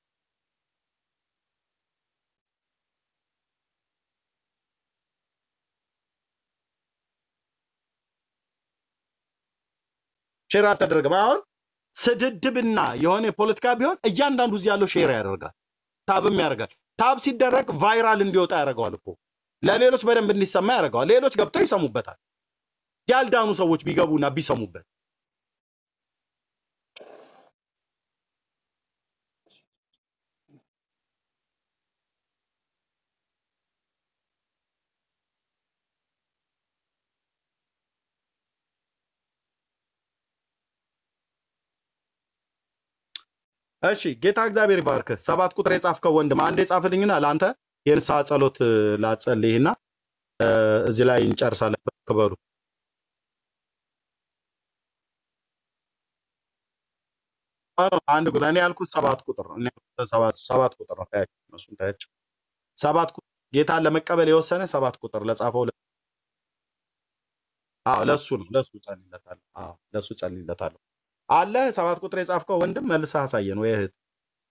ሼር አልተደረገም። አሁን ስድድብና የሆነ የፖለቲካ ቢሆን እያንዳንዱ እዚህ ያለው ሼር ያደርጋል፣ ታብም ያደርጋል። ታብ ሲደረግ ቫይራል እንዲወጣ ያደርገዋል እኮ ለሌሎች በደንብ እንዲሰማ ያደርገዋል። ሌሎች ገብተው ይሰሙበታል። ያልዳኑ ሰዎች ቢገቡና ቢሰሙበት እሺ ጌታ እግዚአብሔር ይባርክ። ሰባት ቁጥር የጻፍከው ወንድም አንድ የጻፍልኝና ለአንተ የንስሐ ጸሎት እ፣ ላጸልይና እ፣ እዚህ ላይ እንጨርሳለን። ክበሩ አንድ ቁጥር እኔ ያልኩት ሰባት ቁጥር ነው። እኔ ያልኩት ሰባት ሰባት ቁጥር ነው። ታያቸው እነሱን ታያቸው። ሰባት ቁጥር ጌታን ለመቀበል የወሰነ ሰባት ቁጥር ለጻፈው ለ- አዎ ለሱ ነው ለሱ ጸልይለታለሁ። አዎ ለሱ ጸልይለታለሁ። አለ ሰባት ቁጥር የጻፍከው ወንድም መልሰህ አሳየን ወይ እህት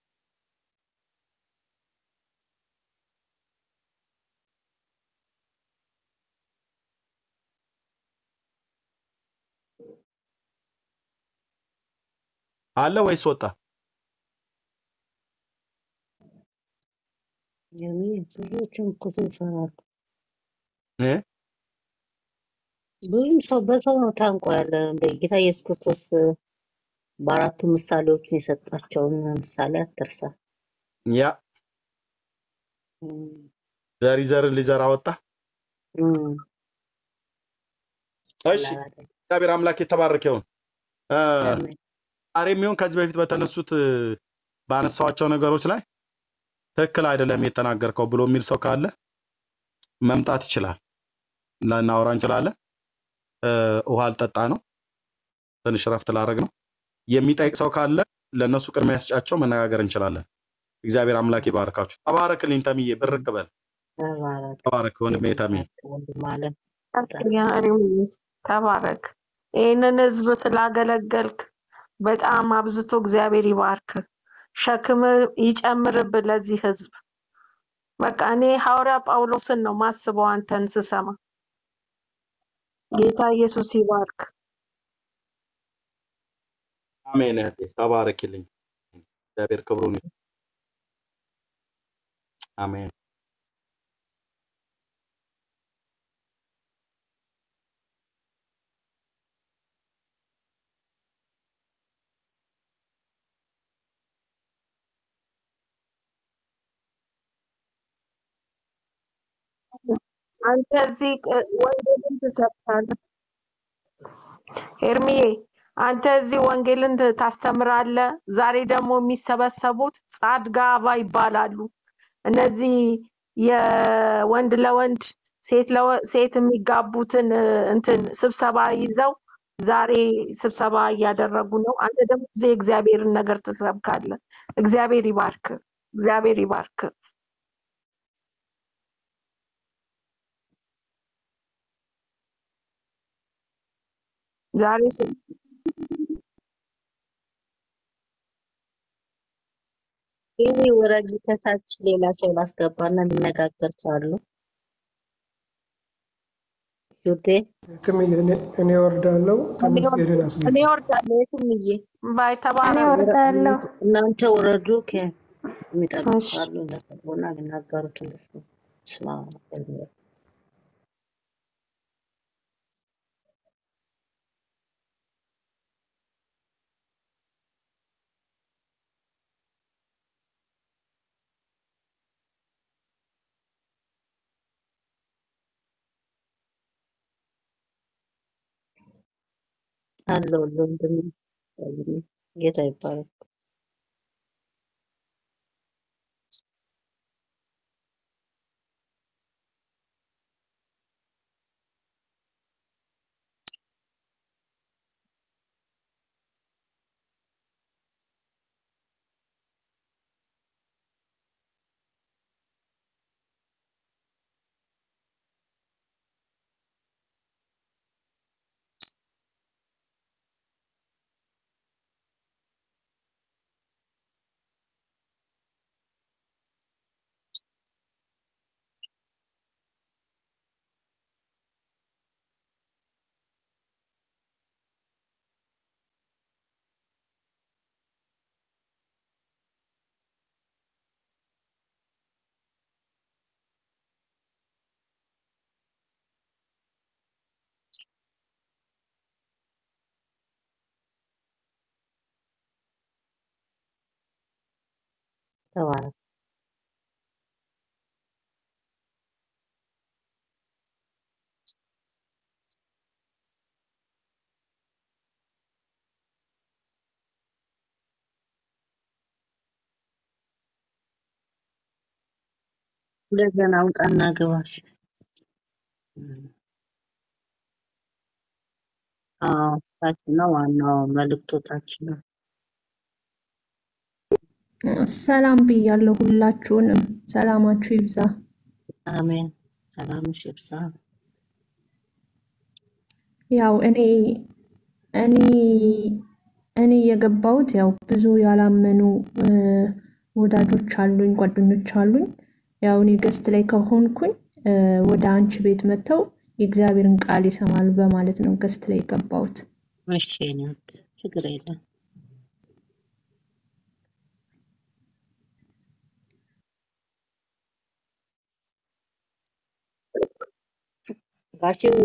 አለ ወይስ ወጣ? ኤርሚ፣ ብዙዎችም እኮ ሰው ይፈራሉ። እ? ብዙም ሰው በሰው ነው ታንቆ ያለ። እንደ ጌታ ኢየሱስ ክርስቶስ በአራቱ ምሳሌዎችን የሰጣቸውን ምሳሌ አትርሳ። ያ እም፣ ዘሪ ዘርን ሊዘራ ወጣ። እም፣ እሺ ቀላል አይደለም። እግዚአብሔር አምላክ የተባረከ ይሁን። እ፣ አሜን። ዛሬ የሚሆን ከዚህ በፊት በተነሱት እ፣ ባነሳዋቸው ነገሮች ላይ ትክክል አይደለም የተናገርከው ብሎ የሚል ሰው ካለ መምጣት ይችላል። ልናወራ እንችላለን። እ፣ ውሃ ልጠጣ ነው፣ ትንሽ ረፍት ላደርግ ነው። የሚጠይቅ ሰው ካለ ለእነሱ ቅድሚያ ያስጫቸው መነጋገር እንችላለን። እግዚአብሔር አምላክ ይባርካችሁ። ተባረክልኝ ተምዬ፣ ብርክ በል። ተባረክ ተባረክ ወንድሜ ተምዬ። ወንድም አለም። ያ ኤርምዬ፣ ተባረክ። ይህንን ህዝብ ስላገለገልክ በጣም አብዝቶ እግዚአብሔር ይባርክ፣ ሸክም ይጨምርብ ለዚህ ህዝብ። በቃ እኔ ሐዋርያ ጳውሎስን ነው ማስበው አንተን ስሰማ። ጌታ ኢየሱስ ይባርክ። አሜን እህቴ፣ ተባረክልኝ። እግዚአብሔር ክብሩን ይስጥ። አሜን። አንተ እዚህ ቅ- ወንጌልን ትሰብካለህ። ኤርሚዬ አንተ እዚህ ወንጌልን ት- ታስተምራለህ። ዛሬ ደግሞ የሚሰበሰቡት ጻድጋባ ይባላሉ። እነዚህ የወንድ ለወንድ ሴት ለወ- ሴት የሚጋቡትን እ፣ እንትን ስብሰባ ይዘው ዛሬ ስብሰባ እያደረጉ ነው። አንተ ደግሞ እዚህ የእግዚአብሔርን ነገር ትሰብካለህ። እግዚአብሔር ይባርክ። እግዚአብሔር ይባርክ። ዛሬ ስ- ይህ ወረጅ ከታች ሌላ ሰው ላስገባና የሚነጋገር ሰው አሉ። ዩዴ ትምዬ እኔ- እኔ ወርዳለሁ። እኔ ተመስገንን ወርድ- አስገባ። እኔ ወርዳለሁ። የትምዬ ባይ እኔ ተባረክ። ወርዳለሁ። እናንተ ውረዱ። ከ- የሚጠብቁ እሺ ካሉ እንደገቡና ሊናገሩት እንደሱ ስማ አለው ወንድም ጌታ ይባረክ። ተባረክ። እንደገና ውጣና ግባሽ። አዎ ታች ነው ዋናው መልእክቱ ታች ነው። ሰላም ብያለሁ ሁላችሁንም። ሰላማችሁ ይብዛ። አሜን። ሰላምሽ ይብዛ። ያው እኔ እኔ እኔ የገባሁት ያው ብዙ ያላመኑ እ፣ ወዳጆች አሉኝ፣ ጓደኞች አሉኝ። ያው እኔ ገስት ላይ ከሆንኩኝ እ፣ ወደ አንቺ ቤት መጥተው የእግዚአብሔርን ቃል ይሰማሉ በማለት ነው ገስት ላይ የገባሁት። እሺ የኔ ውድ ችግር የለም። ጋሽዬ